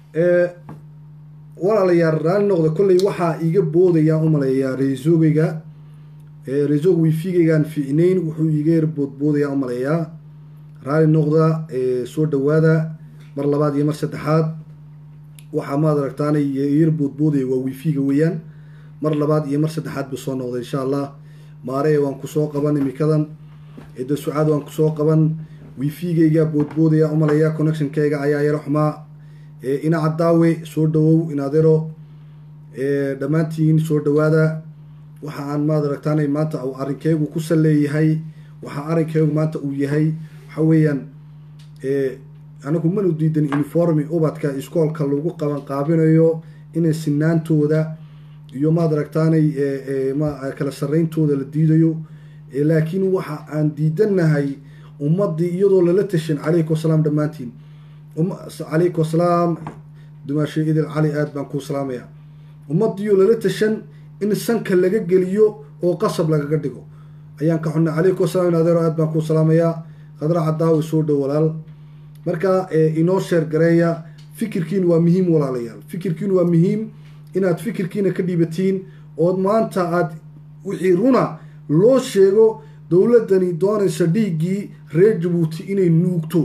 walaalayaal raali noqda kolley waxaa iiga boodayaan umaleeyaa reesogeyga reesog wifigeygaan fiicnayn wuxuu iiga yar boodboodayaan umaleeyaa raali noqda soo dhawaada mar labaad iyo mar saddexaad waxaa maad aragtaanay yar boodboodaya waa wifiga weeyaan mar labaad iyo mar saddexaad buu soo noqday insha allah maaree waan kusoo qaban imikadan cidda sucaad waan kusoo qaban wifigeyga boodboodaya umaleeya connectionkayga ayaa yaro xumaa ina cadaawe soo dhawow inaadero dhammaantiin soo dhawaada waxa aan maad aragtaanay maanta uu arrinkeygu ku saleeyahay waxaa arrinkeygu maanta uu yahay waxa weeyaan anigu manu diidan uniformi ubadka iskoolka lagu qaban qaabinayo inay sinaantooda iyo maad aragtaanay kala sareyntooda la diidayo laakiin waxa aan diidanahay ummadii iyadoo lala tashan calaykum asalaam dhammaantiin calaykum asalaam dumaashe idil cali aad baan kuu salaamaya ummadiioo lala tashan in sanka laga geliyo oo qasab lagaga dhigo ayaan ka xunnay calaykum asalaam inadeero aad baan kuu salaamayaa khadra cadaawi soo dhow walaal marka inoo sheer gareeya fikirkiin waa muhiim walaalayaal fikirkiin waa muhiim inaad fikirkiina ka dhiibatiin ood maanta aad wixii runa loo sheego dowladdani doonaysa dhiiggii reer jabuuti inay nuugto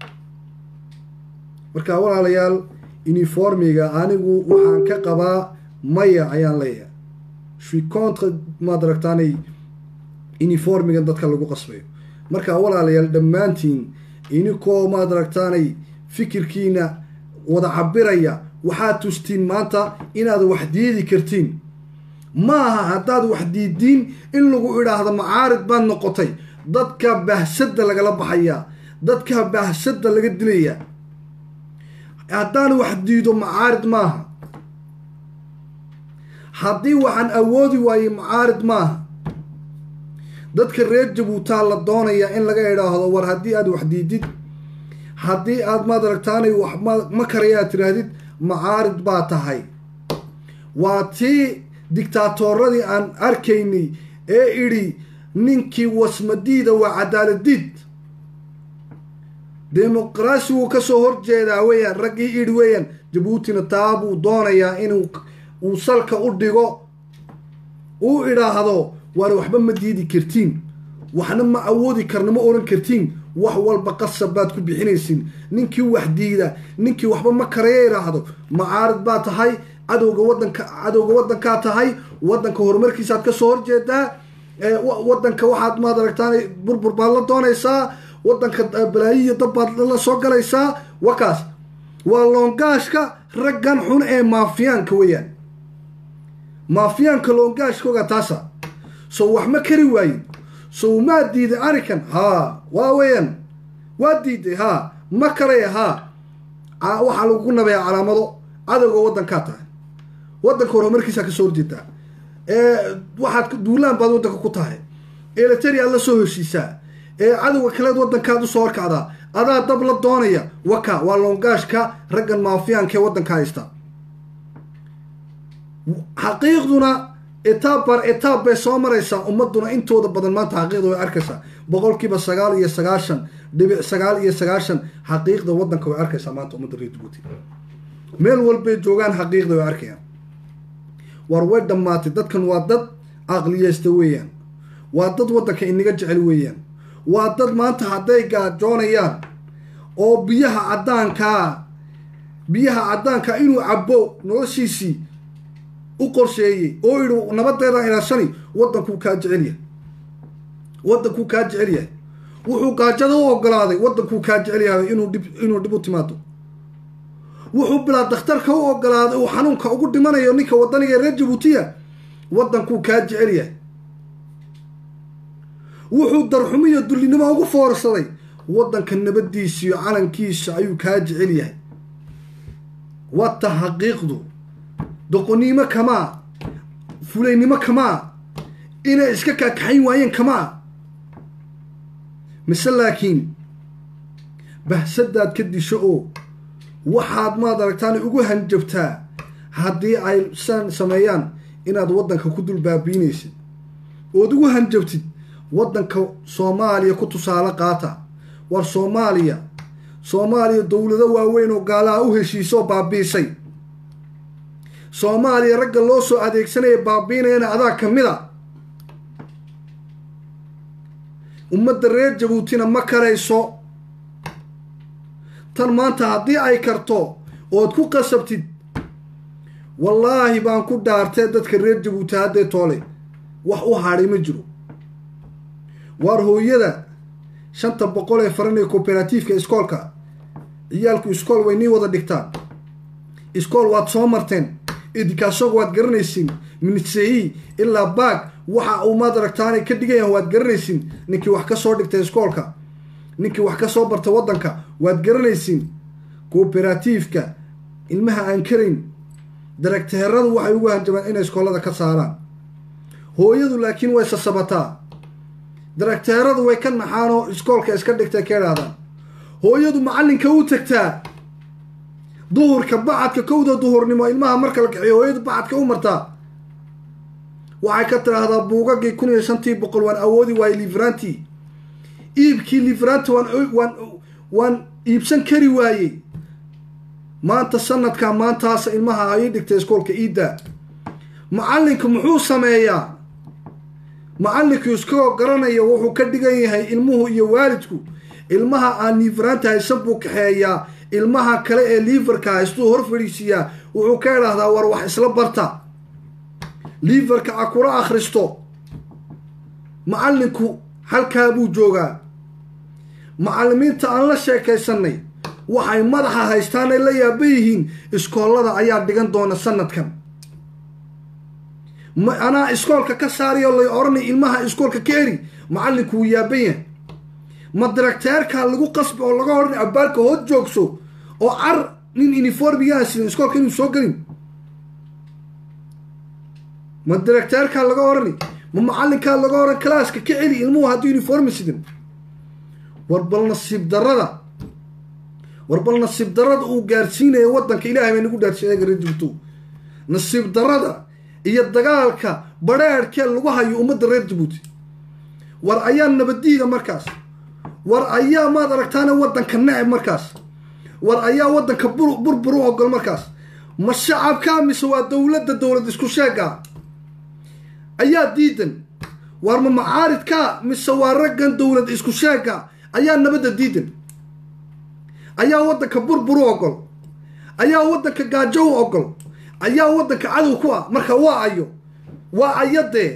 marka walaalayaal uniformiga anigu waxaan ka qabaa maya ayaan leeyahay shui contre maad aragtaanay uniformigan dadka lagu qasbayo marka walaalayaal dhammaantiin inikoo maad aragtaanay fikirkiina wada cabiraya waxaad tustiin maanta inaad wax diidi kartiin ma aha haddaad wax diidiin in lagu idhaahdo macaarid baad noqotay dadka bahsadda lagala baxayaa dadka bahsadda laga dilayaa haddaan wax diido macaarid maaha haddii waxaan awoodi waayey macaarid maaha dadka reer jabuutaa la doonayaa in laga idhaahdo war haddii aad wax diidid haddii aad maad aragtaanay wax ma karaya aad tiraahdid macaarid baa tahay waa tii dictaatooradii aan arkaynay ee idhi ninkii wasmadiida waa cadaaladiid demoqraasigu kasoo horjeedaa weeyaan raggii idhi weeyaan jabuutina taa buu doonayaa inuu uu salka u dhigo uu idhaahdo waar waxba ma diidi kartiin waxna ma awoodi karna ma oran kartiin wax walba qasab baad ku bixinaysin ninkii wax diida ninkii waxba ma karaya idhaahdo macaarid baa tahay cadowga wadanka cadowga wadankaa tahay wadanka horumarkiisaad kasoo horjeedaa wadanka waxaad maad aragtaan burbur baad la doonaysaa wadanka balaayiya dabbaad la soo galaysaa wakaas waa loongaashka raggan xun ee maafiyaanka weeyaan maafiyaanka loongaashkooga taasa sow wax ma kari waayin sow maa diiday arikan haa waa weeyaan waa diiday haa ma karaya haa waxaa lagu nabaya calaamado cadowga wadankaa tahay wadanka horumarkiisaa kasoo horjeedaa waxaad duulaan baad wadanka ku tahay eleteri aad la soo heshiisaa ee cadowga kaleed wadankaad usoo horkacdaa adaa dab la doonaya waka waa loongaashka raggan maafiyaanka ee wadanka haysta xaqiiqduna etaab bar etaab bay soo maraysaa ummaduna intooda badan maanta xaqiiqda way arkaysaa boqolkiiba sagaal iyo sagaashan dhibic sagaal iyo sagaashan xaqiiqda wadanka way arkaysaa maanta ummadda reer jabuuti meel walbay joogaan xaqiiqda way arkayaan war way dhammaatay dadkan waa dad aqliyeysta weeyaan waa dad wadanka inaga jecel weeyaan waa dad maanta hadday gaajoonayaan oo biyaha caddaankaa biyaha caddaanka inuu cabo noloshiisii u qorsheeyey oo idhi nabadeedaan ilaashani wadankuu kaa jecel yahay wadankuu kaa jecel yahay wuxuu gaajada u ogolaaday wadankuu kaa jecel yahay inuu dhib inuu dhib u timaado wuxuu bilaa dakhtarka u ogolaaday uu xanuunka ugu dhimanayo ninka wadaniga reer jabuutiya wadankuu kaa jecel yahay wuxuu darxumiyo dullinimo ugu foorsaday wadanka nabadiisa iyo calankiisa ayuu kaa jecel yahay wata xaqiiqdu doqonnimo kamaa fulaynimo kamaa inay iska kaakaxayn waayeen kamaa mise laakiin bahsadaad ka disho oo waxaad maad aragtaan ugu hanjabtaa haddii ay san sameeyaan inaad waddanka ku dul baabiinaysid ood ugu hanjabtid waddanka soomaaliya ku tusaale qaata war soomaaliya soomaaliya dowlado waaweyn oo gaalaha u heshiisoo baabiisay soomaaliya ragga loo soo adeegsanaya baabiinayana adaa ka mid a ummadda reer jabuutina ma karayso tan maanta haddii ay karto ood ku qasabtid wallaahi baan ku dhaartee dadka reer jabuuti haddee toole wax u hadhay ma jiro waar hooyada shanta boqol ee faran ee cooperatifeka iskoolka ciyaalku iskool way nii wada dhigtaan iskool waad soo marteen idinkaasooga waad garanaysiin minisei ilaa baag waxa uu maad aragtaanay ka dhigayahan waad garanaysiin ninkii wax ka soo dhigtay iskoolka ninkii wax ka soo barta waddanka waad garanaysiin cooperatifeka ilmaha aan karayn daragteeradu waxay ugu hanjabaan inay iskoolada ka saaraan hooyadu laakiin way sasabataa daragteeradu way ka naxaanoo iskoolka iska dhigtay ka idhaahdaan hooyadu macallinka u tagtaa duhurka bacadka kowda duhurnimo ilmaha marka la kaxiyo hooyadu bacadka u martaa waxay ka tiraahdaa buugagii kun iyo shantii boqol waan awoodi waayey livranti iibkii livranti waan waan waan iibsan kari waayey maanta sanadkaa maantaasa ilmaha ay dhigtay iskoolka iidda macallinku muxuu sameeyaa macallinku iskagoo garanaya wuxuu ka dhigan yahay ilmuhu iyo waalidku ilmaha aan liveranta haysan buu kaxeeyaa ilmaha kale ee liverka haystuu hor fadhiisiiyaa wuxuu ka idhaahdaa war wax isla barta liverka a kula akhristo macallinku halkaa buu joogaa macallimiinta aan la sheekaysanay waxay madaxa haystaan ay la yaaba yihiin iskoollada ayaa dhigan doona sanadkan ma anaa iskoolka ka saariyo lay odhanay ilmaha iskoolka ka eri macallinku wuu yaaban yahay ma daragteerkaa lagu qasbi oo laga odhanay abaalka hood joogso oo car nin uniformigaan sidan iskoolka inuu soo gelin ma daragteerkaa laga odhanay ma macallinkaa laga odhan kalaaska ka celi ilmuhu haddii uniformi sidan war bal nasiib darada war bal nasiib darada uu gaarsiinaya waddanka ilaahay bay nagu dhaarsiinaya reer jabuuti nasiib darada iyo dagaalka badheerhkee lagu hayo ummadda reer jabuuti war ayaa nabadiida markaas war ayaa maad aragtaana waddanka neceb markaas war ayaa waddanka burbur u ogol markaas ma shacabkaa mise waa dowladda dowlad isku sheega ayaa diidan war ma macaaridkaa mise waa raggan dowlad isku sheega ayaa nabadda diidan ayaa waddanka burbur u ogol ayaa waddanka gaajo u ogol ayaa waddanka cadow ku ah marka waa ayo waa ayadee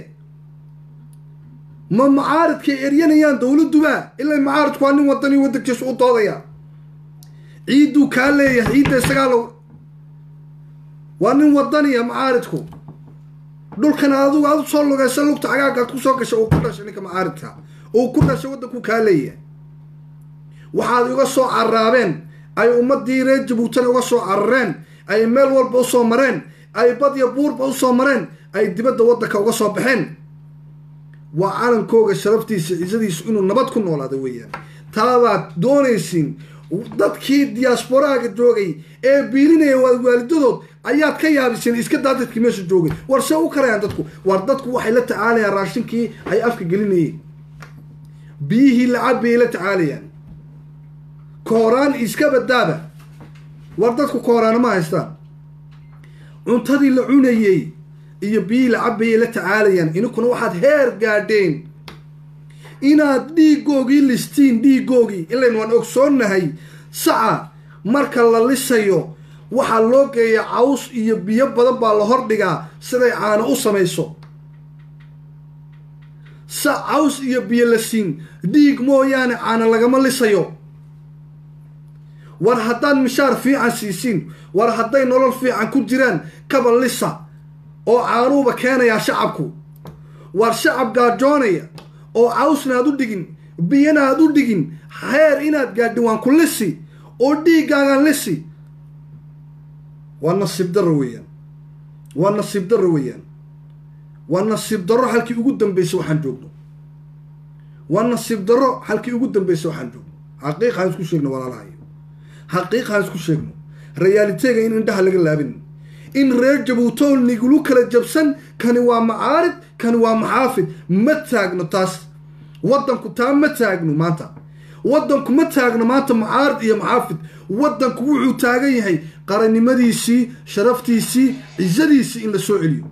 ma macaaridkay eryanayaan dowladduba ilaa macaaridku waa nin wadani waddankiisu u doodaya ciidduu kaa leeyahay ciidda isagaa lo waa nin wadaniya macaaridku dhulkan adigu aad usoo lugaysa lugta cagaagaad kusoo gashay uu ku dhashay ninka macaaridka uu ku dhashay waddanku kaa leeyahay waxaad iga soo caraabeen ay ummadii reer jabuutana uga soo carareen ay meel walba usoo mareen ay badya buurba usoo mareen ay dibadda waddanka uga soo baxeen waa calankooga sharaftiisa cisadiisu inuu nabad ku noolaada weeyaan taabaad doonaysiin dadkii diyaasboraaga joogay ee biilinaya waalidadood ayaad ka yaabiseen iska daa dadkii meesha joogay war see u karayaan dadku war dadku waxay la tacaalayaan raashinkii ay afka gelinayeen biyihii lacabayay la tacaalayaan kooraan iska badaaba war dadku kooraana ma haystaan cuntadii la cunayey iyo biyihii la cabayay la tacaalayaan ininkuna waxaad heer gaadheen inaad dhiigoogii listiin dhiigoogii ilayn waan ogsoonnahay saca marka la lisayo waxaa loo geeya caws iyo biyo badan baa la hordhigaa siday caano u samayso sa caws iyo biyo la siin dhiig mooyaane caano lagama lisayo war haddaad mishaar fiican siisiin war hadday nolol fiican ku jiraan kaba lisa oo caanuuba keenayaa shacabku war shacab gaajoonaya oo cawsna aad u dhigin biyana aad u dhigin heer inaad gaadhin waan ku lisi oo dhiiggaagaan lisi waa nasiib darro weeyaan waa nasiib darro weeyaan waa nasiib darro halkii ugu dambeysay waxaan joogno waa nasiib darro halkii ugu dambeysay waxaan joogno xaqiiq haan isku sheegno walaalahayo xaqiiq haan isku sheegno rayaaliteega in indhaha laga laabin in reer jabuutool nigulu kala jabsan kani waa macaarid kani waa maxaafid ma taagno taas waddanku taa ma taagno maanta waddanku ma taagno maanta mucaarid iyo maxaafid waddanku wuxuu taagan yahay qarannimadiisii sharaftiisii cisadiisii in la soo celiyo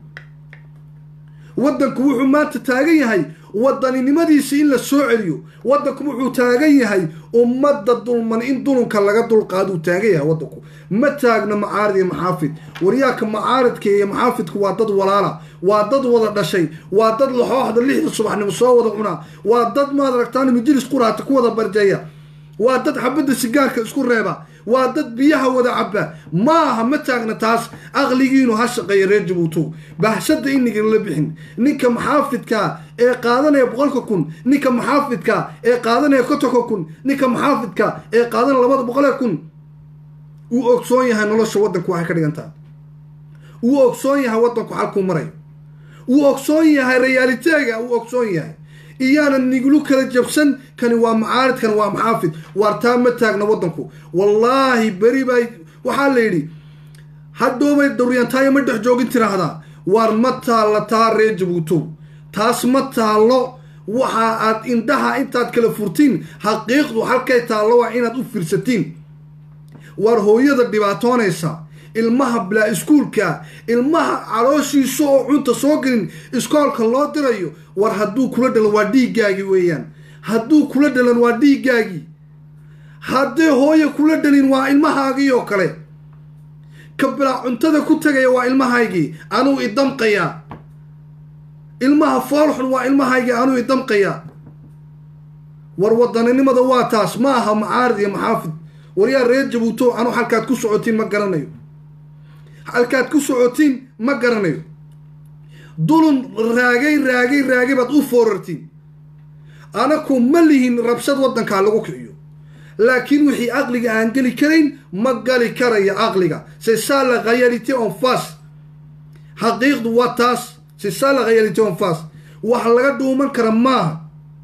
waddanku wuxuu maanta taagan yahay wadaninimadiisii in la soo celiyo waddanku wuxuu taagan yahay ummadda dulman in dulunka laga dulqaaduu taagan yahay waddanku ma taagno macaarid iyo maxaafid waryaaka macaaridka iyo maxaafidku waa dad walaala waa dad wada dhashay waa dad laxooxda lixda subaxnimo soo wada cunaa waa dad maad aragtaan majilis quraata ku wada barjeeya waa dad xabadda sigaarka isku reeba waa dad biyaha wada caba ma aha ma taagna taas aqligiinu ha shaqeeya reer jabuuto bahshada inigan la bixin ninka maxaafidka ee qaadanaya boqolka kun ninka maxaafidka ee qaadanaya kotonka kun ninka maxaafidka ee qaadanaya labada boqolee kun uu ogsoon yahay nolosha waddanku waxay ka dhigantaa uu ogsoon yahay waddanku xalkuu marayo uu ogsoon yahay rayaaliteega uu ogsoon yahay iyaana niglu kala jabsan kani waa macaarid kani waa maxaafid waartaa ma taagna waddanku wallaahi beri bay waxaa la yidhi hadhoobay dawriyantaayo ma dhex joogin tiraahdaa waar ma taalla taa reer jabuuto taas ma taallo waxa aad indhaha intaad kala furtiin xaqiiqdu halkay taallo waa inaad u fiirsatiin waar hooyada dhibaatoonaysa ilmaha bilaa iskuulka ilmaha calooshiisa oo cunta soo gelin iskoolka loo dirayo war hadduu kula dhalan waa dhiiggaagii weeyaan hadduu kula dhalan waa dhiiggaagii haddii hooye kula dhalin waa ilmahaagii oo kale ka bilaa cuntada ku tegaya waa ilmahaygii anuu idamqayaa ilmaha foolxun waa ilmahaygii anuu idamqayaa war wadaninimada waa taas ma aha macaarid iyo maxaafid waryaa reer jabuuto anuu halkaad ku socotiin ma garanayo halkaad ku socotiin ma garanayo dulun raagay raagay raagay baad u foorartiin anaku ma lihin rabshad waddankaa lagu kiciyo laakiin wixii aqliga aan geli karayn ma gali karaya aqliga c'est ça la réalité en face xaqiiqdu waa taas c'est ça la réalité en face wax laga dhuuman kara maaha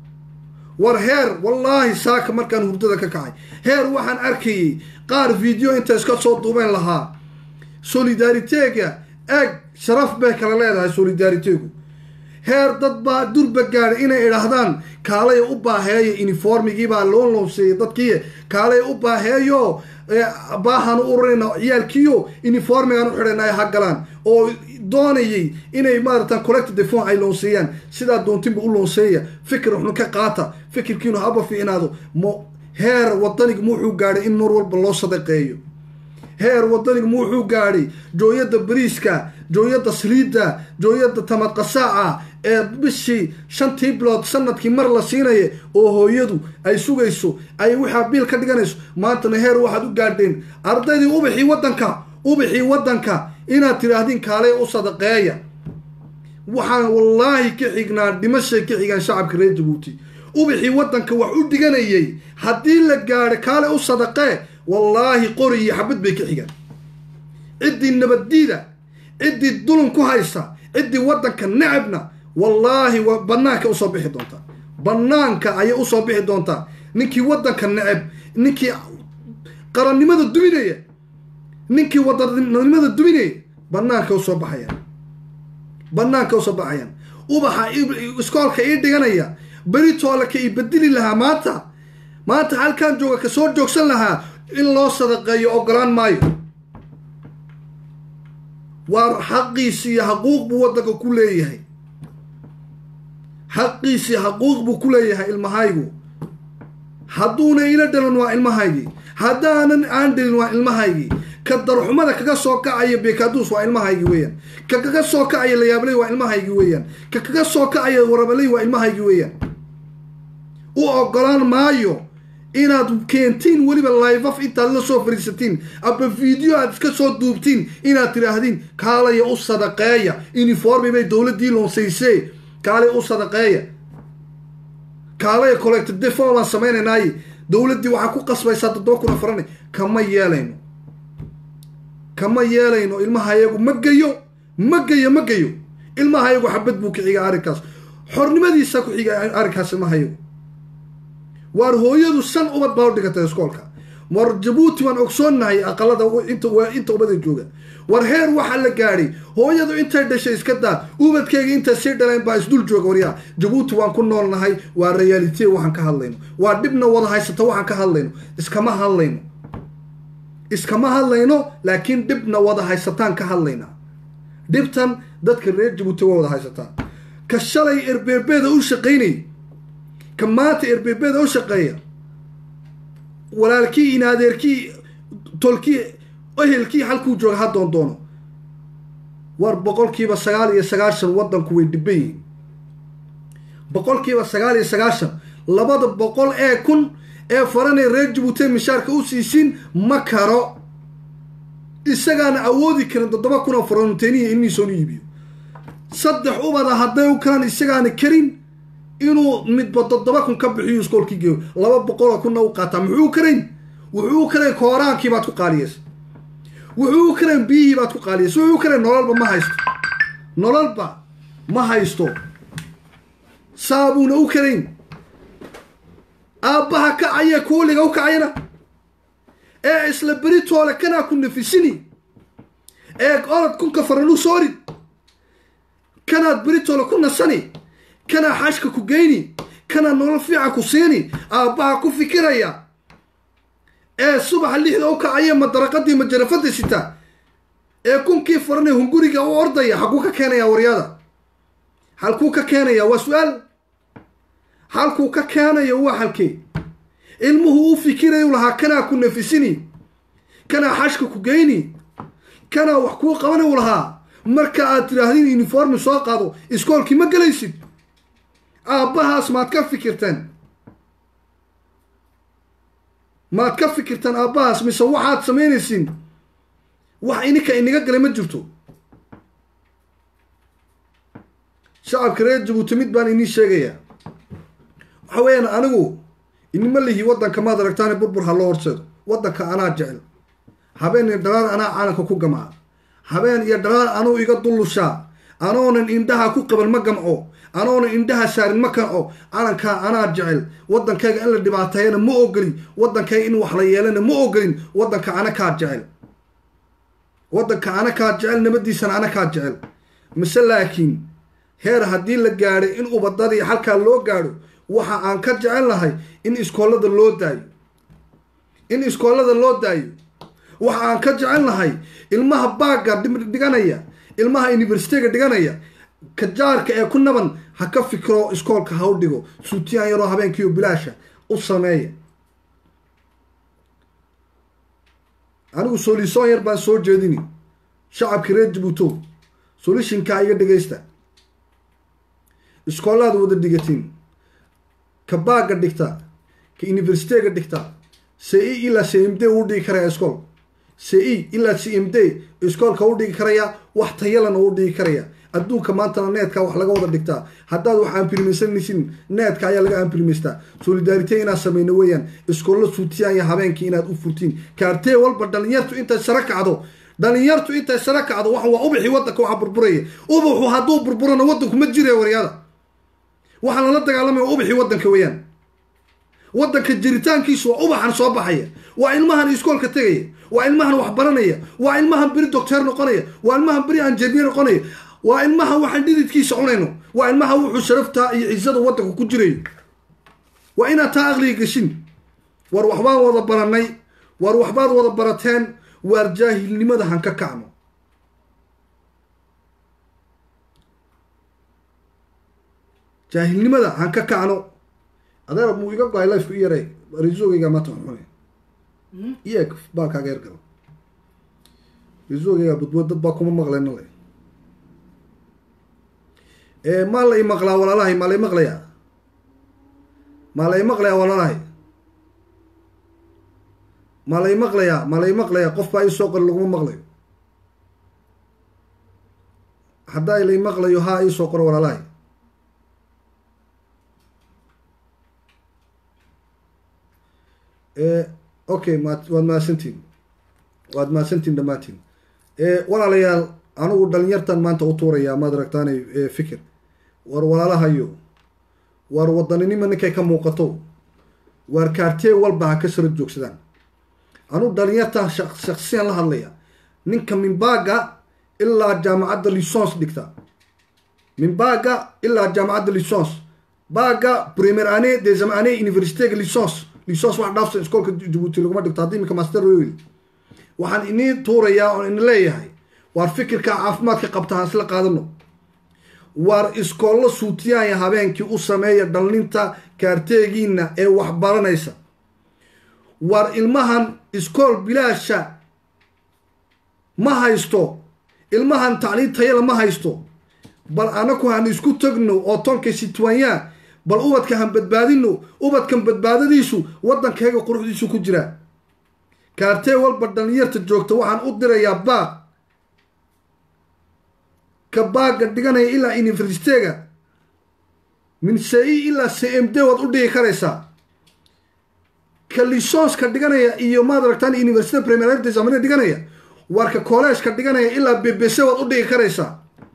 war heer wallaahi saaka markaan hurdada ka kacay heer waxaan arkayay qaar video inta iska soo duubeen lahaa solidaritega eeg sharaf bay kala leedahay solidaritegu heer dad baa durba gaadhay inay idhaahdaan kaalay u baaheeyo uniformigiibaa loo loonseeyay dadkii kaalay u baaheeyo baahan u ururayna ciyaalkiyo uniformigaan u xidhayna ay ha galaan oo doonayay inay maaratan collective defon ay loonseeyaan sidaa doontinba u loonseeya fikir waxnu ka qaata fikirkiinu haba fiicnaado mo heer wadanigu wuxuu gaadhay in mar walba loo sadaqeeyo heer wadanigu wuxuu gaadhay jooyada bariiska jooyada saliidda jooyada tamadqasaaca ee bishii shantii bilood sanadkii mar la siinaya oo hooyadu ay sugayso ay waxaa biil ka dhiganayso maantana heer waxaad u gaadheen ardaydii ubaxii waddanka ubaxii waddanka inaad tidhaahdiin kaalay u sadaqeeya waxaan wallaahi ka xignaa dhimashay ka xigaan shacabka reer jabuuti ubaxii waddanka wax u dhiganayay haddii la gaadho kaalay u sadaqee wallaahi qori iyo xabad bay ka xigaan ciddii nabaddiida ciddii dulun ku haysa ciddii waddanka necabna wallaahi waa bannaanka usoo bixi doontaa bannaanka ayay usoo bixi doontaa ninkii waddanka necab ninkii qarannimada duminaya ninkii wadanimada duminaya bannaanka usoo baxayaan bannaanka usoo baxayaan ubaxa iskoolka ii dhiganaya beritoole ka ii bedeli lahaa maanta maanta halkaan jooga ka soo joogsan lahaa in loo sadaqeeyo ogolaan maayo waa xaqiisi iyo xaquuq buu waddanka ku leeyahay xaqiisii xaquuq buu ku leeyahay ilmahaygu hadduuna ila dhalan waa ilmahaygii haddaanan aan dhalin waa ilmahaygii ka darxumada kaga soo kacaya beekaduus waa ilmahaygii weeyaan ka kaga soo kacaya layaabley waa ilmahaygii weeyaan ka kaga soo kacaya warabaley waa ilmahaygii weeyaan u ogolaan maayo inaad keentiin weliba livaf intaad la soo fariisatiin aba video aad iska soo duubtiin inaad tidhaahdiin kaalaya u sadaqeeya uniformi bay dowladdii loonsaysee kaalay u sadaqeeya kaalaya collective defo baan samaynaynaaye dowladdii waxaa ku qasbaysaa toddoba kuna farane kama yeelayno kama yeelayno ilmahayagu ma geyo ma geyo ma geyo ilmahayagu xabad buu ka xiga arrinkaas xornimadiisa ku xiga arrinkaas ilmahayagu waar hooyadu shan ubad baa u dhigatay iskoolka war jabuuti waan ogsoonnahay aqalada inta inta ubada jooga war heer waxaa la gaadhay hooyadu intay dhashay iska daa ubadkeyga intay sii dhaleen baa isdul jooga waryaa jabuuti waan ku noolnahay waa realite waxaan ka hadlayno waa dhibna wada haysata waxaan ka hadlayno iskama hadlayno iskama hadlayno laakiin dhibna wada haysataan ka hadlaynaa dhibtan dadka reer jabuuti waa wada haysataa ka shalay erbeebeeda u shaqaynay ka maanta erbeebeeda u shaqeeya walaalkii in adeerkii tolkii ehelkii halkuu jooga ha doon doono war boqolkiiba sagaal iyo sagaashan waddanku way dhiban yihiin boqolkiiba sagaal iyo sagaashan labada boqol ee kun ee faranay reer jabuuti mishaarka u siisiin ma karo isagaana awoodi karin toddoba kun oo faranteeniya ilmihiisoonu iibiyo saddex ubada hadday u kalaan isagaana karin inuu midba toddoba kun ka bixiyo iskoolkii geeyo laba boqoloo kunna u qaataa muxuu karayn wuxuu karayn kooraankii baad ku qaaliyeysa wuxuu karayn biyihii baad ku qaaliyeysa wuxuu karayn nololba ma haysto nololba ma haysto saabuuna u karayn aabbaha kacaya kuuliga u kacayana ee isla beritoole kanaa ku nafisini ee orod kunka faran u soorid kanaad beritoole ku nasani kanaa xashka ku geyni kanaa nolol fiican ku siini aabbaha ku fikiraya ee subaxa lixda u kacaya madaraqadii majarafada sita ee kunkii farane hunguriga u ordaya xaguu ka keenaya waryada halkuu ka keenaya waa su-aal halkuu ka keenayo waa halkee ilmuhu u fikirayu lahaa kanaa ku nafisini kanaa xashka ku geyni kanaa wax kuu qabani u lahaa marka aad tidhaahdin uniformi soo qaado iskoolkii ma gelaysid aabbahaas maad ka fikirteen maad ka fikirtaan aabbahaas mise waxaad samaynaysiin wax ininka inaga galay ma jirto shacabka reer jabuuti mid baan inii sheegayaa waxa weeyaan anigu inima lihi waddanka maad aragtaani burbur ha loo horseedo waddanka anaa jecel habeen iyo dhalaal anaa caalanka ku gamaa habeen iyo dhalaal anuu iga dullushaa anoonan indhaha ku qaban ma gamco anoonan indhaha saarin ma kanco calankaa anaa jecel waddankayga in la dhibaateeyana ma ogolin waddankayga in wax la yeelana ma ogolin waddanka ana kaa jecel waddanka ana kaa jecel nabadiisana ana kaa jecel mise laakiin heer haddii la gaadhay in ubadadii halkaa loo gaadho waxa aan ka jecel lahay in iskoolada loo daayo in iskoolada loo daayo waxa aan ka jecel lahay ilmaha baagga dhiganaya ilmaha universityga dhiganaya kajaarka ee ku naban ha ka fikiro iskoolka ha u dhigo suutiyaan yaroo habeenkiiyo bilaasha u sameeya anigu soolisoon yar baan soo jeedini shacabka reer jabuuto solishinkaa iga dhegaysta iskoolaad wada dhigatiin ka baagga dhigta ka universityga dhigta c e ilaa c m d uu dhigi karaya iskool c e ilaa c m d iskoolka u dhigi karaya wax tayalana u dhigi karaya adduunka maantana needka wax laga wada dhigtaa haddaad wax ampilimaysanaysin needka ayaa laga ampilimaystaa solidarite inaad samayno weeyaan iskoollo suutiyaan iyo habeenkii inaad u furtiin kaartee walba dhalinyartu intay sara kacdo dhalinyartu intay sara kacdo wax waa ubixii waddanka waxa burburaya ubuxu hadduu burburana waddanku ma jiraya waryada waxaa lala dagaalamaya ubixii waddanka weeyaan waddanka jiritaankiisu waa ubaxan soo baxaya waa ilmahan iskoolka tegaya waa ilmahan wax baranaya waa ilmahan beri docteer noqonaya waa ilmahan beri anjenier noqonaya waa ilmahan waxaan dhididkiisa cunayno waa ilmaha wuxuu sharaftaa iyo cisada waddanka ku jirayo waa inaad taa aqliga geshin war waxbaan wada baranay war waxbaad wada barateen waar jaahilnimada han ka kacno jaahilnimada han ka kacno adeer muu iga go-ay lifeka i yaray risogeyga maata xune iyeeg baalkaaga yar galo risogeyga budbud dad baa kuma maqleyna le maa la i maqlaa walaalahay maa la i maqlayaa maa la i maqlayaa walaalahay maa la i maqlayaa maa la i maqlayaa qof baa ii soo qori laguma maqlayo haddaa la i maqlayo haa ii soo qoro walaalahay okay ma waad mahadsantiin waad mahadsantiin dhammaantiin walaalayaal anigu dhalinyartan maanta u tuurayaa maad aragtaanay fikir war walaalahayo war wadaninima ninkay ka muuqato waar kaartee walba ha ka sara joogsadaan anuu dhalinyartan shaksiyan la hadlaya ninka minbaga ilaa jaamacadda lisons dhigta minbaga ilaa jaamacadda lisons baga premier ane deuxième ane universitega lisons lisons wax dhaafsan iskoolka jabuuti laguma dhigto haddii iminka master royl waxaan inii tuurayaa oon ini leeyahay waar fikirka caafimaadka qabta haan isla qaadano waar iskoollo suutiyaaya habeenkii u sameeya dhallinta kaarteegiina ee wax baranaysa waar ilmahan iskool bilaasha ma haysto ilmahan tacliin tayala ma haysto bal anaku han isku tagno oo tonka sitwanyaan bal ubadka han badbaadino ubadkan badbaadadiisu waddankayga quruxdiisu ku jiraa kaartee walba dhalinyarta joogta waxaan u dirayaa baaq ka baaga dhiganaya ilaa universitega min c-i ilaa c m d waad u dhigi karaysaa ka lisonska dhiganaya iyo maad aragtaan university premiersamane dhiganaya waarka collegeka dhiganaya ilaa b b c waad u dhigi karaysaa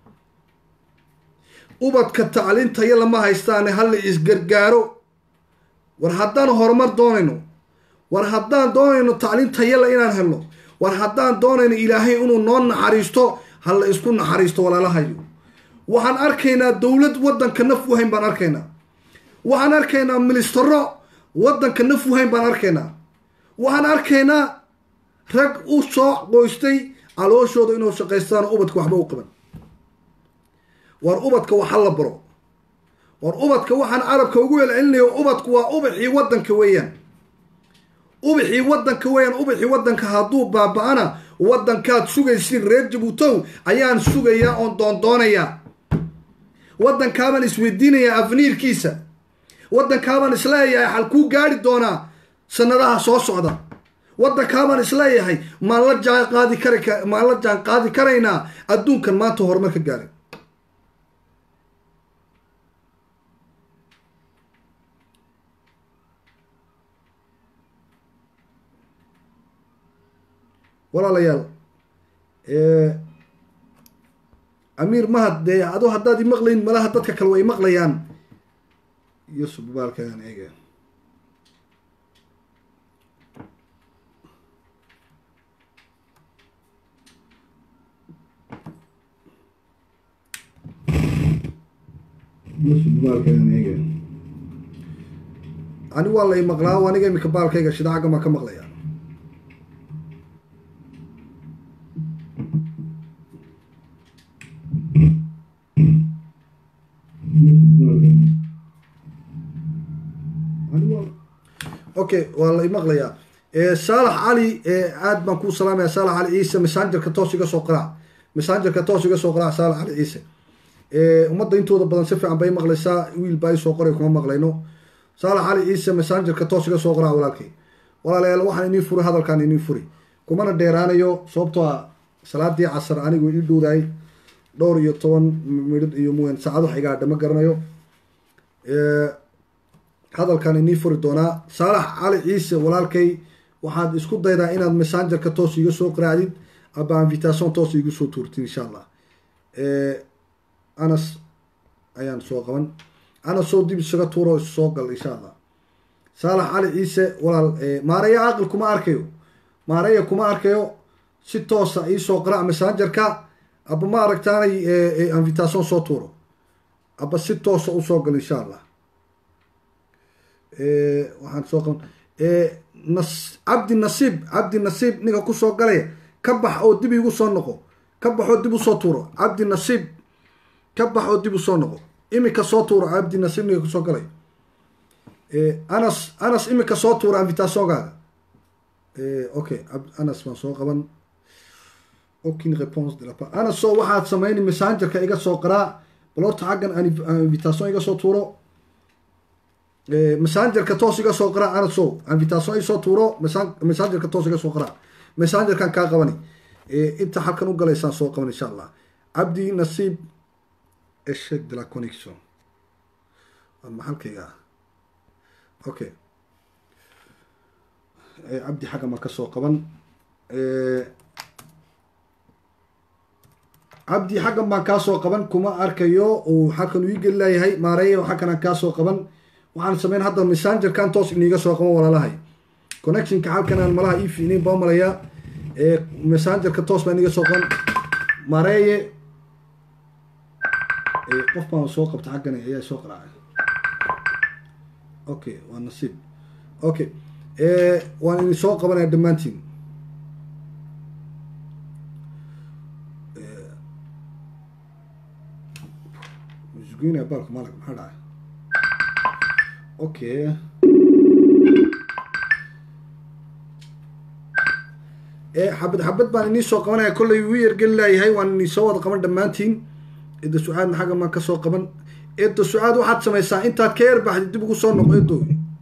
ubadka tacliintaya lama haystaane hala isgargaaro war haddaan horumar doonayno war haddaan doonayno tacliin tayala inaan helno war haddaan doonayno ilaahay inuu noo naxariisto hala isku naxariisto walaalahayo waxaan arkaynaa dowlad waddanka naf uhayn baan arkaynaa waxaan arkaynaa ministero waddanka naf uhayn baan arkaynaa waxaan arkaynaa rag u soo qoystay calooshooda inuu shaqaystaan ubadka waxba u qaban war ubadka waxa la baro war ubadka waxaan carabka ugu celcelinayo ubadku waa ubaxii waddanka weeyaan ubaxii waddanka weeyaan ubaxii waddanka hadduu baaba-ana waddankaad sugaysiin reer jabuutow ayaan sugayaa oon doondoonayaa waddankaabaan isweydiinayaa afniirkiisa waddankaabaan isleeyahay xalkuu gaari doonaa sanadaha soo socda waddankaabaan isleeyahay maan la jaan qaadi kara maan la jaan qaadi karaynaa adduunkan maanta horumar ka gaaray walaalayaal amiir mahad dee ado haddaad i maqlayn malaha dadka kale way maqlayaan yusuf baalkaan eega yusuf baalkaan eega ani waa la i maqlaa aniga imika baalkayga shida xaggan baan ka maqlaya okay waa la imaqlayaa saalax cali aad baan kuu salaamaya saalax cali ciise messengerka toos iga soo qaraac messengerka toos iga soo qaraac saalax cali ciise ummadda intooda badan si fiican bay maqlaysaa wiil baa isoo qoray kuma maqlayno saalax cali ciise messengerka toos iga soo qaraac walaalkay walaalayaal waxaan inii furi hadalkaan inii furi kumana dheeraanayo sababtoo a salaadii casar anigu ii dhowdaay dhowr iyo toban midhid iyo muwen saacad wax iga hadha ma garanayo hadalkan inii furi doonaa saalax cali ciise walaalkay waxaad isku daydaa inaad messengerka toos iga soo qaraacdid aba invitation toos igu soo tuurtid insha allah anas ayaan soo qaban anas soo dib isaga tuuro soo gal insha allah saalax cali ciise walaal maaraya aqil kuma arkayo maaraya kuma arkayo si toosa iisoo qaraac messengerka aba ma aragtaanay invitation soo tuuro aba si toosa usoo gal insha allah waxaan soo qaban nas cabdi nasiib cabdi nasiib ninka kusoo galaya ka bax oo dib igu soo noqo ka bax oo dib usoo tuuro cabdi nasiib ka bax oo dib usoo noqo imika soo tuuro cabdi nasiib ninka kusoo galaya anas anas imika soo tuura invitationgaaga okay anas baan soo qaban aucune réponse de la part anas soo waxaad samayni messengerka iga soo qaraa bal horta xaggan invitation iga soo tuuro messengerka toos iga soo qaraa anasow invitation isoo tuuro messengerka toos iga soo qaraa messengerkan kaa qabani inta halkan u galaysaan soo qaban insha allah cabdi nasiib eshec de la connexion maxalkayga okay cabdi xaggan baan ka soo qaban cabdi xaggan baan kaa soo qaban kuma arkayo uu halkan uu ii geli laayahay maareeya xaggan aan kaa soo qaban waxaan sameyn hadda messengerkan toos iniiga soo qaban walaalahay connectionka halkanaan malaha ii fiinayn baa malayaa messengerka toos baan iga soo qan mareeye qof baan soo qabta xaggan ayaa soo qaraacay okay waa nasiib okay waan idin soo qabanaya dhammaantiin musugina baalka malag maxaa dhacay okay xabad xabad baan inii soo qabanaya kollay wuu yargeli laayahay waan inii soo wada qaban dhammaantiin cidda su-aadna xagga maan kasoo qaban cidda su-aad waxaad samaysaa intaad ka yarbaxdid dib ugu soo noqo edo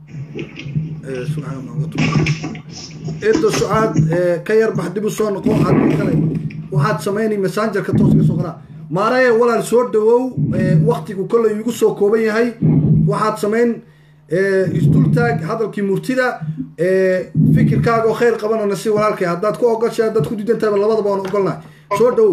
cidda su-aad ka yarbax dib u soo noqo adkale waxaad samaynay messengerka toos ka soo qaraa maaraya walaal soo dhawow waktigu kollay igu soo kooban yahay waxaad samayn isdultaag hadalkii murtida fikirkaaga oo khayr qabanana si walaalkay haddaad ku ogoshay haddaad ku diidantahayba labadaba waan ogolnahay soo dhawow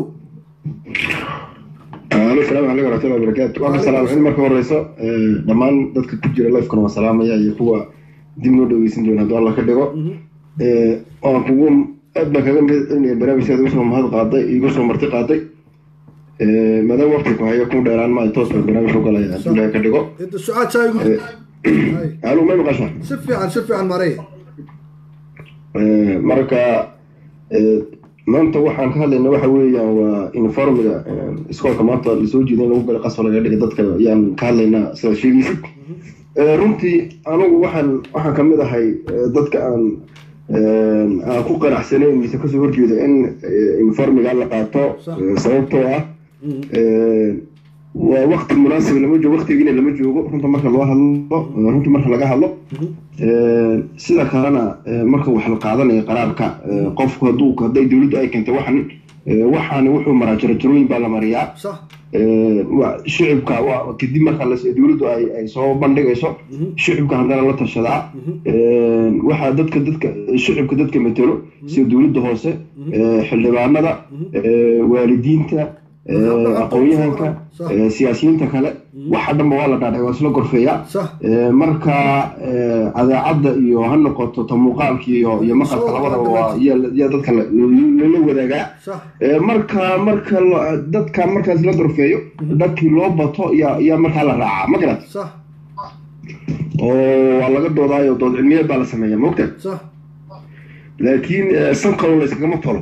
alo asalaamu calaykum waraxmatullahi wabarakaatu waa salaam marka horeyso dhammaan dadka ku jira lifekana waa salaamaya iyo kuwa dib noo dhaweysan doona hadduu alla ka dhigo waan kugu aad baan kaga mahadcelinaya barnaamijkaad igu soo mahad qaaday igu soo marti qaaday maadaama waqti ku hayo ku dheeraan maayo toos baan barnaamij u galaya hadduu ilahay ka dhigo cidda su-aad saa igu alo may maqasha si fiican si fiican maraya marka maanta waxaan ka hadlayna waxa weeyaan waa informiga iskoolka maanta lasoo jeeda in lagu galay qasba laga dhiga dadka ayaan ka hadlaynaa sidaad sheegaysid runtii anigu waxaan waxaan kamid ahay dadka aan aan ku qanacsanayn mise kasoo horjeeda in informiga la qaato sababtoo ah waa wakti munaasib lama joogo waktigiina lama joogo runta marka loo hadlo runta marka laga hadlo sida kalena marka wax la qaadanayo qaraarka qofku hadduu hadday dowladdu ay keentay waxan waxaani wuxuu maraa jarajarooyin baa la mariyaa shicibka kadib marka dowladdu ay soo bandhigayso shicibka haddana la tashadaa waxaa dadka dadka shicibka dadka matelo sida dowladda hoose xildhibaanada waalidiinta aqoon-yahanka siyaasiyiinta kale waxa dhanba waa la dhaadhay waa isla gorfeeyaa marka adeecadda iyo ha noqoto ta muuqaalka iyo iyo maqalka labadaba waa yaa dadka lala wadaagaa marka marka dadka markaas la gorfeeyo dadkii loo bato yaa yaa markaa la raacaa ma garat oo waa laga doodaayo dood cilmiyeed baa la sameeya mogta laakiin san kaloo la iskagama tolo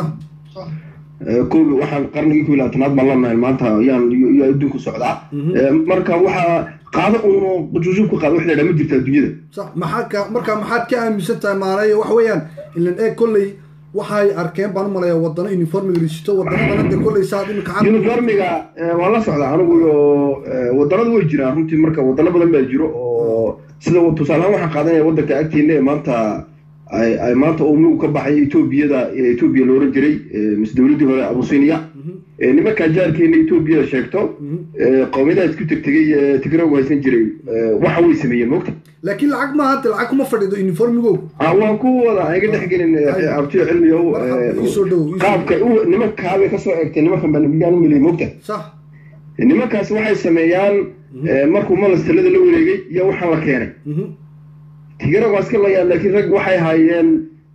koobi waxaan qarnigii ku labaatanaad baan lanahay maanta yaan yaa adduunku socdaa marka waxaa qaado uno jujuub ku qaada wax la yidhaha ma jirta adduunyada sax maxaa ka marka maxaad ka aaminsan tahay maalayo waxa weeyaan ilan eeg kolley waxay arkeen baan u malaya wadano uniformiga risito wadanadana de kolley saad imika uniformiga waan la socdaa anigu iyo wadanadu way jiraan runtii marka wadano badan baa jiro oo sida tusaalehaan waxaan qaadanaya waddanka agteena ee maanta ay maanta umugu ka baxay etoobiyada etoobiya la oran jiray mise dowladdii hore abusinia nimankaa jaarkeena etoobiyada sheegto qowmiyadaha isku tegtegay tigragu haysan jiray waxa way sameeyeen mogta laakiin lacag maaha hadda lacag kuma fadhido uniformigo waan ku wada iga dhex gelin abtiyo cilmiga qaabka nimankaabay kasoo eegtay nimankan baa nabiyaan u miliyay mogta sax nimankaasi waxay sameeyaan markuu malas talada la wareegay iyo waxaan la keenay tigaragu waa iska layaan laakiin rag waxay haayeen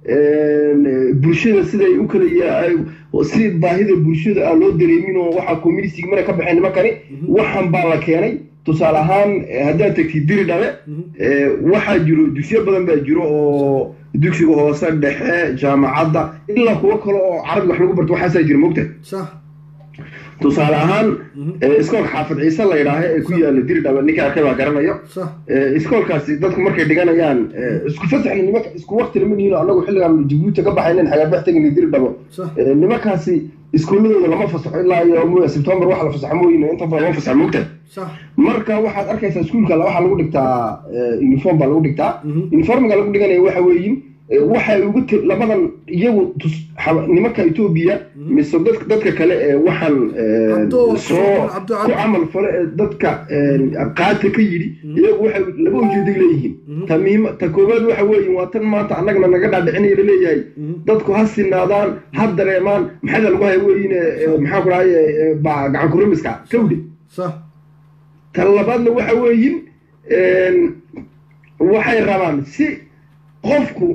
bulshada siday u kala si baahida bulshada aan loo dareemin oo waxaa communistig mana ka baxeen nimankani waxan baa la keenay tusaale ahaan haddaad tagtid diri dhale waxaa jiro dugsiyo badan baa jiro oo dugsiga hoose dhexe jaamacadda ilaa kuwo kale oo carabi wax lagu barto waxaasaa jira mogta tusaale ahaan iskoolka xaafid ciise la yidhaaha ee ku yaala diri dhaba ninka arkay baa garanayo iskoolkaasi dadku markay dhiganayaan isku fasaxna nimanka isku wakti lama nihiino annagu xilligaan jabuuti ka baxaynen xagaabax tegayna diri dhabo nimankaasi iskuuladooda lama fasaxo ilaa iyo sebtembar waxa la fasaxo mooyine inta badan lama fasaxo mogta marka waxaad arkaysaa iskuulka waxaa lagu dhigtaa uniform baa lagu dhigtaa uniformiga lagu dhiganaya waxa weeyin waxay ugu labadan iyagu nimanka etoobiya mise dadka kale ee waxaan soo ku camal fale ee dadka qaata ka yidhi iyagu waxay laba ujeeday leeyihiin ta miim ta koowaad waxa weeye waa tan maanta annagana naga dhaadhicinaya laleeyahay dadku ha sinaadaan ha dareemaan maxada lagu haya weeyine maxaa ku dhahay gacan kurimiska kawdhe ta labaadna waxa weeyin waxay rabaan si qofku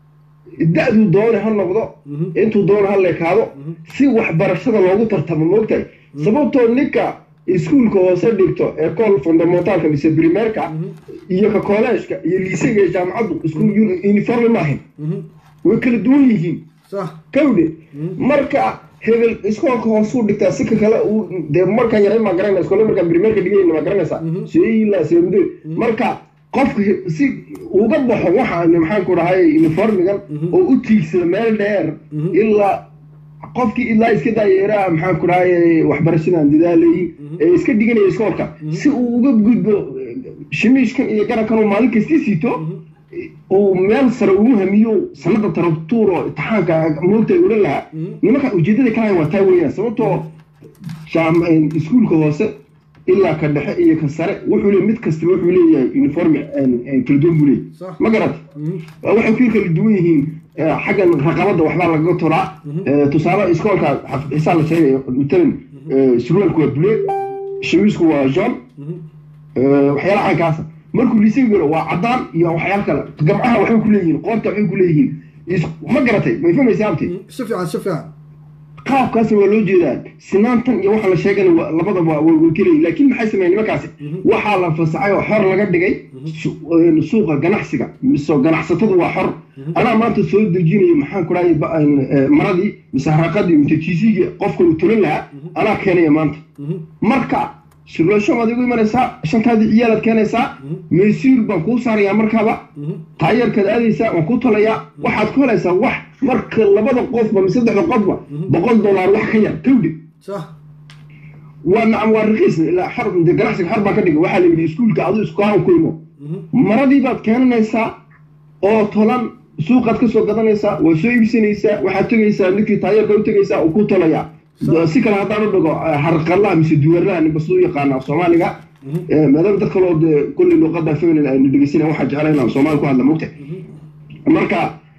da-duu doona ha noqdo intuu doona ha leekaado si waxbarashada loogu tartamo moogtahay sababtoo ninka iskuulka hoose dhigto ee kool fundamentalka mise primerka iyo ka kolleejka iyo liisega iyo jaamacaddu isku uniforme maahan way kala duwan yihiin sax kawdhe marka hebel iskoolka hoosuu dhigtaa si ka kale uu dee markaan yaray maa garanaysa iskoole markaan primerka dhigayna maa garanaysaa seila seemde marka qofka he- si uga baxo waxaan maxaan ku dhahay uniformigan oo u tiigsada meel dheer ilaa qofkii ilaa iska daayeeraa maxaan ku dhahay waxbarashadan dadaalayay ee iska dhiganaya iskoolka si uu uga gudbo eh, shimiishkan iyo garankan uu maalin kastii siito uu meel sare ugu hamiyo sanada taratuur oo imtixaanka moogta odhan lahaa nimanka ujeedada kalahay waa taa weeyaan sababtoo jaam- iskuulka hoose ilaa ka dhexe iyo ka sare wuxuu leeyahay mid kastaba wuxuu leeyahay uniform kala duwan buu leeyahay Sax. ma garat waxay ku kala duwan yihiin eh, xaggan raqabada waxbaa lagaga tolaa Eh, tusaale iskoolka xaf- xisaab la sheegayo matalan eh, surwaalku waa bule shamiisku waa john waxyaala caynkaasa markuu liisay galo waa cadaan iyo waxyaal kale gamcaha waxbay ku leeyihiin qoorta waxbay ku leeyihiin Is- ma garatay may fahmaysa abti si fiican si fiican qaabkaasna waa loo jeedaa sinaantan iyo waxa la sheegana waa- labadaba way way keleyihin laakiin maxay sameeyeen nimankaasi waxaa la fasaxay oo xor laga dhigay su- een, suuqa ganacsiga mise ganacsatadu waa xor anaa maanta soo dejinayo maxaan ku dhahay ba- een, eh, maradii mise haraqadii mise tiisigii qofka uu tulan lahaa anaa keenaya maanta marka sirloosho baad igu imanaysaa shantaadii ciyaalaad keenaysaa maysiir baan kuu saarayaa markaaba taayarkaad aadaysaa waan kuu talayaa waxaad ku helaysaa wax marka labada qofba mise saddexda qofba boqol dollar wax ka yar kawdhi sax waa nacam waa raqiis ilaa xor de ganacsiga xor baan ka dhigay waxaa la yidhi iskuulka aduu isku haan ku imo maradii baad keenanaysaa oo tolan suuqaad ka soo gadanaysaa waa soo iibsanaysaa waxaad tegaysaa ninkii taayarka u tegaysaa uu ku tolaya si kale haddaan u dhigo harqalaha mise duwarlaha ninba siduu yaqaana soomaaliga Eh, maadaama dad kaloo dee kulli luqada feminine aynu dhegeysanay waxaa jeclay inaan soomaali ku hadla mogta marka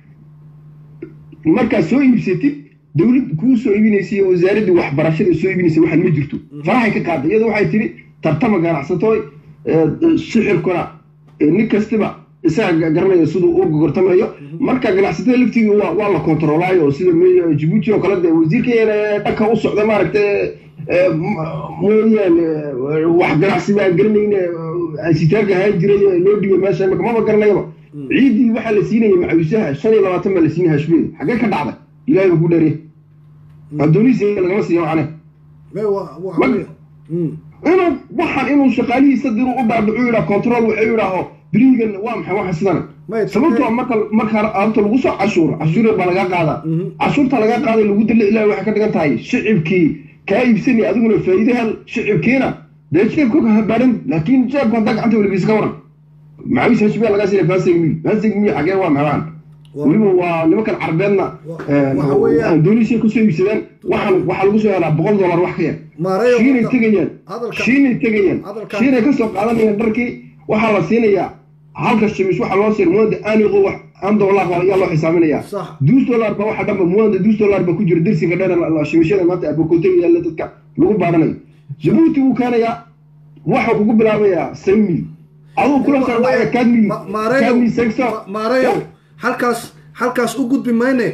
markaad soo iibsatid dawlad kuu soo iibinaysa iyo wasaaraddii waxbarashada soo iibinaysa waxaan ma jirto faraxay ka qaaday iyada waxay tidhi tartama ganacsatooy eh, sixirkuna eh, nin kastiba isaga garanaya siduu u gortamayo marka ganacsatada laftiga waa waa la kontroolaayo sida me- jibuuti oo kale dee wasiirkeena dhanka u socda maaragtay eh, m- mooyaane eh, wax ganacsi baan garanayne ansitaarka ahaan jiray ee loo dhigay meesha imaka maba garanayaba ciiddii waxaa la siinayay macawisaha shan iyo labaatan baa la siinaya hashbeeda xaggee ka dhacday ilaahay baa ku dheeriye addoonisiga lagama siiyo macne me wa wa Mag- inuu waxaan inuu shaqaalihiisa diru u dhaadhacu yidhaa control waxay yidhaaho beriigan waa maxay waxa sidana May- sababtoo marka marka horta lagu soo cashuuro cashuur baa laga qaadaa cashuurta laga qaaday lagu dalla ilaahay waxay ka dhigan tahay shicibkii kaa iibsanaya adiguna faa'iide hel shicibkiina dee jeebka ha baadhan laakiin jeebka haddaa gacanta weligiisa ka waran macawis hashbee lagaa siinaya fansig miy fansig miy xagee waa maxaan Waa- weliba waa nimankan carbeedna Wa- waxa weeyaan- indonesia kusoo iibsadeen waxaan waxaa lagu soo helaa boqol dollar wax ka yar Maareeyo shiinay hadda- tegayaan hadalka- shiinay tegayaan hadalka- shiinay kasoo qaadanayaan dharkii waxaa la siinayaa halka shimish waxaa loo siin muwanda aaniqo wax an dollar baa ayaa loo xisaaminayaa Sax. dus dollar ba waxa dhanba muwanda dus dollar ba ku jira dersiga dheer la shimishada maanta abokotega yaalla dadka lagu baadhanayo jabuuti wuu keenayaa waxaa kugu bilaabayaa san mil aduu kula soo dhacaya kad mil Ma- maareeyo kad mil sexo Ma- maareeyo halkaas halkaas u gudbi mayne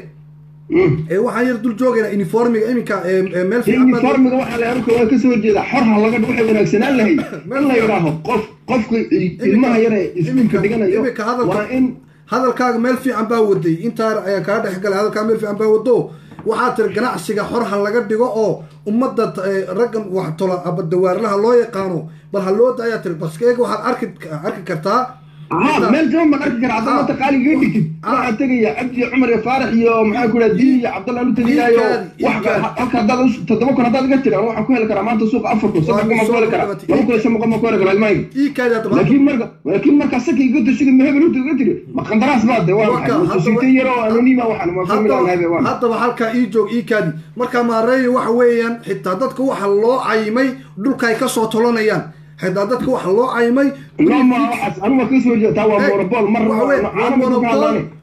ee waxaan yar dul joogaynaa uniformiga iminka ee ee meel fiican baad- uniformiga waxaa la arka waa kasoo horjeeda xor ha laga waxay wanaagsanaan lahayd in la yidhaaho qof qofka ilmaha yare iskuulka dhiganayo iminka hadalka waa in hadalkaaga meel fiican baa waday intaa ayaan kaa dhex galay hadalkaa meel fiican baa wado waxaa tiri ganacsiga xor ha laga dhigo oo ummadda eh, raggan wax tola aba dawaarlaha loo yaqaano bal ha loo daayaa tiri baskeega waxaad arki arki kartaa ها مال جون من أركي عبد الله تقالي يدك waxaa tegaya cabdi cumar iyo faarax iyo maxaa ku dhaha diin iyo cabdallah lu tegayaayo wax halka hadaad toddoba kun haddaad iga tiran waxaan ku heli karaa maanta suuqa afar kun saddex kun ma ku heli karaa laba kun iyo shan boqol ma ku heli karaa ilmahayga ii kaadi hadaba laakiin marka laakiin marka saka iga tashiga mahebel u iga tiri ma qandaraas baa de waa maxay mususite yaro anonima waxaan ma famila habe waa haddaba halkaa ii joog ii kaadi marka maareeyo waxa weeyaan xitaa dadka waxa loo cayimay dhulka ay kasoo tolanayaan xitaa dadka waxa loo cayimay lama waxaas anu ma kasoo jeeda taa waa monopol mar waxa weeye, waa caano ma ka monopol hadlaane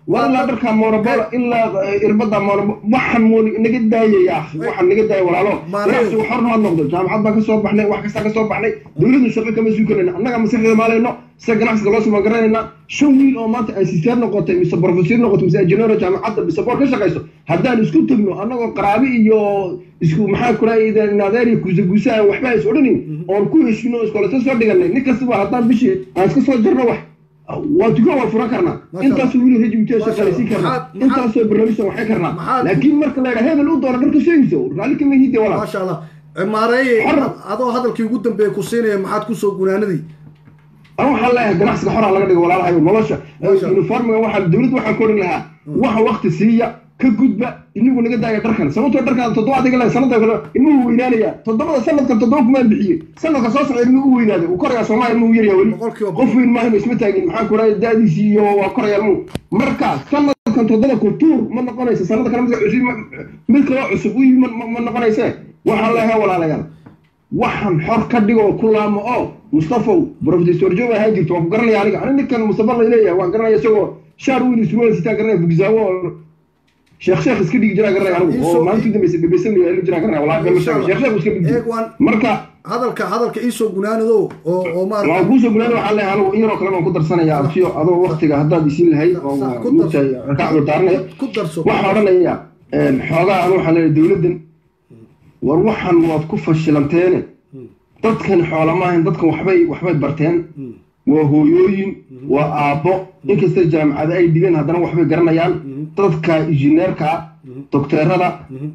war ilaa dharka monobola ilaa irbada monobo waxaan moon naga daayaya waxaan naga daaya walaalo ganacsigu xorna ha noqdo jaamacad baan kasoo baxnay wax kastaa kasoo baxnay dowladdu shaqo kama suukanayna annaga maskaxdeeda maalayno sida ganacsiga loo suma garanayna shan wiil oo maanta ay siseer noqotay mise professor noqotay mise engineer jaamacadda mise boor ka shaqayso haddaan isku tegno annagoo qaraabi iyo isku maxaa kuraayda naadeer iyo guusa guusaha waxba is odhanin oon ku heshino iskoolata soo dhiganay nin kastaba haddaan bishii aan iska soo jarno wax waa dukaan waa furan karnaa intaasoo wili rajimtee shaqaalaysiin karnaa intaasoo barnaamijsan waxay karnaa laakiin marka la yidhaha hebel u doona dharka sheegayso raalli kama hide walaa maasha allah maareeye adoo hadalkii ugu dambeeya ku siinaya maxaad kusoo gunaanadii an waxaan leeyahay ganacsiga xoraa laga dhigo walaalahayo nolosha uniformiga waxaa dowladda waxaan ku odhan lahaa waxa wakti siiya ka gudba inagu naga daaya dharkan sababtoo dharkan toddobaad iga sanada kale ilmuhu weynaanaya toddobada sanadkan toddoba kumaan bixiyey sanadka soo socda ilmuhu u weynaaday uu koraya soomaaliya ilmuhu yaryaa weli qof weyn maahan isma taagin maxaan ku dhahay daadiisii iyo waa koraya ilmuhu marka sanadkan toddoba kultuur ma noqonaysa sanada kale mid cusub mid kaloo cusub u yimi ma noqonayse waxaan leeyahay walaalayaal waxaan xor ka dhigo ku laamo oo mustafow professor joog ahaan jirto waan ku garanaya aniga ani ninkan mustafa la leeyahay waan garanaya isagoo shaar weyn isruwal sitaa garanaya bugzaawo sheekh sheekh iska dhigi jiraa garanaya anigu oo maalintii dambaysa dhabaysan la jiraa garanaya walaa bema sheekh sheekh sheekh iska dhigi marka hadalka hadalka iisoo gunaanado oo oo maarata waan kuusoo gunaanado waxaan leeyahay anigu in yaroo kale waan ku darsanaya abtiyo adoo waktiga haddaad isiin lahayd oo mugtahay rakacdo daaranaya ku darso waxaan odhanaya xoogaa anu waxaan leeyahay dowladdan war waxaan waad ku fashilanteene dadkan xoola maahan dadkan waxbay waxbay barteen waa hooyooyin waa aabbo inkasta jaamacada ay dhigeen haddana waxbay garanayaan dadka injineerka dokteerada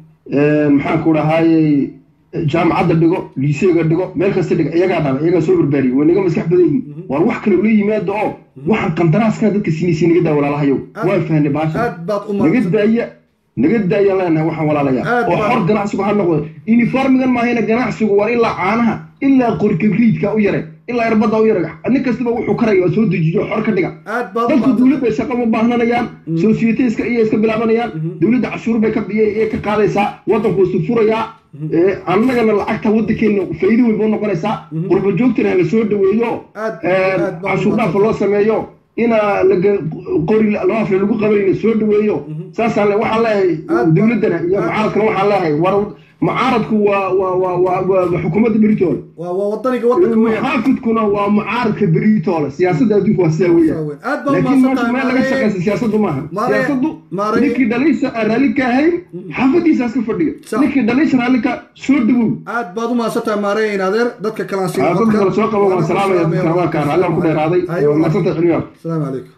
maxaan ku dhahaayey jaamacadda dhigo liiseega dhigo meel kasta dhigo iyagaa dhala iyagaa soo barbaariyay way naga maskax badan yihin war wax kale ula yimaada oo waxaan qandaraaska dadka siinaysa naga daa walaalahayow waa fahnay baasha naga daaya naga daayaan leenahay waxaan walaalayaa oo xor ganacsigu ha noqdo uniformigan maahayna ganacsigu waa ilaa caanaha ilaa qorkabriidka u yare ilaa irbada u yare nin kastaba wuxuu karaya oo soo dejiyo xor ka dhiga dadku dowladda shaqa ma baahnanayaan societeska iyo iska bilaabanayaan dowladda cashuur bay ka ka qaadaysaa waddanku isu furayaa annagana lacagta waddankeena faa'iido weyn buu noqonaysaa qurba joogtana hala soo dhaweeyo cashuur dhaafa loo sameeyo ina laga qori laafle lagu qabanayna soo dhaweeyo saasaan le waxaan leeyahay dowladdana iyo mucaaradkana waxaan leeyahay war mucaaradku waa waa waa waa waa xukuumadda beritoole waa waa wadaniga wadanka weeyaan muxaafidkuna waa mucaaradka beritoole siyaasadda adduunka waa sidaa weeyaan aad baa laakiin umahadsan marka tahay meel laga maareye shaqaysa siyaasaddu maaha Maare- siyaasaddu Maare- ninkii dhaliisa aan raalli ka ahayn xaafadiisaas ka fadhiga Sa- ninkii dhaliisa raalli ka soo dhawow aad baad umahadsan tahay maareye in adeer dadka kalaan siin Ah, dadka kale soo qaba waan salaamaya dadka rabaanka raalli aan ku dheeraaday Haye, waa mahadsantay cilmiyaal asalaamu calaykum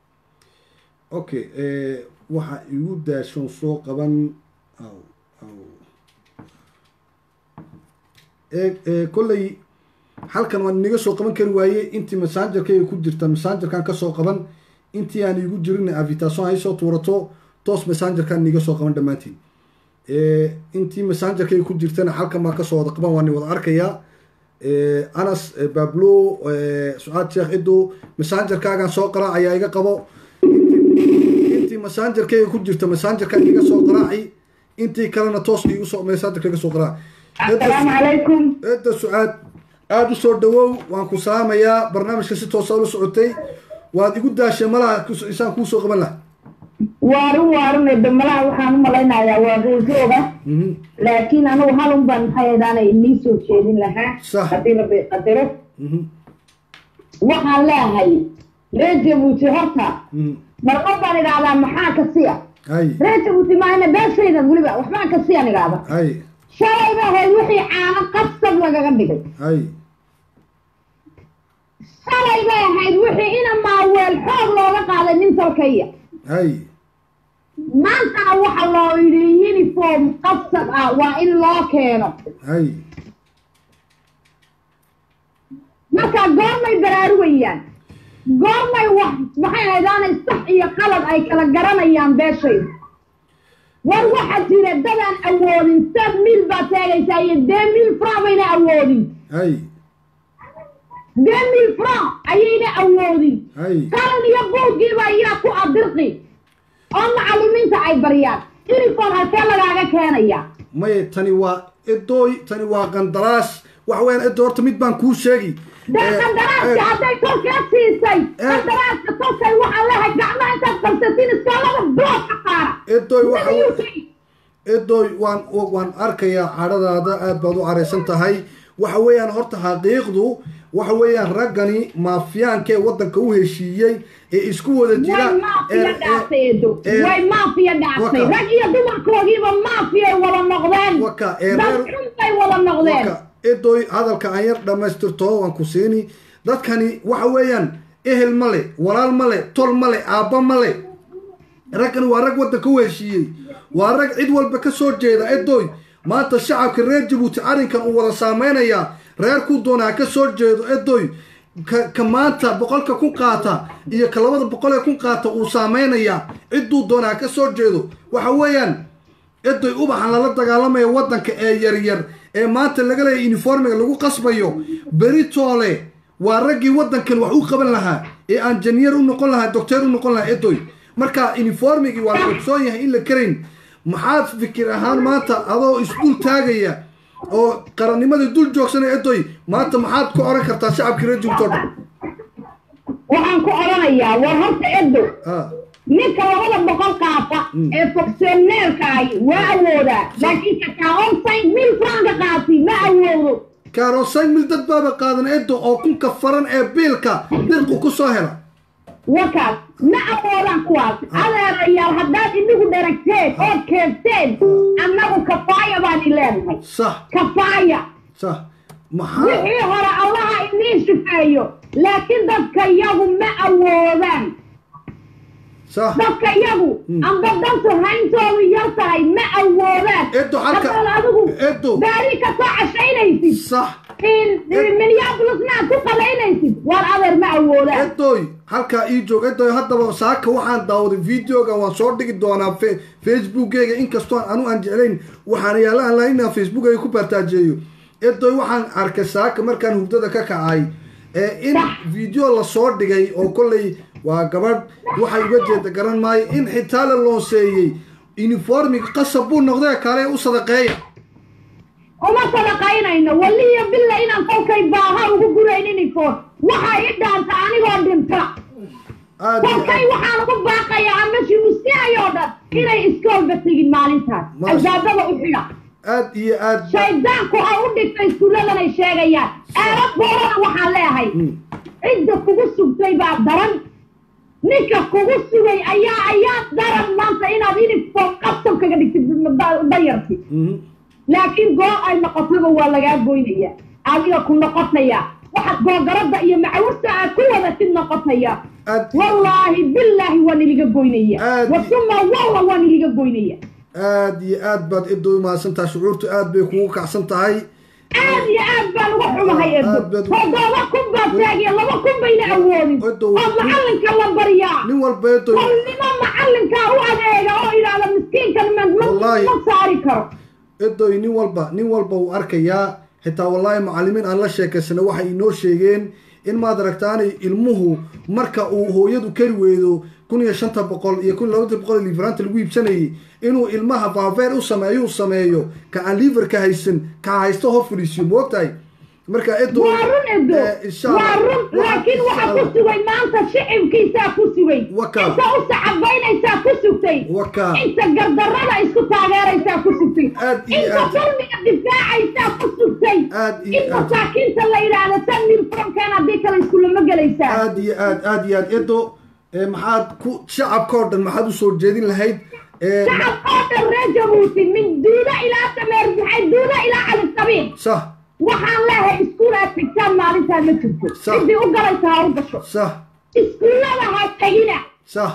okay eh, waxa igu daashoon soo qaban aw aw ee ee kolley halkan waan inaga soo qaban kari waaye intii messengerkayga ku jirta messengerkan ka soo qaban intii aan igu jirin avitation ay soo tuurato toos messengerkan inaga soo qaban dhammaantiin Eh, intii messengerkayga ku jirtana halkan baan kasoo wada qaban waan wada arkayaa Eh, anas eh, bablo eh, sucaad sheekh ido messengerkaagan soo qaraacayaa iga qabo intii messengerkayga ku jirta messengerkan iga soo qaraaci intii kalena toos igu soo messengerka iga soo qaraaci السلام عليكم eedda sucaad aada u soo dhawow waan ku salaamayaa barnaamijka si toosa ula socotay waad igu daashay malaha kus- isaan kuu soo qaban laha waarun waarun damalaha waxaan u malaynayaa waa ruujooga Mhm. laakiin anigu halun baan maxay edaanay inii soo jeedin lahaa Sax. haddii la qadaro Mhm. waxaan leehay reer jabuuti horta Mhm. marqod baan idhaahdaa maxaa ka siya hay reer jabuuti maahana beeshaydan weliba waxbaan ka siyaan idhaahda hay shalay ba ahayd wixii caano qasab lagaga dhigay hay shalay bay ahayd wixii ina maaweel xoog looga qaaday nin talkaya hay maantana waxa loo yidhi uniform qasab ah waa in loo keeno hay marka goormay baraarugayaan goormay wax maxay haydaanay sax iyo qalad ay kala garanayaan beeshayda war waxaa jira dadaan awoodin sab mil baad sheegaysaa iyo dee mil franc bayna awoodin hay dee mil franc ayayna awoodin hay qalan iyo buuggiiba iyaa ku adirqi oo macallimiinta ay baryaan uniform halkee lagaaga keenaya maye tani waa edooy tani waa qandaraas waxa weeyaan edo horta mid baan kuu sheegi dee Eh, qandaraaska eh, hadday tolkaa siisay Eh. qandaraaska tolkay waxaa leehay gacmaha intaad qabsatiin iskoolada blood ka qaara edoy waxa Sida we- UK. edoy waan waan arkayaa cadhadaada aad baad u caraysan tahay waxa weeyaan horta xaqiiqdu waxa weeyaan raggani maafiyaanka ee waddanka u heshiiyey ee isku wada jira way maafiya ee- ee- dhaaftay edo ee- way maafiya dhaaftay Waka. rag iyo dumarkoogiiba maafiyay wada noqdeen Waka, ee dad reer- xun bay wada noqdeen Waka, edoy hadalka aan yar dhammaystirto waan ku siini dadkani waxa weeyaan ehel ma le walaal ma le tol ma le aabba ma le raggani waa rag waddanka u heshiiyey waa rag cid walba ka soo jeeda edoy maanta shacabka reer jabuuti arrinkan uu wada saameynayaa reer ku doonaa ka soo jeedo edoy ka, ka maanta boqolka kun qaata iyo ka labada boqol ee kun qaata uu saameynayaa cidduu doonaa ka soo jeedo waxa weeyaan edoy ubaxan lala dagaalamayo waddanka ee yaryar ee maanta laga leeya uniformiga lagu qasbayo beritoole waa raggii waddankan wax u qaban lahaa ee aan janiyar u noqon lahaa docteer u noqon lahaa edoy marka uniformigii waa la ogsoon yahay in la karayn maxaad fikir ahaan maanta adoo isdul taagaya oo qarannimadii dul joogsanaya edoy maanta maxaad ku oran kartaa shacabkii reer jubuuti oo dhan waxaan ku odhanayaa war horta edo Ah, ninka labada boqol qaata ee fonctioneerka ahi waa awoodaa laakiin ka kaonsayn mil franka qaati ma awoodo kaarosayn mil dad baaba qaadan edo oo kunka faran ee biilka dirqu ku soo hela wakaas ma awoodaan kuwaas adeerayaal haddaad inagu dharagteen ood keensteen annagu kafaaya baan i leenahay sax kafaaya sax maxaa wixii hore allaha iniin shufeeyo laakiin dadka yagu ma awoodaan sax dadka yagu amba dantu hayntoodu yar tahay ma awoodaan Edo, halka- haddaad adigu Edo. baari ka soo cashaynaysid sax in minneapolisna aad ku qalaynaysid waar adeer ma awoodaan edoy halkaa ii joog edoy haddaba saaka waxaan daawaday videoga waan soo dhigi doonaa fe- facebookgayga inkastoo anu aan jeclayn waxaan yaalaan laha inaan facebookgayga ku baartaajeeyo edoy waxaan arkay saaka markaan hurdada ka kacay ee in video lasoo dhigay oo kolley waa gabadh waxay uga jeeda garan maayo in xitaa la loonseeyey uniformiga qasab buu noqdee kale u sadaqeeya uma sadaqaynayno waliyo billa inaan kolkay baaha ugu guraynin ifoon waxaa i dhaanta anigoo dhinta aad iyo kolkay aad waxaan ugu baaqayaa ama shimusiayoo dhan inay iskoolba tegin maalintaas Maasha- albaabada u xidha aad iyo aad ba- shaydaanku ha u dhigtay iskuulladanay sheegayaan eera boolana waxaan leeyahay cidda kugu sugtay baa daran ninka kugu sugay ayaa ayaa daran maanta inaad uniform qasab kaga dhigtid da- dayarti Mhm. laakiin goo ay noqotaba waa lagaa goynaya adiga ku noqotaya waxaad googarada iyo macawurta aad ku wadatid noqotaya aad wallaahi billaahi waan iliga goynaya Aad- wasuma walla waan iliga goynaya aad iyo aad baad edo umahadsan tahay shucuurtu aad bay kugu kacsan tahay aad iyo aad baan uga xumahay edo Aad baad- toddoba kun baa taagiya laba kun bayna awoodin Edo, oo macalinka la baryaa nin walba edo kolnimo macalinka u adeega oo idhaahda miskiinkan ma ma- Wallaahi. ma saari karo edoy nin walba nin walba uu arkayaa xitaa wallaahi macallimiin aan la sheekaysana waxay inoo sheegeen in maad aragtaanay ilmuhu marka uu hooyadu kari weydo kun iyo shanta boqol iyo kun iyo labatan boqol ee liveranta lagu iibsanayay inuu ilmaha baabeer u sameeyo u sameeyo ka aan liverka haysan ka haysto hor fadhiisiyo moogtahay marka edo waa run edo eh, insha waa Allah. run Waxaan- laakiin insha waxaa ku Allah. sugay maanta shicibkiisaa ku sugay Waka. inta u sacabaynaysaa ku sugtay Waka. inta gardarrada isku taageeraysaa ku sugtay Aad iyo inta aad. dulmiga difaacaysaa ku sugtay Aad iyo in aad. masaakiinta la yidhaahdo tan milfronkan haddii kale iskulama gelaysaa aad iyo aad aad iyo aad edo eh, maxaad ku shacabka oo dhan maxaad usoo jeedin lahayd Eh, shacab oo dhan reer jabuuti min duuda ilaa dameer maxay duuda ilaa calisabiin sax waxaan leehay iskuul aad tegtaan maalintaan ma jirto Sax. ciddii u galaysa ha u gasho sax iskuullada ha tegina sax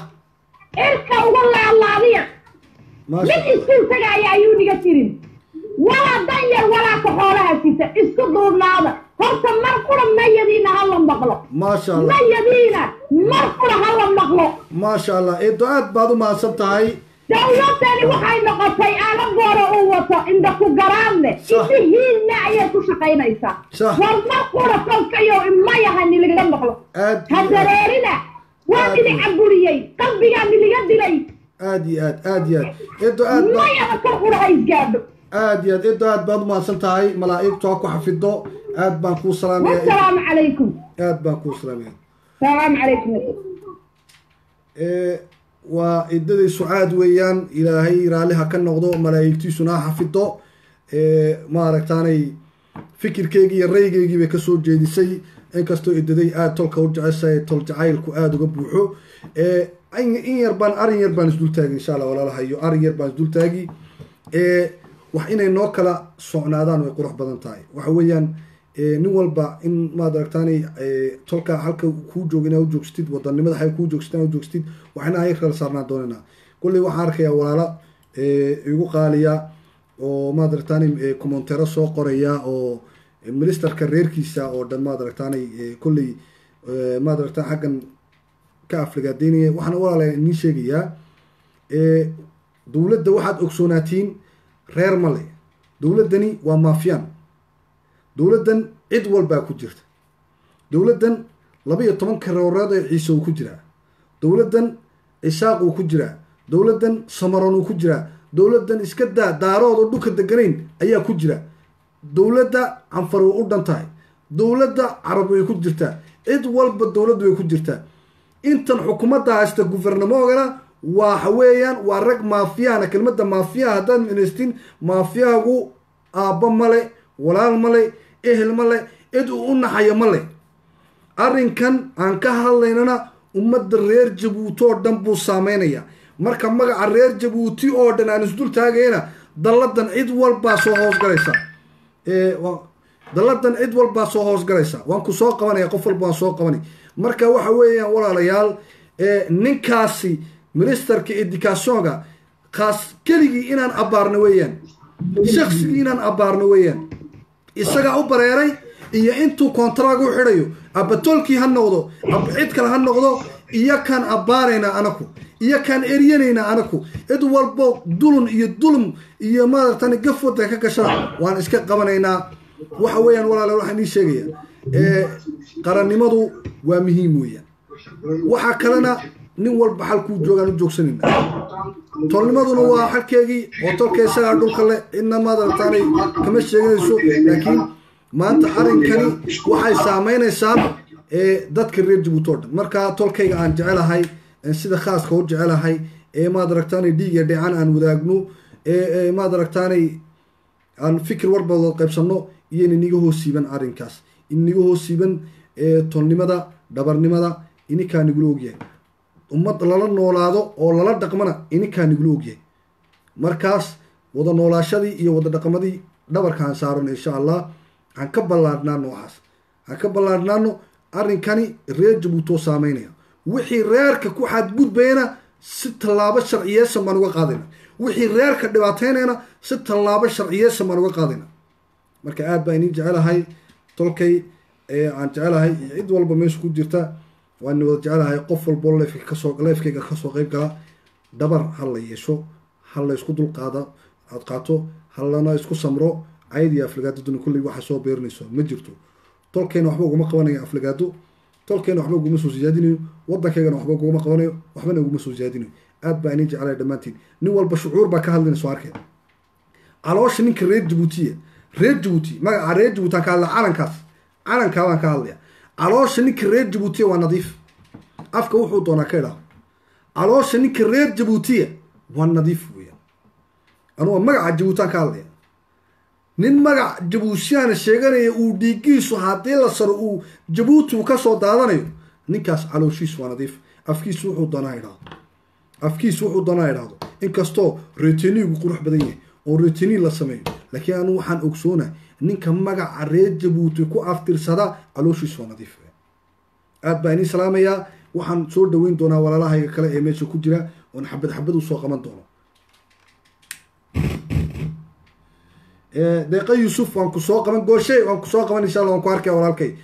cirka uga laalaadiya maasha mid iskuul tagaaya ayuu niga tirin walaa dan yar walaa ka xoolaha sita isku duurnaada horta mar qura mayadiina ha la maqlo maasha allah mayadiina mar qura ha la maqlo maasha allah eedo aad baad u mahadsan tahay dawladani waxay noqotay aala boora uu wato inda ku garaadne Sax. isi hiilna ayay ku shaqaynaysaa Sax. war mar qura kolkayo imayaha niliga maqlo aad ha iyo aad dareerina waa Aad. nili caburiyey qalbigaa niliga dilay aad iyo aad aad iyo aad eedo aad ba mayada kor qura ha isgaadho aad iyo aad edo aad baad umahadsan tahay malaa'igtu ha ku xafido aad baan kuu salaamaya والسلام عليكم aad baan kuu salaamaya السلام عليكم ee waa idaday sucaad weeyaan ilaahay raalliha ka noqdo malaa'igtiisuna ha xafido ee maaragtaanay fikirkeygii iyo raygeygii bay kasoo jeedisay inkastoo idaday aada tolka u jeceshahay tol jacaylku aada uga buuxo ee in in yar baan arin yar baan isdultaagi insha allah walaalahayo arin yar baan isdultaagi ee wax inay noo kala socnaadaan way qurux badan tahay waxa weeyaan ee, nin walba in maad aragtaanay ee, tolka halka kuu jooga inaa ujoogstid wadanimada hay kuu joogsatid inaa ujoogstid waxna ay kala saarnaan doonanaa kulley waxaan arkayaa walaalo ee, igu qaaliya oo maad aragtaanay ee, commentero soo qoraya oo ministerka reerkiisa oo dhan maad aragtaanay ee, kolley ee, maad aragtaan xaggan ka aflagaadeynaya waxaan walaala idiin sheegayaa ee, dowladda waxaad ogsoonaatiin reer male dowladdani waa maafiyaan dowladdan cid walbaa ku jirta dowladdan laba iyo toban kareereed ee ciise uu ku jiraa dowladdan cisaaq uu ku jiraa dowladdan samaron uu ku jiraa dowladdan iska daa daarood oo dhulka deganayn ayaa ku jira dowladda canfar way u dhan tahay dowladda carab way ku jirtaa cid walba dowladdu way ku jirtaa intan xukuumadda haysta guvernamoogana waxa weeyaan waa rag maafiyahana kelmadda maafiyaha haddaad ministin maafiyahagu aabba male walaal male ehel male cid uu u naxayo male arrinkan aan ka hadlaynana ummadda reer jabuuti oo dhan buu saameynaya marka magaca reer jabuuti oo dhan aan isdul taagayna dalladan cid walbaa soo hoosgalaysa ee, waa- dalladan cid walbaa soo hoosgalaysa waan ku soo qabanaya qof walba waan soo qabanay marka waxa weeyaan walaalayaal ee, ninkaasi ministerka educationga kaas keligii inaan abaarno weeyaan shaksigii inaan abaarno weeyaan isagaa u bareeray iyo intuu kontraag u xidhayo abatolkii ha noqdo aba cid kale ha noqdo iyo kaan abbaaraynaa anaku iyo kaan eryanaynaa anaku cid walbo dulun iyo dulum iyo maaragtan gaf wadanka ka gashada waan iska qabanaynaa waxa weeyaan walaale waxaan ii sheegaya ee, qarannimadu waa muhiim weeyaan waxaa kalena nin walba xalkuu joogaan u joogsanayna tolnimaduna waa xalkeegii oo tolka isagaa dhulka le cidna madarataanay kama sheeganayso laakiin maanta arrinkani waxay saameynaysaa ee dadka reer jabuuti oo dhan marka tolkayga aan jecelahay ee sida khaaska u jecelahay ee maad aragtaanay dhiig iyo dheecan aan wadaagno ee ee maad aragtaanay aan fikir warbada qaybsanno iyo in iniga hoos siiban arrinkaas iniga hoos siiban ee tolnimada dhabarnimada ininkaa nigula ogyahay ummad lala noolaado oo lala dhaqmana ininkaa nigula ogyahay markaas wada noolaashadii iyo wada dhaqmadii dhabarkaan saaran insha allah aan ka ballaadhnaano waxaas aan ka ballaadhnaano arrinkani reer jabuuti oo saameynaya wixii reerka ku xadgudbayana si tallaabo sharciyeysan baan uga qaadayna wixii reerka dhibaateynayna si tallaabo sharciyeysan baan uga qaadayna marka aad baa inin jecelahay tolkay ee aan jecelahay iyo cid walba meesha ku jirta waan wada jecelahay qof walbo leefka kasoo leefkayga kasoo qeyb gala dhabar ha la yeesho ha la isku dulqaada aad qaato ha lana isku samro cayd iyo aflagaadaduna kulley waxa soo beerinayso ma jirto tolkeena waxba uguma qabanayo aflagaado tolkeena waxba uguma soo siyaadinayo waddankeygana waxba uguma qabanayo waxbana uguma soo siyaadinayo aad baa inin jecelahay dhammaantiin nin walba shucuur baa ka hadlinayso arkeen caloosha ninka reer jabuutiya reer jabuuti magaca reer jabuuti aan ka hadlaya calankaas calankaa baan ka hadlaya caloosha ninka reer jabuutiya waa nadiif afka wuxuu doonaa ka idhaahdo caloosha ninka reer jabuutiya waa nadiif weeyaan anuga magaca jabuuti aan ka hadlaya nin magac jabuutiyaana sheeganaya uu dhiigiisu haddii la saro uu jabuuti uu kasoo daadanayo ninkaas calooshiisu waa nadiif afkiisu wuxuu doonaa idhaahdo afkiisu wuxuu doonaa idhaahdo inkastoo reteniigu qurux badan yahay oo reteni la sameeyo laakiin anu waxaan ogsoona ninka magaca reer jabuuti ku aftirsada calooshiisu waa nadiif aad baa inii salaamayaa waxaan soo dhaweyn doonaa walaalahayga kale ee meesha ku jira oon xabad xabad usoo qaban doono deeqa yuusuf waan ku soo qaban gooshe waan ku soo qaban insha allah waan ku arkaya walaalkay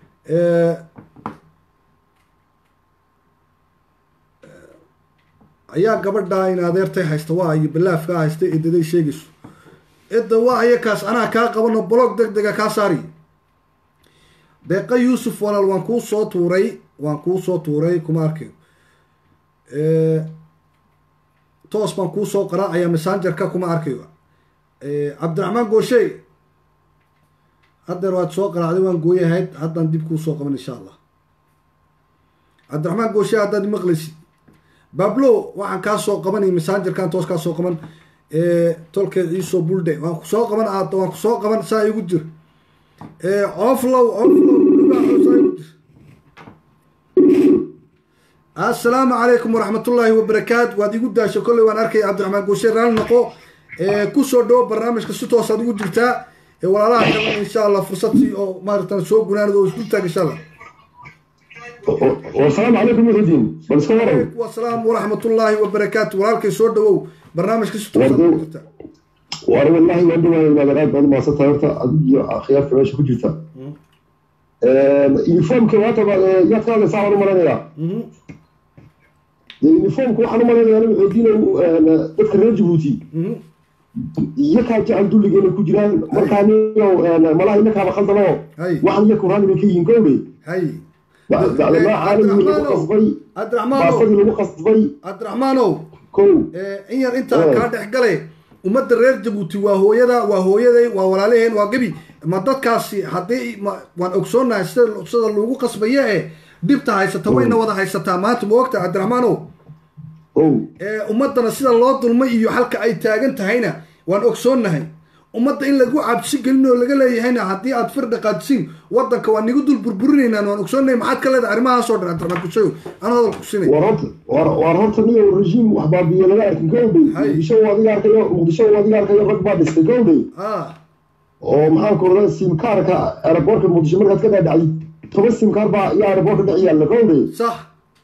ayaa gabadhaa in adeertay haysta waa iyo balaafkaa haysta edaday sheegayso edda waa iyakaas anaa kaa qabano blog deg dega kaa saari deeqa yuusuf walaal waan kuu soo tuuray waan kuu soo tuuray kuma arkayo toos baan kuu soo qaraacaya messengerka kuma arkayo cabdiraxmaan gooshe haddeer waad soo qaraacday waan gooyahayd haddaan dib kuu soo qaban insha allah cabdiraxmaan gooshe haddaad maqlaysid bablo waxaan kaa soo qabanay messangerkan toos kaa soo qaban tolkeed iisoo buldhe waan ku soo qaban aad waan ku soo qaban saa igu jir coflow coflow saa igu jir assalaamu calaykum waraxmatullaahi wabarakaatu waad igu daasho kolley waan arkay cabdiraxmaan gooshe raali noqo kusoo dhawo barnaamijka si toosaad ugu jirtaa walaalaha kalan insha allah fursad si oo maaratan soo gunaanad oo isdul taag insha allah wasalaamu calaykum muxudiin bal iska waran wasalaam waraxmatullaahi wabarakaatu walaalkay soo dhawow barnaamijka si toosaad ugu jirtaa war wallahi waan dhawaaya inaad aad baad umahadsan tahay horta adig iyo akhyaarta meesha ku jirta uniformka maanta yaad ka hadlaysaa waan u maleynayaa uniformka waxaan u malaynayaa aniga xoojinayo dadka reer jabuuti iyakaa jecel dulliga inay ku jiraan markaa niyo malaha inakaaba khaldanoo hay waxan iyaku raali bay ka yihiin kowdhe hay bacdamaa caalamigii lagu qasbay cabdiraxmaanow baasadii lagu qasbay cabdiraxmaanow kow in yar intaa kaa dhex gale ummadda reer jabuuti waa hooyada waa hooyaday waa walaalaheen waa gebi ma dadkaasi haddii ma waan ogsoonnahay sida sida lagu qasbayo ee dhibta haysata wayna wada haysataa maanta ma ogta cabdiraxmaanow ow ummaddana sida loo dulmay iyo halka ay taagan tahayna waan ogsoonnahay ummadda in lagu cabsi gelin oo laga leeyahayna haddii aad fir dhaqaajisiin waddanka waa nigu dul burburinaynaan waan ogsoonnahay maxaad ka leedahay arrimahaasoo dhan cabdiraxmaan kushayo aan hadal ku sinay war horta war war horta niyo rejiim wax baabiye laga arkin kowdhe Hay. muqdisho uu adiga arkayo muqdisho uu adiga arkayo rag baa dhistay kowdhe ah oo maxaan ku oran simkaarka aeroboortka muqdisho markaad ka dhaadhacday toban simkaar baa iyo aeroboortka dhex yaalla kowdhe sax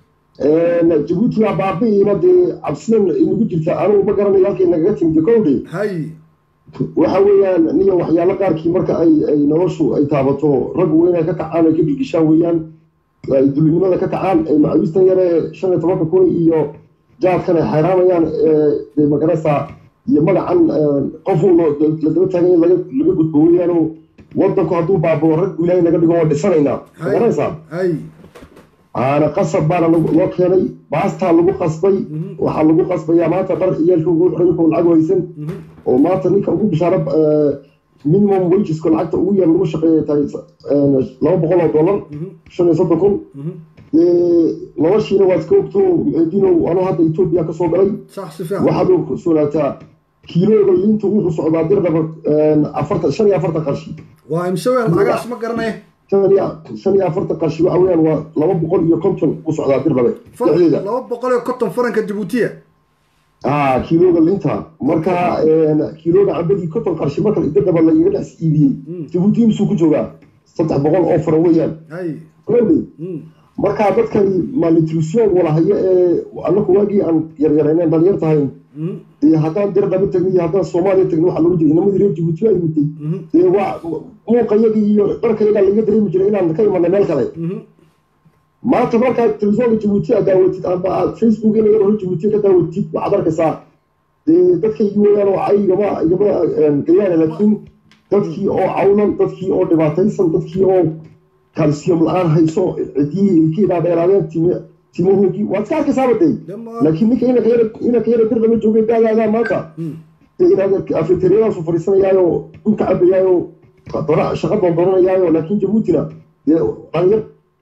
jabuuti waa baabi'iina dee cabsidan inagu jirta anugu ma garanayo halkay nagaga timida kowdhe hay waxa weeyaan niyo waxyaalo qaarkii marka ay ay noloshu ay taabato raggu waa inay ka kacaan ay ka gilgishaan weeyaan ay dulinimada ka kacaan ay macawistan yare shan iyo tobanka kun iyo jaadkan ay xayraamayaan dee magarasa iyo magacan qofu la daba taagan in laga laga gudbo weeyaano wadanku hadduu baaboo raggu ilaahay naga dhigo waa dhisanaynaa hay magaraysaa hay aana qasab baana lagu- loo keenay baastaa lagu qasbay waxaa lagu qasbayaa maanta dhar ciyaalka ugu xidhanko lacag haysan oo maanta ninka ugu bishaaro minimum wageska lacagta ugu yar lagu shaqeeya tahay laba boqol oo dollar shan iyo soddon kun noloshiina waad iska ogto dinow anuu hadda etoobiya ka soo galay sax si fiican waxaad u sugnaataa kiilooga liinta wuxuu socdaa dirdhaba afartan shan iyo afartan qarshi waa imse weyn lacagaas ma garanaya shan iyo shan iyo afartan qarshi waxa weeyaan waa laba boqol iyo konton u socdaa dirdhabe Far- dhexdeeda laba boqol iyo konton faranka jabuutiya ah kiilooga linta marka kiilooga cambadii konton qarshi marka dirdhaba lagaga dhex iibiyey jabuuti imsuu ku joogaa saddex boqol oo faran weeyaan hay Really? Mm. marka dadkani malnutrition walahayo ee anaku waagii aan yaryarayneen dhalinyar tahay Mm. dee haddaan dirdhaba tagni iyo haddaan soomaaliya tagni waxaa loola jiray inamadii reer jabuuti ay mitay Mhm. dee waa muuqayagii iyo dharkayagaa laga dareemi jiray inaan ka imanay meel kale Mhm. maanta markaad telefoonka jabuuti aad daawatid ama aad facebook in laga hor jabuuti ka daawatid waxaad arkaysaa dee dadkaygii weeyaan oo ay igama igama gayaana laakiin dadkii oo cawlan dadkii oo dhibaataysan dadkii oo kalsiyum la-aan hayso cidiyihii ilkii dhaadheeraadeen time timahoogii waad iska arkaysaaba dee Dama- laakiin ninka inanka yara inanka yara bir lama joogay daadaadaa maanta Mm. dee inaad afeteriyadaasu fadhiisanayaayo dhulka cabayaayo dora shaqo doondoonanayaayo laakiin jabuutina dee dhalinyar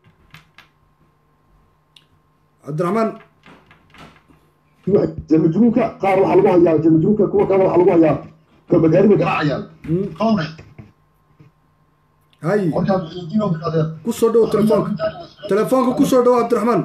cabdiraxmaan jamajruunka qaar waxaa lagu hayaa jamajruunka kuwa kalena waxaa lagu hayaa kabagaari bay garaacayaan Mm. qawne hay markaa muxiidiino bidhaadeen kusoo dhow telefoonka telefoonka kusoo dhow cabdiraxmaan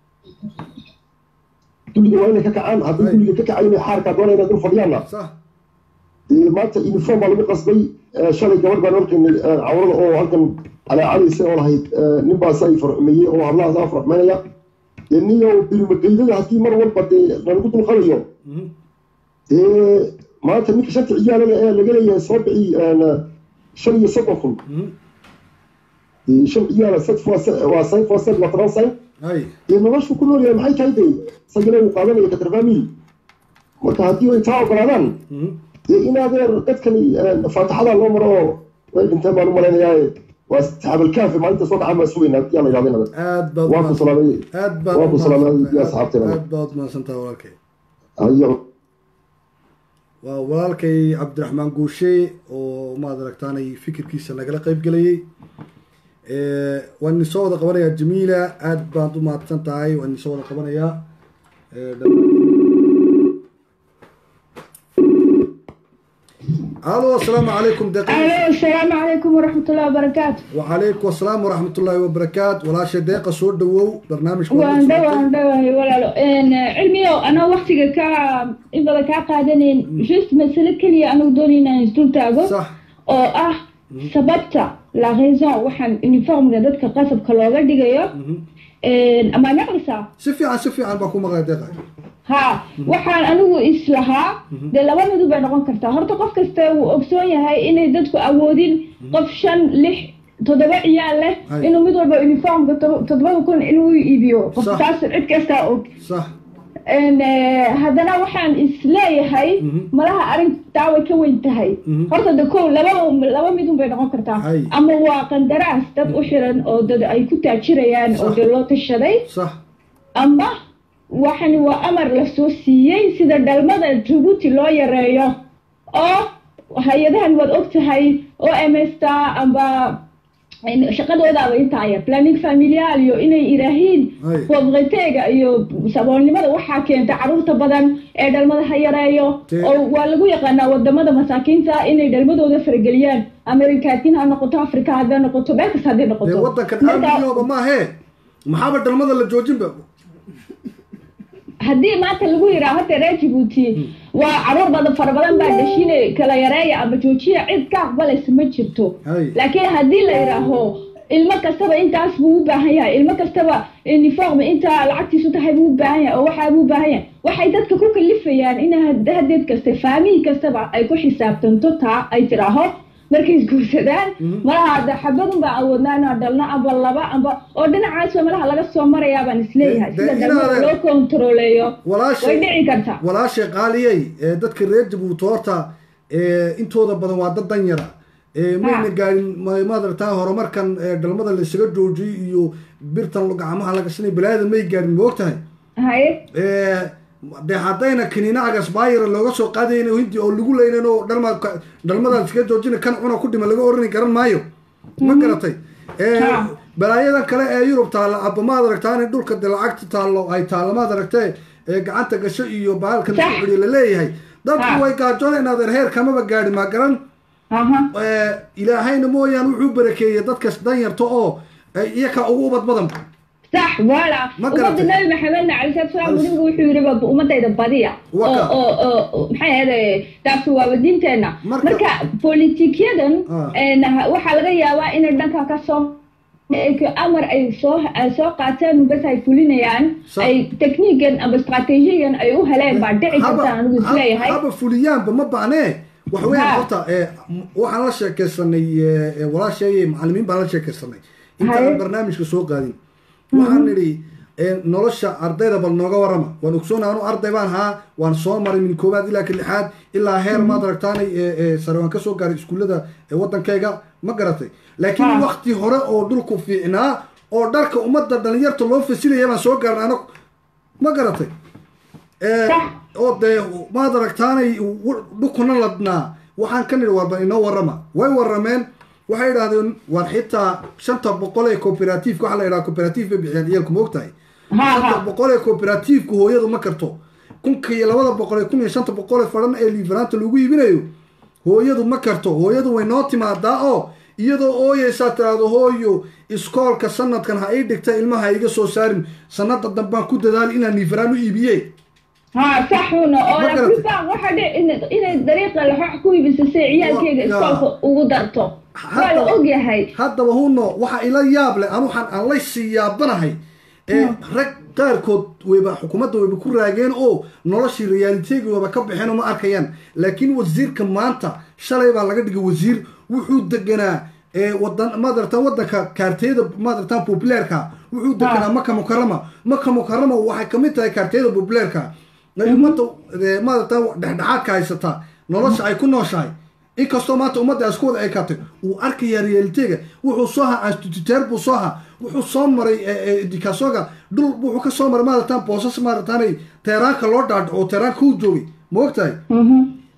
dulliga waa inay ka kacaan haddii Ay. dulliga ka kacayn inay xaarkaa doona inaad dul fadhiyaanna sax dee maanta uniform baa lagu qasbay Eh, shalay gabadh baan horkaynay cawrada oo halkan calaacalisa oo lahayd eh, nin baas ay farxumeeyey oo hablahaas aa farxumeynaya dee niyo bilmageydada haddii mar walba dee lalagu dulqabayo Mhm. dee maanta ninka shanta ciyaalada ee laga leeyahay soo bixi eh, shan iyo soddon kun Mhm. dee shan ciyaala set fois set- waa cinq fois set waa toban cinq hay dee noloshu ku nool yahay maxay tahay dee isagana uu qaadanaya katarfamil marka haddii ay taa ogolaadaan Mhm. dee in adeer dadkani eh, faataxada loo maro oo way dhinteen baan u malaynayaa waa saxaabalkaafi maalinta soo dhacaan baa sugaynaa yaa la yidhahda inaad aad baad waa ku umahadsan- salaamay aad baad waa ku salaamay umahadsantahay. iyo asxaabteena. aad baad umahadsantahay walaalkay ayo waa walaalkay cabdiraxmaan guushe oo maad aragtaanay fikirkiisa nagala qayb gelayay waan idin soo wada qabanayaa jamiila aad baad u mahadsan tahay waan idin soo wada qabanayaa alo asalaamu calaykum alo asalaamu calaykum waraxmatullahi wabarakaatu wacalaykum asalaam waraxmat ullaahi wabarakaatu walaasha deeqa soo dhawow barnaamijka waan dhow waan dhowahay walaalo cilmiyow anoo waktiga ka in badan kaa qaadanayn just masale keliya anagu doonay inaan isdul taago sax oo ah sababta la raison waxaan uniformga dadka qasabka looga dhigayo amaa maqlaysaa si fiican si fiican baa ku maqlay deeqa ha waxaan anigu islahaa dee laba midu bay noqon kartaa horta qof kasta wuu ogsoon yahay inay dadku awoodin qof shan lix toddoba ciyaal leh Hay. inuu mid walba uniformka to- toddobada kun inuu iibiyo qof Sax. taas cid kastaa og sax En, eh, haddana waxaan isleeyahay Mhm. malaha arrintaa way ka weyn tahay Mhm. horta de kow laba laba midun bay noqon kartaa Hay. ama waa qandaraas dad u xiran oo dad ay ku taajirayaan oo Sax. dee loo tashaday sax ama waxani waa amar la soo siiyey sida dhalmada jabuuti loo yareeyo oo hay-adahan waad og tahay oo emesta amba shaqadoodaaba intaaya planning familial iyo inay iraahiin Ay. pobriteega iyo saboolnimada waxaa keenta caruurta badan ee dhalmada ha yareeyo Te- oo waa lagu yaqaanaa wadamada masaakiinta inay dhalmadooda farageliyaan amerikaatin ha noqoto afrika hadday noqoto meel kasta hadday dee noqoto waddankan Marka- aamiyooba maahee maxaaba dhalmada la joojinba haddii maanta lagu yidhaah hadda reer jabuuti waa caruur badan fara badan baa dhashine kala yareeya ama joojiya cid ka aqbalaysa ma jirto Hay. laakiin haddii la yidhaaho ilmo kastaba intaas buu u baahan yahay ilmo kastaba uniform intaa lacagtiisu tahay buu u baahan yahay oo waxaa buu u baahan yahay waxay dadka ku kalifayaan in had- hadeed kasta faamihi kastaba ay ku xisaabtanto taa ay tiraaho markay isguursadaan malaha hadda xabadun baa awoodnaa inaan dhalno amba laba amba oo dhinacaasba malaha laga soo marayaa baan isleeyahay De- de sida dhalmada inaad- loo kontaroleeyo walaashay way dhici kartaa walaashay qaaliyey ee dadka reer jabuuti horta ee intooda badan waa dad danyara ee mayna Ha. gaarin ma- maad aragtaa horumarkan ee dhalmada laysaga joojiyey iyo birtan gacmaha laga sinay balaada may gaarin ma ogtahay haye ee dee haddayna kiniina agasbaayira looga soo qaadayna hindi oo lagu leynan oo dhalma dhalmadan iskaga joojina kan cuna ku dhima laga orani garan maayo ma garatay ee Ha. balaayadan kale ee yurub taalla abba maad aragtaan in dhulka de lacagta taallo ay taallo maad aragtee ee gacanta gasho iyo bahalkan Sax. isku xidhiyo laleeyahay dadku Ha. way gaajoona inaadan heer kamaba gaadhi ma garan aha ee, ilaahayna mooyaan wuxuu barakeeyey dadkas danyarta oo ee, iyaka ugu ubad badan sax wala Ma ummadda garatay? nabi maxamedna cali salaatu salaam nabigu wuxuu yidhi ba ummadayda badiya oo Waka. oo oo maxay ahayd taasi waaba diinteenna Marka- marka politikyadan Ah. een, waxaa laga yaabaa inay dhanka ka soo amar ay soo ay soo qaateen bas ay fulinayaan Sax. ay techniigan ama strategigan ay u heleen baa dhici karta anigu isleeyahay haba fuliyaanba ma baanee wax weyn Ha. horta ee, m- waxaan la sheekaysanay ee, ee, walaashay macalimiin baan la sheekaysanay intaan Haye. barnaamijka soo qaadin waxaan nidhi ee, nolosha ardayda bal nooga warama waan ogsoona anu arday baan haa waan soo maray min koowaad ilaa ka lixaad ilaa heer maad aragtaanay ee, ee, sare waan kasoo gaaray iskuullada ee wadankayga ma garatay laakiin Ha. wakti hore oo dhulku fiicnaa oo dharka ummadda dhalinyarta loo fasilaya baan soo gaarnay anagu ma garatay Ee, Sax. oo dee maad aragtaanay w- dhukuna ladnaa waxaan ka nidhi warba inoo warrama way warrameen waxay idhahdeen war xitaa shanta boqol ee cooperativeka waxaa la yidhaha cooperative bay bixiyaan ciyaalku ma ogtahay ha shanta ha boqol ee cooperativeka hooyadu ma karto kunka iyo labada boqol ee kun iyo shanta boqol ee fadhan ee liifanaanta lagu iibinayo hooyadu ma karto hooyadu way noo timaadaa oo iyadoo ooyeysaa tiraahdo hooyo iskoolka sanadkan ha ii dhigta ilmaha ha iga soo saarin sanada dambaan ku dadaali inaan liifanaan u iibiye ha saxuna oo Ma la garatay? kulbaan waxa dhici in- inay dariiqa laxoox ku iibisa si ciyaalkeyga Wa- iskoolka ugu darto waa la Hadda- ogyahay haddaba huno waxa ila yaab leh anu waxaan aan laysii yaabanahay ee rag qaarkood wayba xukuumadda wayba ku raageen oo noloshii realiteegi wayba ka baxeen oo ma arkayaan laakiin wasiirka maanta shalay baa laga dhigay wasiir wuxuu deganaa ee wadan maadartaan wadanka kaarteyada maadartaan populeerka wuxuu deganaa maka mukarama maka mukarama waxay kamid tahay kaarteyada populeerka ay ummadda ee, maadartaan dhexdhexaadka haysata nolosha ay ku nooshahay inkastoo maanta ummadda ay isku wada ekaatay uu arkayaa realitega wuxuu soo ahaa instituteer buu soo ahaa wuxuu soo maray dikasoga dhul wuxuu ka soo maray maaratan boosas maarataanay teeraanka loo dhaadhaco oo teeraanka uu joogay ma ogtahay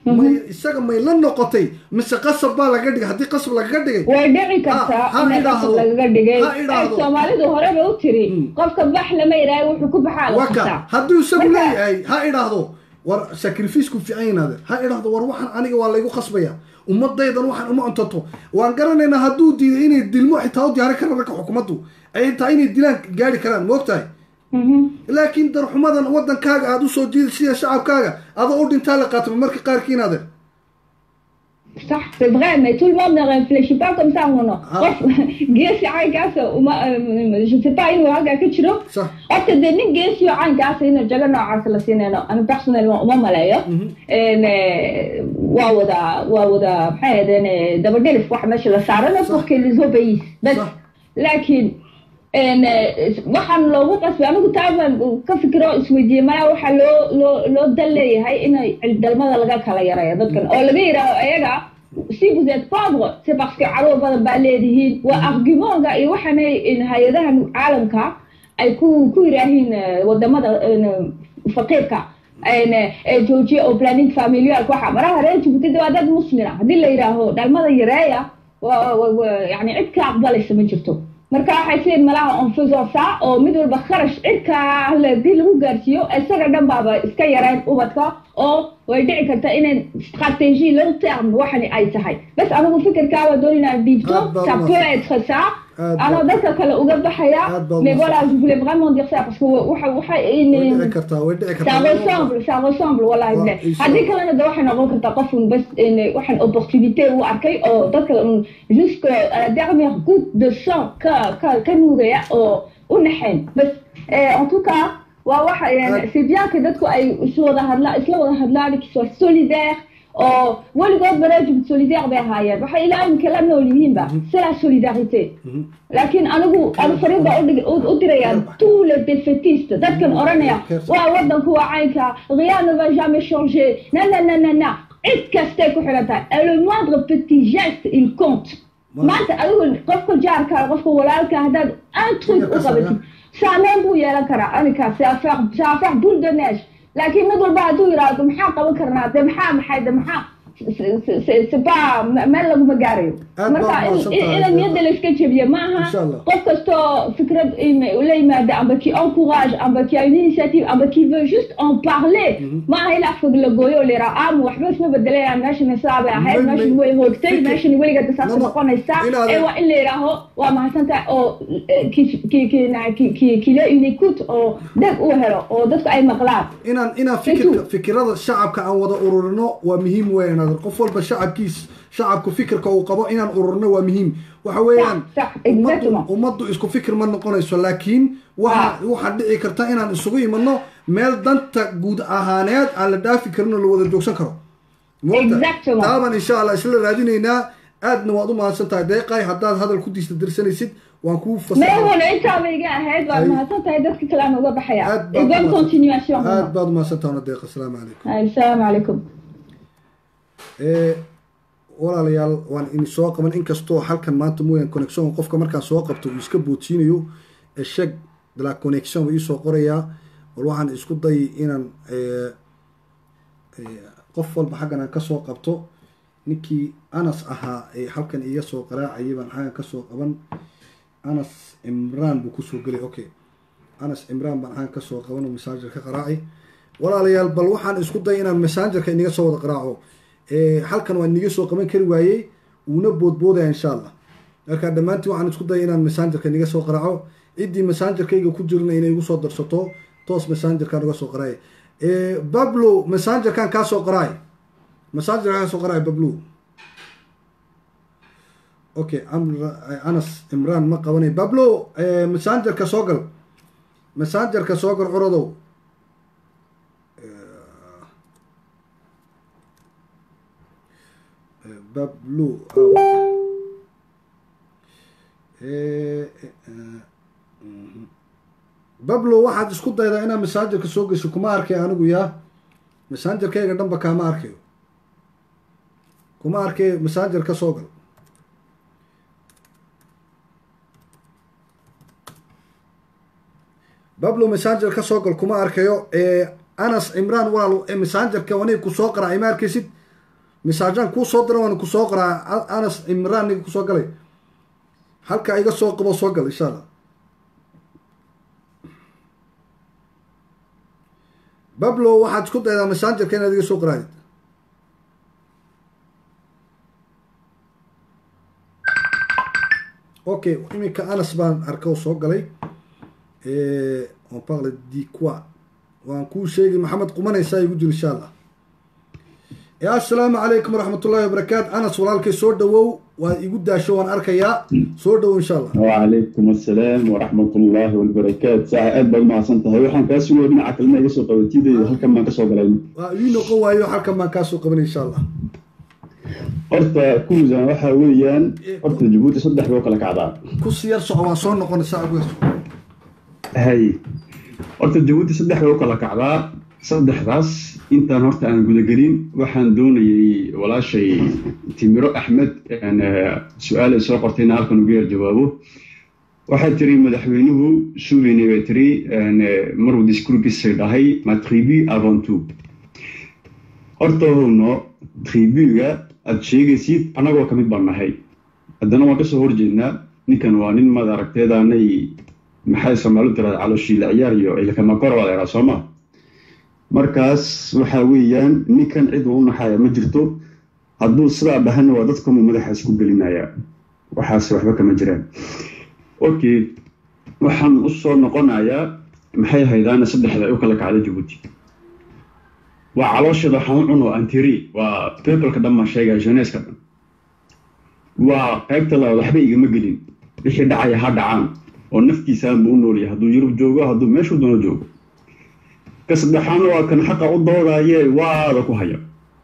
may isaga may la noqotay mise qasab baa laga dhigay haddii qasab lagaga dhigay way dhici kartaa ha in idhaahdo. qasab lagaga dhigay Ha idhaahdo. Ay, soomaalidu horeba u tiri Mm. qofka bax lama idhaahay wuxuu ku baxaa la waka qabtaa hadduu isagu Marka- leeyahay ha idhaahdo war sacrificeku fiican yinaade ha idhaahdo war waxaan aniga waa laygu khasbaya ummadaydan waxaan uma cuntato waan garanaynaa hadduu diiday inay dilmo xitaa u diyaarin karaan ragga xukuumaddu ay taa inay dilaan gaari karaan moogtahay Mhm. laakiin darxumadan wadankaaga aada usoo jiida sida shacabkaaga adoo u dhintaa la qaatama marka qaarkiinaade صح c'est vrai mais tout le monde ne réfléchit pas comme ça mon nom Ah. geesi caynkaas uma euh, je sais pas inuu halkaa ka jiro sax horta dee nin geesiyo caynkaas inuu jago noocaas la siinayno ana personnellement uma maleeyo En, eh, waa wada waa wada maxay ahaydeen eh, dabadhelif waxa meesha la saarana pour que les obéissent bas صح. laakiin en, eh, waxaan loogu qasbay anigu taabaan ka fikiro isweydiiyey malaa waxaa loo loo loo dal leeyahay inay cildalmada laga kala yareeyo dadkan oo laga yidhaaho ayaga si vous êtes pauvre c'est parce que caruur badan baa leedihiin waa argumentka iyo waxaanay in hay-adahan caalamka ay ku ku yidhaahiin eh, wadamada en, faqiirka en, eh, joojiya oo planning familial waxa maraha reer Djibouti waa dad muslina haddii la yidhaaho dhalmada yareeya waa- waa- waa- yani cid ka aqbalaysa ma jirto marka waxay seen malaha on faisant ça oo mid walba kharash cidka hadii lagu gaarsiiyo isaga dhan baaba iska yareen ubadka oo way dhici karta inay stratégie long terme waxani ay tahay bas anigu fikirkaaba doon inaan dhiibto Aad baad ça u peut être ça Aad anoo baad- dadka kale uga baxaya Aad baad u mais voilà mahadsan. je voulais vraiment dire ça parce que waxa waxa way dhici kartaa way dhici ça kartaa ressemble ça ressemble wallahi Waa, billah insha haddii Allah. kalena de waxay noqon kartaa qof un bas in waxaan opportunité u arkay oo dadka un jusque à la dernière goutte de sang ka ka ka nuugaya oo u naxayn bas eh, en tout cas waa waxa Aad- c'est bien que dadku ay isla wada hadlaan isla wada hadlaan qu'ils soient solidaires oo weligood baraajib solidaire bay ahaayeen waxay ilaa imika la nool yihiinba c'est la solidarité laakiin anigu anu fariin baa udhig- u u dirayaa tous les défaitistes dadkan oranaya waa wadanku waa caynka rien ne va jamais changer na na na na na cid kastay ku xiran tahay Et le moindre petit geste il compte Voilà. maanta adigu qofka jaarka qofka walaalka haddaad un truc u qabatid saameyn buu yeelan karaa aninka c'est affaire c'est affaire boule de neige laakiin mid walba hadduu yidhaahdo maxaa qaban karnaa de maxaa maxay de maxaa c'est- c'est c'est pas meel laguma gaarayo Aad marka baad in- mahadsan in- tahay. ina niyadda la iska jebiye ma aha Insha Allah. qof kastoo fikrad im- la yimaada amba qui encourage amba qui a une initiative amba qui veut juste en parler ma aha ilaa fog la gooyo oo la yidhaha aamu waxba isma bedelayaan meeshan saa bay ahayd Ma- ma- meeshan way hoogtay fikir- meeshan weligeed saasa No, no. noqonaysaa Inaad- ee waa in la yidhaaho waa mahadsantahay oo eh, ki- ki- ki- na- ki- ki- kila une écoute oo dheg uu helo oo dadku ay maqlaan inaan inaan fikirka fikirada shacabka aan wada ururino waa muhiim weeyaan adeer. qof walba shacabkiis shacabku fikirka uu qabo inaan ururino waa muhiim waxa weeyaan sax, ummaddu exactement. ummaddu isku fikir ma noqonayso laakiin waxa Ah. waxaa dhici karta inaan isugu imano meel danta guud ahaaneed aan la dhaafi karin oo la wada joogsan karo Moogta? Exactement. taaban insha allah isla raadinaynaa aadna waad u mahadsan tahay deeqay haddaad hadal ku diista dirsanaysid waan kuu fasaxay meehuna intaaba iga ahayd waa Ay. mahadsantahay dadka kale aan uga baxaya aad Et bonne continuation aad baad u mahadsan tahay deeq asalaamu calaykum Ay, asalaamu calaykum ee walaalayaal waan idin soo qaban inkastoo halkan maanta mooyaan connection qofka markaan soo qabto uu iska boodsiinayo esheg de la connection buu iisoo qorayaa bal waxaan isku dayay inaan ee, ee, qof walba xaggan aan kasoo qabto ninkii anas ahaa ee halkan iga soo qaraacayay baan xaggan kasoo qaban anas cimraan buu kusoo gelay okay anas cimraan baan xaggan kasoo qaban oo masaajer ka qaraacay walaalayaal bal waxaan isku dayay inaan messengerka iniga soo wada qaraaco ee, halkan waa iniga soo qaban kari waayey uuna boodboodaya insha allah marka dhammaantiin waxaan isku dayay inaan messengerka iniga soo qaraaco ciddii messengerkayga ku jirna inay igu soo darsato toos messengerkaan uga soo qaraaya Ee, bablo messengerkan kaa soo qaraay messengerkan kaa soo qaraay bablo okay Amra- anas imraan ma qabanay bablo ee, messengerka soo gal messengerka soo gal curadow bablo bablo waxaad isku daydaa inaad messengerka soo gesho kuma arkay anigu yaa messengerkayga dhanba kaama arkayo kuma arkay messenger ka soo gal bablo messenger ka soo gal kuma arkayo ee anas cimraan walaal ee messengerka waniga ku soo qaraacay ma arkaysid misaajaan kuu soo dira waan ku soo qoraa A- anas cimraan ninka kusoo galay halka iga soo qabo soo gal insha allah bablo waxaad isku daydaa messengerka inaad iga soo qoraadid okay iminka anas baan arka oo soo galay on parle di quoi waan kuu sheegi maxamed qumanaysaa igu jiro insha allah ya assalaamu calaykum waraxmat ullahi wabarakaatu anas walaalkay soo dhawow waa igu daasho waan arkayaa soo dhawow insha allah وعليكم السلام ورحمة الله وبركاته ساعة أد بعد ما عصمت هاي وحن كاسو ورنا عقلنا يسوق وتيدي هل كم ما كسو قلنا waa ii noqon waayo halkan baan kaa soo qabanay insha allah horta kuusan waxa weeyaan horta jabuuti saddex boo kala kacdaa ku siyar soco waan soo noqonaysaa ugu hay horta jabuuti saddex boo kala kacdaa saddexdaas intaan horta aan gudagelin waxaan doonayay walaashay timiro axmed een, eh, su-aal ay soo qortay inaan halkan uga yar jawaabo waxaa tiri madaxweynuhu suubeyne bay tiri een, eh, maruu diskurkiisa dhahay ma tribu avant tout horta howno tribuga aad sheegaysid annagoo ka mid baan nahay haddana waan kasoo horjeednaa ninkan waa nin maad aragteedaanay maxay soomaalidu tirahda calooshiila ciyaar iyo ilkamakor baa laydhaha sooma markaas waxaa weeyaan ninkan cid uu u naxaya ma jirto hadduu sidaa dhahana waa dadkamuu madaxa isku gelinaya waxaase waxba kama jiraan okay waxaan u soo noqonayaa maxay haydaana saddexda ay u kala kacda jabuuti waa calooshada waxaan u cuno antiri waa peopleka dhan baan sheegaya jeneska dhan waa qaybta labaad waxba igama gelin wixii dhacaya ha dhacaan oo naftiisaan buu u noolyahay hadduu yurub joogo hadduu meeshuu doono joogo ka saddexaadna waa kan xaqa u doodaye waada ku haya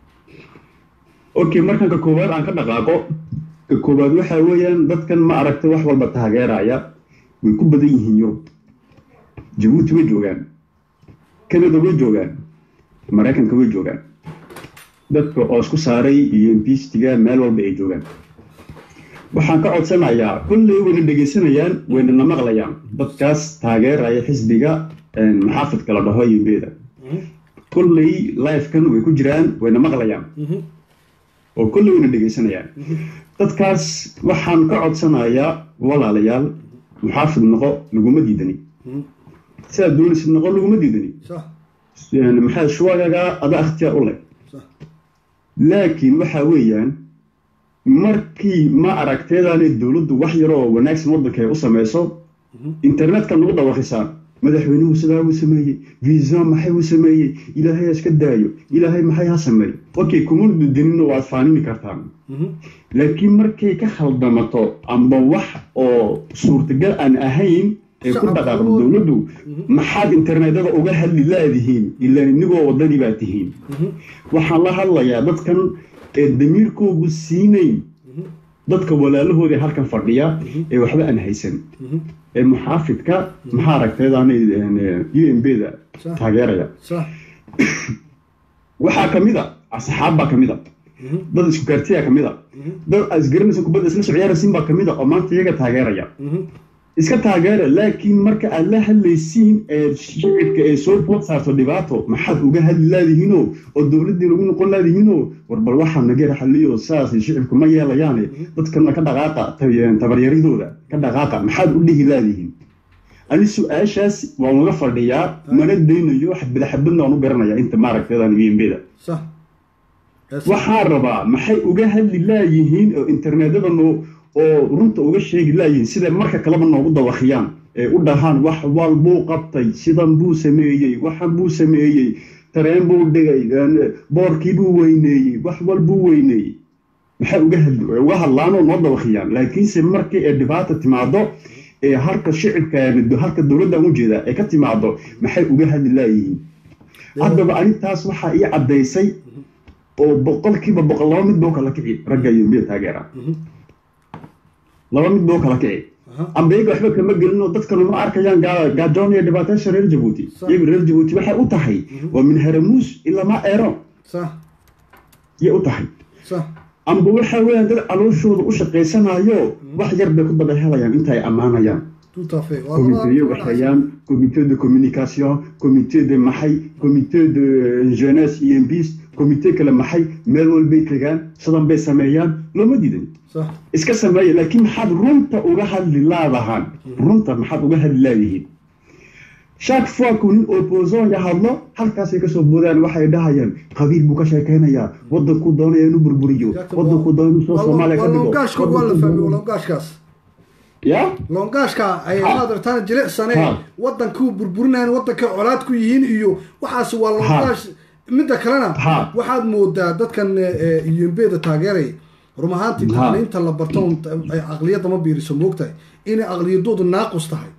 okay markan ka koowaad aan ka dhaqaaqo ka koowaad waxaa weeyaan dadkan ma aragtay wax walba taageeraya way ku badan yihiin yurub jabuuti way joogaan canada way joogaan maraykanka way joogaan dadka oo isku saaray iyo imbiistiga meel walba ay joogaan waxaan ka codsanayaa kulley wayna dhegaysanayaan wayna na maqlayaan dadkaas taageeraya xisbiga een, maxaafidka la dhaho yimbeeda kulley lifekan way ku jiraan wayna maqlayaan oo kulley wayna dhegaysanayaan dadkaas waxaan ka codsanayaa walaalayaal muxaafid noqo laguma diidani sidaad doonaysid noqo laguma diidani صح يعني maxaa shuwagaga ada ikhtiyaar u leh صح laakiin waxa weeyaan markii ma aragteedaanay dowladdu wax yar oo wanaagsan waddanka ay u samayso internetka nagu dhawaqisaa madaxweynuhu sidaa uu sameeyey visa maxay uu sameeyey ilaahay ha iska daayo ilaahay maxay ha sameeyo okay kuma dudanina waad faanini kartaan laakiin markay ka khaldamato amba wax oo suurtagal aan ahayn ee ku dhaqaaqdo dowladdu maxaad internetada uga hadli laadihiin ilaa inigoo waddadii baa tihiin waxaan la hadlayaa dadkan ee damiirkoogu siinayn dadka walaalahooda ee halkan fadhiya ee waxba aan haysan ee muxaafidka maxaa aragteedaanay u m b da صح taageeraya صح waxaa ka mid a asxaab baa ka mid a dad isku gaartiyaa ka mid a dad isgaranaysa kubadda isla socyaaraysin baa ka mid a oo maanta iyaga taageeraya iska taageera laakiin marka aad la hadlaysiin ee shicibka ee soo food saarto dhibaato maxaad uga hadli laadihiinoo oo dowladdii lagu noqon laadihiinoo war bal waxaa nageer xaliyo saas shicibku ma yeelayaane dadkana ka dhaqaaqa tab- tabaryaridooda ka dhaqaaqa maxaad u dhihi laadihiin ani su-aashaas waan uga fadhiyaa mana daynayo xabada xabadna waan u garanayaa inta maaragteedan umbda صح يا صح. waxaan rabaa maxay uga hadli laayihiin oo internetyada noo oo runta uga sheegi laayihiin sida marka kaleba noogu dawakiyaan ee u dhahaan wax walbuu qabtay sidan buu sameeyey waxan buu sameeyey tareen buu dhigay een, boorkii buu weyneeyey wax walbuu weyneeyey maxay uga hadli uga hadlaanoo noo dawakiyaan laakiinse markii ee dhibaata timaado ee halka shicibka halka dowladdan u jeeda ee ka timaado maxay uga hadli laayihiin haddaba arintaas waxaa ii caddaysay oo boqolkiiba boqol laba mid boo kala kici ragga iyo miya taageera laba mid boo kala kici أها. amba iyaga waxba kama gelin oo dadkanu ma arkayaan gaa- gaajoon iyo dhibaatayaasha reer jabuuti Sax. iyagu reer jabuuti waxay u tahay waa min haramuus ilaa ma eero صح yay u tahay صح amba waxa weeyaan dad calooshooda u shaqaysanayo wax yar bay ku daba helayaan inta ay ammaanayaan tout à fait comité waxayaan comité de communication comité de maxay comité de jeunesse iyo bis komitee kale maxay meel walbay tegaan sidan bay sameeyaan looma diidan sax iska sameeya laakiin maxaad runta uga hadli laadahaan runta maxaad uga hadli laadihiin shaak fuaku nin opposonga hadlo halkaasay kasoo boodaan waxay dhahayaan qabiil buu ka sheekaynayaa wadankuu doonaya inuu burburiyo wadankuu doonaya inuu soo soomaaliya ka waa dhigo longaashkood waa la fahmay waa longaashkaas ya longaashka ay Ha. maad artaan jilicsane Ha. wadankuu burburinayaan wadanka colaad ku yihiin iyo waxaas waa longaash midda kalena Ha. waxaad moodaa dadkan yumbeda taageeray run ahaantii Ha. tacliinta la barto un- ay aqliyadda ma biiriso moogtahay inay aqliyadoodu naaqus tahay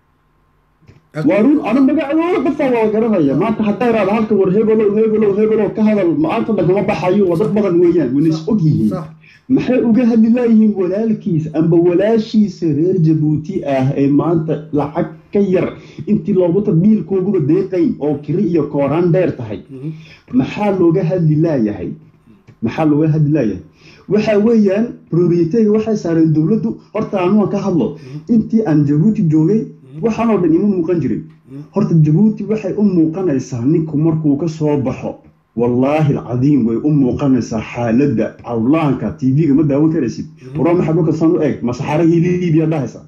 waa run ana magacadooda dadka waa garanaya maanta haddaa iraada halka war hebelow hebelow hebelow ka hadal maanta dhagama baxayo waa dad badan weeyaan wayna is og yihiin sax maxay uga hadli laayihiin walaalkiis amba walaashiisa reer jabuuti ah ee maanta lacag ka yar intii loogu tadbiilkooguba deeqayn oo kiri iyo kooraan dheer tahay maxaa looga hadli laayahay maxaa looga hadli laayahay waxa weeyaan prioriteega waxay saareen dowladdu horta anuga ka hadlo intii aan jabuuti joogay waxaanoo dhan ima muuqan jirin horta jabuuti waxay u muuqanaysaa ninku markuu ka soo baxo wallaahi alcadiim way u muuqanaysaa xaaladda cawlaanka tv-ga ma daawan karaysid waraa maxaa dhulka san u eg masaxarahii liibiya dhahaysaa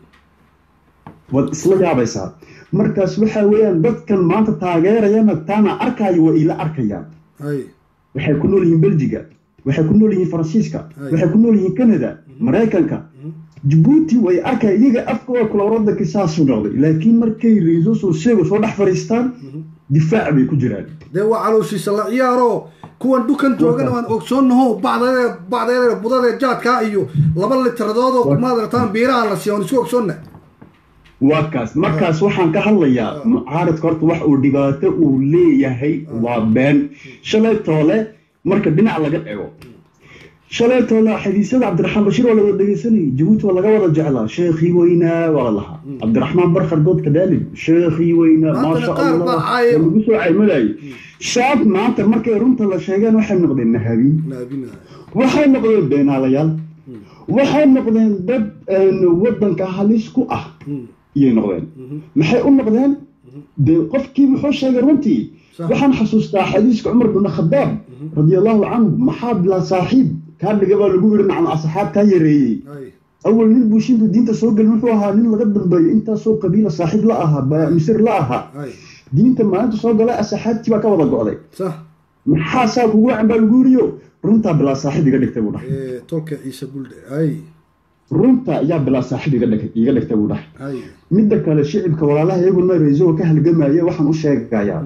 waad isla yaabaysaa markaas waxa weeyaan dadkan maanta taageerayana taana arkaayo waa ila arkayaan hay waxay ku nool yihiin beljiga waxay ku nool yihiin faransiiska Ay. waxay ku nool yihiin canada maraykanka jabuuti way arkaya iyaga afkooda kula wadankii saasuu noqday laakiin markay reeso sosiaga soo dhex fadhiistaan difaac bay ku jiraan dee waa calooshiisa la ciyaaro kuwan dhukan joogana waan ogsoonaho bacdeeda bacdeeda budada jaadkaa iyo laba litradoodoo maad artaan biiraha la siiya waan isku ogsoonna waa kaas markaas waxaan ka hadlayaa mucaaradka horta wax uu dhibaato uu leeyahay waa been shalay toole marka dhinac laga ego shalay toole xadiisyada cabdiraxmaan bashiir waa la wada dhegeysanayay jabuuti waa laga wada jeclaa sheekhii weynaa waa la lahaa cabdiraxmaan barkar doodka daalib sheekhii weynaa Maantana maasha qaar allah baa caaya. waa lagu soo caymadayay shaab maanta markay runta la sheegeen waxay noqdeen nahabiin naabina waxay noqdeen beenaalayaal waxay noqdeen dad een, wadanka halis ku ah iyay noqdeen maxay u noqdeen dee qofkii muxuu sheegay runtii Sax. waxaan xasuustaa xadiiska cumar bin khadaab radiallahu canhu maxaa bilaa saaxiib kaa dhiga baa lagu yidhi nacam asxaab kaa yareeyey hay awal nin buushintu diinta soo gelin wuxuu ahaa nin laga dambeeyo intaasoo qabiila saaxiib la ahaa ba- misir la ahaa hay diinta maalinta soo galay asxaabtii baa ka wada go'day sax maxaa saa kugu wacan baa lagu yidhiyo runtaa bilaa saaxiib iga dhigtay buu dhahay Eh, tolka ciise buldhe hay runta ayaa bilaa saaxiib iga dhig- iga dhigtay buu dhahay hay midda kale shicibka walaalaha iyaguna reesoga ka halgamaya waxaan u sheegayaa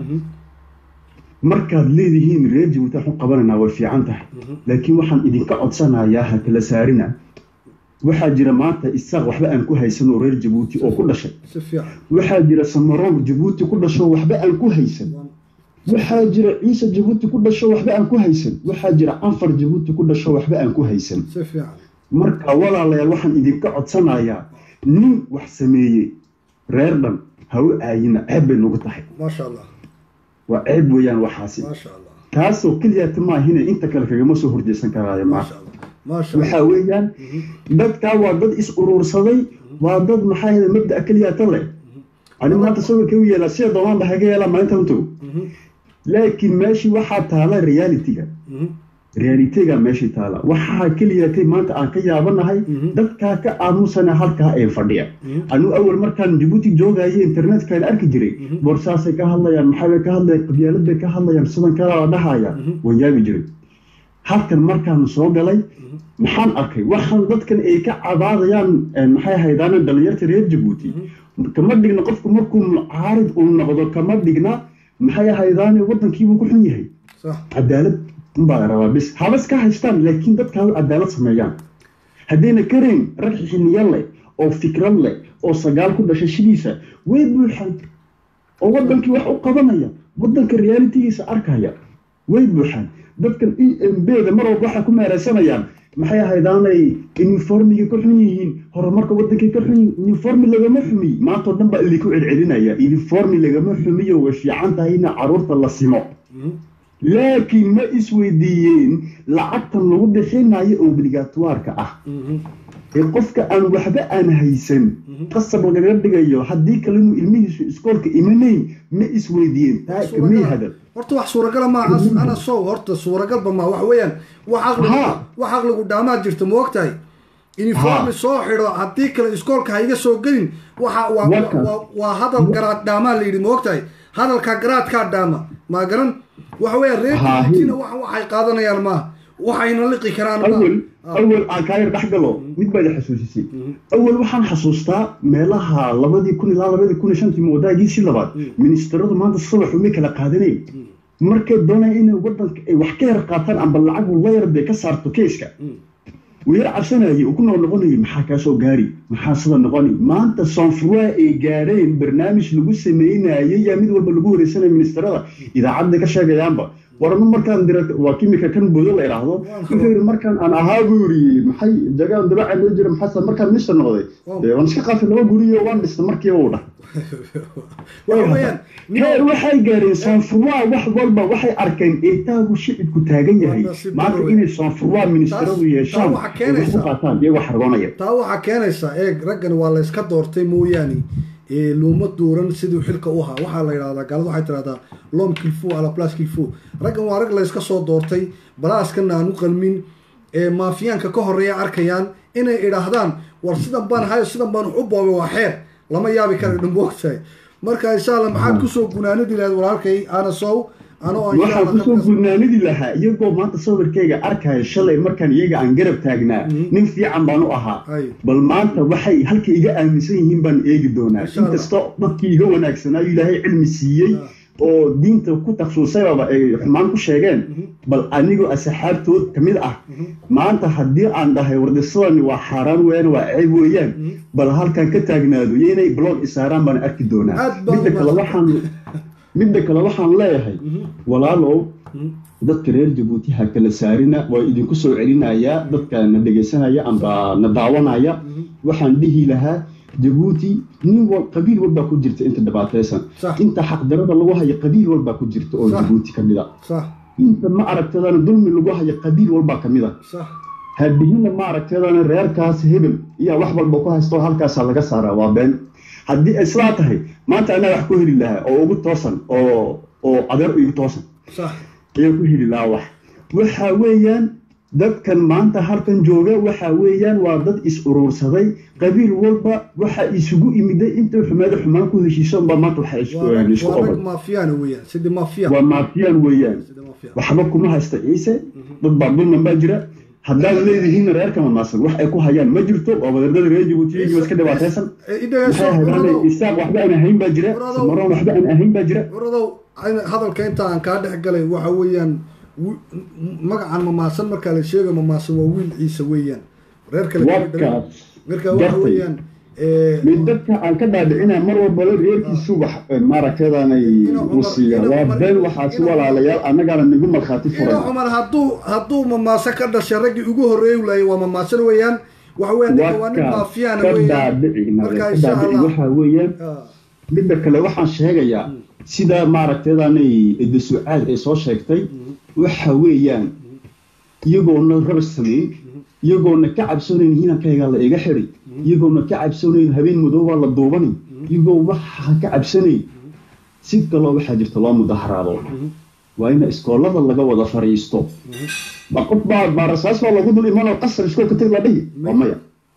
markaad leedihiin reer jabuuti waxu qabananaa way fiican tahay laakiin waxaan idinka codsanayaa ha kala saarina waxaa jira maanta isaaq waxba aan ku haysan oo reer jabuuti oo ku dhashay si fiican waxaa jira samaroon jabuuti ku dhasho waxba aan ku haysan waxaa jira ciise jabuuti ku dhasho waxba aan ku haysan waxaa jira anfar jabuuti ku dhasho waxba aan ku haysan si fiican marka walaalayaal waxaan idinka codsanayaa nin wax sameeyey reer dhan ha u aayina ceeb bay nagu tahay maasha allah waa ceeb weeyaan waxaasi maasha allah kaasoo keliyata maahine inta kale kagama soo horjeesan karaayo maasha maanta allah maasha allah waxaa weeyaan dadkaa waa dad is urursaday waa dad maxaa yahda mabda'a keliyata leh ani maanta sawirka u yeelaa sida doonaan dhahaga yeelaa maalinta untow laakiin meeshii waxaa taala realitiga realitiga meeshii taala waxaa keliyatay maanta aan ka yaabanahay dadkaa ka aamusana halkaa ee fadhiya anu awal markaan jabuuti joogayo internetkaan arki jiray borsaasay ka hadlayaan maxaabay ka hadlayaan qabyaalad bay ka hadlayaan sidan kala la dhahaya waan yaabi jiray halkan markaan soo galay maxaan arkay waxaan dadkan ay ka cabaadayaan maxay haydaan dhalinyarta reer jabuuti kama dhigna qofku markuu mucaarid uu noqdo kama dhigna maxay haydaane wadankiibuu ku xun yahay صح cadaalad unbaa la rabaa bis habas ka haystaan laakiin dadka ha cadaalad sameeyaan haddayna karayn rag xiniya leh oo fikrad leh oo sagaal ku dhashay shidiisa way buuxaan oo wadankii wax u qabanaya wadanka realitigiisa arkaya way buuxaan dadkan e m b da mar walba waxay ku meeraysanayaan maxay ahaydaanay uniformiga ka xun yihiin horumarka wadankay ka xun yihiin uniformi lagama xumiy maantao dhan baa idinku celcelinaya uniformi lagama xumiyo way fiican tahay ina caruurta la simo laakiin ma isweydiiyeen lacagtan lagu bixinayo obligatoirka ah ee qofka aan waxba aan haysan qasab lagaga dhigayo haddii kale inuu ilmihiisu iskoolka imanayn ma isweydiiyeen taa kamay hadal horta wax suuragala ma as- ana sow horta suuragalba ma wax weeyaan wax aqligu Ha. wax aqligu dhaamaad jirta ma ogtahay uniformi Ha. soo xidho haddii kale iskoolka ha iga soo gelin waxa waa Warkaas. waa- waa hadal garaad dhaamaa la yidhi ma ogtahay hadalka garaadkaa dhaama ma garan waxa weeyaan reer Ha, Djibouti-na hi. wax waxay qaadanayaan maaha waxayna liqi karaan awal maaha awal aan kaa yar dhex galo mid baad i xasuusisay awal waxaan xasuustaa meelaha labadii kun ilaa labadii kun iyo shantii moodaagiisii labaad ministaradu maanta subax uma kala qaadanayn markay doonayaan inay wadanka ay wax ka yar qaataan amba lacagu la yar bay ka saarto keeska wuu yar cabsanayay uu ku nool noqonayay maxaa kaa soo gaari maxaa sida noqoni maanta sonfroi ay gaadheen barnaamij lagu sameynayay yaa mid walba lagu wareysanaya ministarada idaacadda ka sheegayaanba warama markaan dira waa kimika kan boodo la idhaahdo wuxuu yidhi markaan aan ahaa buu yidhi maxay jagaan dabaca loo jira maxaa markaan minister noqday dee waan iska qaatay laba guriyo waan dhistay markiiba uu dhah waxa weeyaan heer waxay gaareen sonfroi wax walba waxay arkeen eetaagu shicibku taagan yahay Waa nasiib maanta darro inay sonfroi ministaradu Taas- yeeshaan taa waxaa ay wax ku keenaysaa. qaataan iyagoo xargoonaya taa waxaa keenaysaa eeg raggan waa la iska doortay mooyaane ee looma dooran siduu xilka u ahaa waxaa la yidhahdaa gaalada waxay tidhahdaa lom kilfo ala plas kilfo raggan waa rag la iska soo doortay balaaskana aan u qalmin ee maafiyaanka ka horeeya arkayaan inay idhaahdaan war sidan baan hayo sidan baan wax u boobay waa xeer lama yaabi kara dhamboogtahay marka insha allah maxaad kusoo gunaanadi lahayd walaalkay ana sow anoo insha waxaan Allah kusoo ka- gudnaanidi lahaa iyagoo maanta sawirkayga arkaya shalay markaan iyaga aan garab taagnaa nin fiican baan u ahaa Ay. bal maanta waxay halka iga aaminsan yihiin baan eegi doonaa Insha Allah. inkastoo dadkii iga wanaagsanaayo ilaahay cilmi siiyey oo diinta ku taksuusayaba ay xumaan ku sheegeen bal anigoo asxaabtood ka mid ah maanta haddii aan dhahay wardisadani waa xaaraan weeyaan waa ceeb weeyaan bal halkan ka taagnaado iyo inay blog isaaraan baan arki doonaa Aad baan midda kale u waxaan midda kale waxaan leeyahay walaalow dadka reer jabuuti ha kala saarina waa idinku soo celinayaa dadka na dhegaysanaya amba na daawanaya waxaan dhihi lahaa jabuuti nin wal qabiil walbaa ku jirta inta dhibaataysan Sax. inta xaqdarada lagu hayo qabiil walbaa ku jirta oo Sax. jabuuti ka mid a sax inta ma aragtadana dulmi lagu hayo qabiil walbaa ka mid a sax haddihina ma aragtadana reerkaas hebel iyo wax walba ku haysto halkaasaa laga saaraa waa been haddii ay sidaa tahay maanta anaa wax ku heli lahaa oo ugu toosan oo oo adeer igu toosan sax ayaan ku heli lahaa wax waxa weeyaan dadkan maanta halkan jooga waxa weeyaan waa dad is uruursaday qabiil walba waxa isugu imiday inta xumaada xumaan ku heshiisan baa maanta waxa isku waa rag- isku waa rag qabay maafiyaana weeyaan sidii maafiya waa maafiyaan weeyaan sidii maafiya waxba kuma haysta ciise dad baa dulman baa jira haddaad leedihiin reerka mamaasan wax ay ku hayaan ma jirto waa wadaadada reer jabuuti iyagiiba iska dhibaataysan idhageyso maxay haydaan waradow isaaq waxba aan ahayn baa jira Waradow. samaroon waxba aan ahayn baa jira waradow ayna- hadalka inta aan kaa dhex galay waxa weeyaan wi- m- magacan mamaasan markaa la sheega mamaasan waa wiil ciise weeyaan reer kale kama dhalin. warkaas marka waxa gartay. weeyaan ee, mid dadka aan ka dhaadhicinaa mar walbala reerkiisu wax maaragtadanay u siiya waa been waxaasi walaalayaal annagaana nagu markhaati ina furan cumar hadduu hadduu mamaasan ka dhashay raggii ugu horreeyi laayay waa mamaasan weeyaan waxa weeyaan ninka waa nin warkaas maafiyaana ka weeyaan dhaadhici nabe marka ka insha dhaadhici allah waxaa weeyaan ah, midda kale waxaan sheegayaa sida maaragtadanay edasucaad ay soo sheegtay waxa weeyaan iyagoona rabas samayn iyagoona ka cabsanayn hinankayga la iga xiday iyagoona ka cabsanayn habeen madoobaa la duubani iyagoo waxa ka cabsanayn si kaloo waxaa jirta loo mudaharaado waa in iskoolada laga wada fariisto ma qof baa baarasaas baa lagu dul imanoo qasar iskoolka tag la dhihi waa maya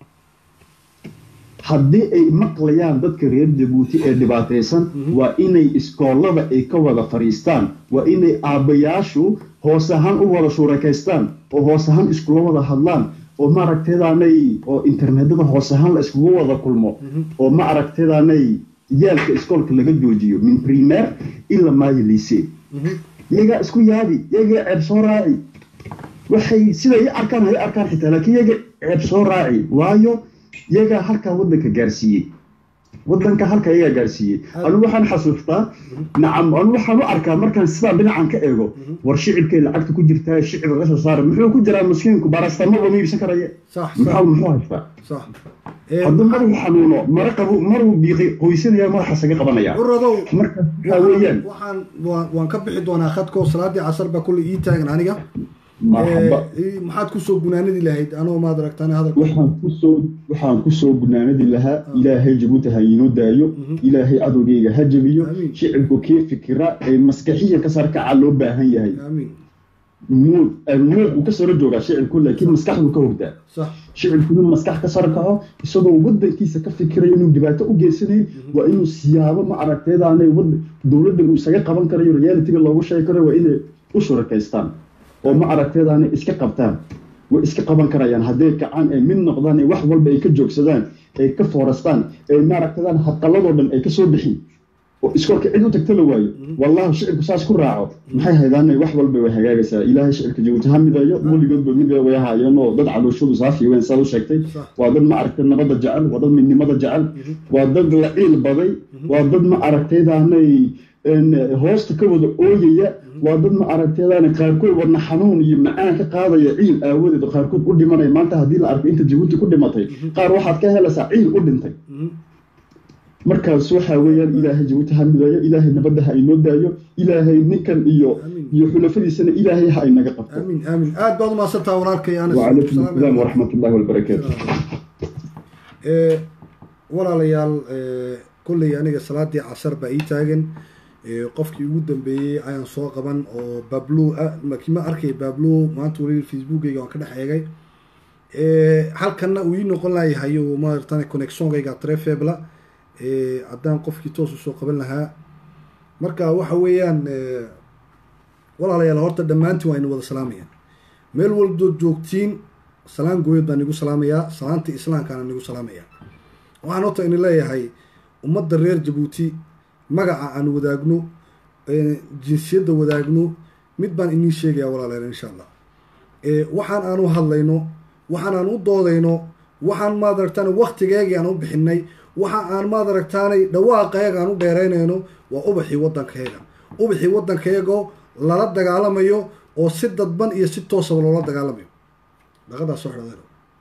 haddii ay maqlayaan dadka reer jabuuti ee dhibaataysan waa inay iskoolada ay ka wada fadhiistaan waa inay aabbayaashu hoos ahaan u wada shuurakaystaan oo hoos ahaan iskula wada hadlaan oo ma aragteedaanay oo internetada hoos ahaan la iskugu wada kulmo oo ma aragteedaanay yaalka iskoolka laga joojiyo min primaire ila maayo liise iyagaa isku yaabi iyagaa ceeb soo raaci waxay sida i arkaan hay arkaan xitaa laakiin iyaga ceeb soo raaci waayo iyagaa halkaa waddanka gaarsiiyey waddanka halka iyagaa gaarsiiyey anigu waxaan xasuustaa nacam anigu waxaan u arkaa markaan sidaa dhinacan ka eego war shicibkay lacagta ku jirtaa shicib laga soo saara muxuu ku jiraa maskiinku baarastamaba ma iibsan karaya sax muxuu sax muxuu haystaa sax Ee, hadduu maruu xanuuno mara qabu maruu biiqi qoysanaya madaxa saga qabanaya waradow marka waxaa weeyaan waxaan waan waan ka bixi doonaa khadko salaadii casar baa kulley ii taagan aniga marxaba Eh, maxaad kusoo gunaanadi lahayd anoo maad aragtaan hadalka waxaan kusoo waxaan kusoo gunaanadi lahaa ilaahay jabuuti ha inoo daayo ilaahay cadowgeyga ha jabiyo Amiin. shicibku kee fikira ee maskaxiya ka sarkaca loo baahan yahay aamiin nuuc nuuc uu ka saro joogaa shicibku laakiin maskaxdu ka hogdaa sax shicibku inuu maskax ka sarkaco isagoo wadankiisa ka fikirayo inuu dhibaato u geysanayn waa inuu siyaabo ma aragteedaanay wad- dowladdan uu isaga qaban karayo realitiga loogu sheegi karayo waa inay u shurakaystaan oo ma aragteedaanay iska qabtaan way iska qaban karayaan hadday kacaan ay mid noqdaan ee wax walba ay ka joogsadaan ay ka foorastaan ee ma aragteedaan hadqalladoo dhan ay ka soo bixin oo iskoolka cid u tagta la waayo wallahi shicibku saas ku raaco maxay haydaanay wax walba way hagaagaysaa ilaahay shicibka jabuuti ha midayo weligoodba mid way haayeen oo dad calooshoodu saafi weyn saad u sheegtay Sax. waa dad ma aragtay nabadda jecel waa dad midnimada jecel waa dad la ciil baday waa dad ma aragtaydaanay een, hoosta ka wada ooyaya waa dad ma aragtaydaanay qaarkood wadna xanuun iyo macaan ka qaadaya ciil aawadeed oo qaarkood u dhimanaya maanta haddii la arko inta jabuuti ku dhimatay qaar waxaad ka helaysaa ciil u dhintay markaas waxaa weeyaan ilaahay jabuuti ha midayo ilaahay nabadda ha inoo daayo ilaahay ninkan iyo Amiin. iyo xulafadiisana ilaahay ha inaga qabto aamiin aamiin aad baad umahadsantaha walaalkay anas وعليكم Salaam السلام ورحمة الله وبركاته Eh, walaalayaal eh, kolley aniga salaadii casar baa ii taagan Eh, qofkii ugu dambeeyey ayaan soo qaban oo bablo ah laakiin ma arkay bablo maanta weli facebookgayga waan ka dhex eegay Eh, halkanna uu ii noqon layahay oo maaratan connectionkayga trefebla haddaan qofkii toos usoo qaban lahaa marka waxa weeyaan eh, walaalayaal horta dhammaantiin waa ina wada salaamayaan meel waldood joogtiin salaan gooyad baan igu salaamayaa salaanta islaamkaana nigu salaamayaa waxaan horta ini leeyahay ummadda reer jabuuti magaca aan wadaagno ee jinsiyadda wadaagno mid baan inii sheegayaa walaalayaal insha allah ee waxaan aan u hadlayno waxaan aan u doodayno waxaan maad aragtaan waktigeegii aan u bixinay waxa aan maad aragtaanay dhawaaqeega aan u dheeraynayno waa ubaxii waddankayaga ubaxii waddankayago lala dagaalamayo oo si dadban iyo si toosaba loola dagaalamayo dhaqadaas soo xidhadeero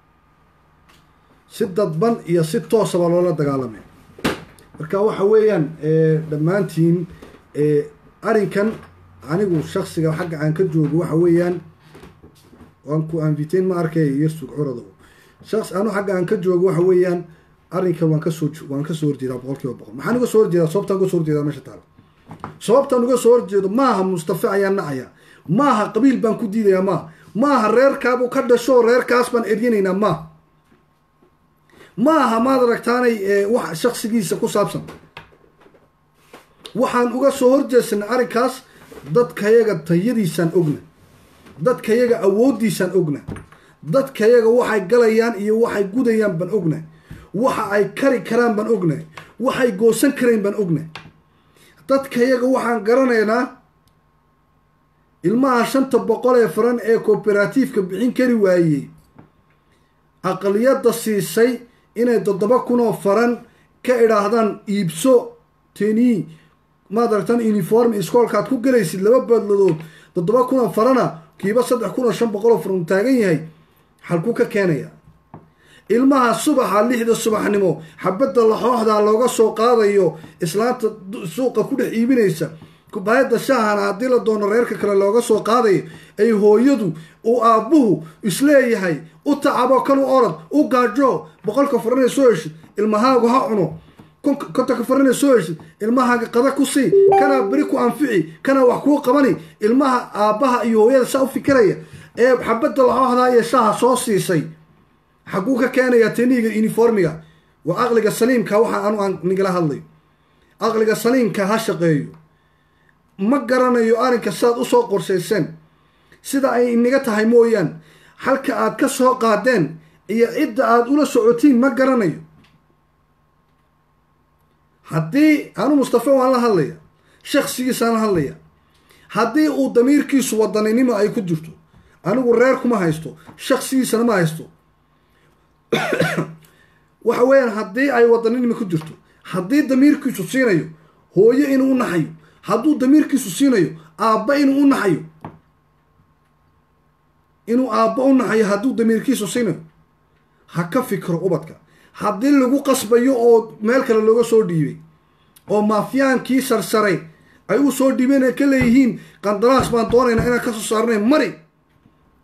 si dadban iyo si toosaba loola dagaalamayo marka waxa weeyaan eh, dhammaantiin eh, arrinkan anigu shaksiga xagga aan ka joogo waxa weeyaan waan ku anvitain ma arkay yersug curadow shaks anu xagga aan ka joogo waxa weeyaan arrinkan waan kasoo jo- waan kasoo horjeedaa boqol kiiba boqol maxaan uga soo horjeedaa sababtaan uga soo horjeedaa meesha taalo sababtaan uga soo horjeedo maaha mustafa ayaan nacaya maaha qabiil baan ku diidayaa maaha maaha reerkaabuu ka dhasho reerkaas baan eryanaynaa maaha maaha maad aragtaanay eh, wax shaksigiisa ku saabsan waxaan uga soo horjeedsanay arrinkaas dadkayaga tayadiisaan ogna dadkayaga awooddiisaan ogna dadkayaga waxay galayaan iyo waxay gudayaan baan ogna waxa ay kari karaan baan ogna waxay goosan karayn baan ogna dadkayaga waxaan garanaynaa ilmaha shanta boqol ee faran ee kooberatiifka bixin kari waayey aqliyadda siisay inay toddoba kun oo faran ka idhaahdaan iibso teni maad aragtaan uniform iskoolkaad ku gelaysid laba badladood toddoba kun oo farana kiiba saddex kun oo shan boqol oo faran uu taagan yahay halkuu ka keenaya ilmaha subaxa lixda subaxnimo xabadda laxooxda looga soo qaadayo islaanta du- suuqa ku dhex iibinaysa kubaayadda shaahana haddii la doono reerka kale looga soo qaadayo ay hooyadu uu aabbuhu isleeyahay u tacabo kan u orod u gaajo boqolka faranay soo heshid ilmahaagu ha cuno konka- kontonka faranay soo heshid ilmahaaga qada ku sii kanaa beri ku anfici kanaa wax kuu qabani ilmaha aabbaha iyo hooyada saa u fikiraya ee xabadda laxooxda iyo shaaha soo siisay xaguu ka keenayaa teniga uniformiga waa aqliga saliimka waxa anu aan nigala hadlayo aqliga saliimka ha shaqeeyo ma garanayo arrinka sidaad usoo qorshayseen sida ay inaga tahay mooyaan halka aad ka soo qaadeen iyo cidda aad ula socotiin ma garanayo haddii anu mustafa waan la hadlaya shaksigiisaan la hadlaya haddii uu damiirkiisu wadaninimo ay ku jirto anigu reer kuma haysto shaksigiisana ma haysto waxa weeyaan haddii ay wadaninimo ku jirto haddii damiirkiisu siinayo hooyo inuu u naxayo hadduu damiirkiisu siinayo aabba inuu u naxayo inuu aabba u naxayo hadduu damiirkiisu siinayo ha ka fikro ubadka haddii lagu qasbayo oo meel kale looga soo dhiibay oo maafiyaankii sarsaray ay u soo dhiibeen ay ka leeyihiin qandaraas baan doonaynaa inaan ka soo saarnay mari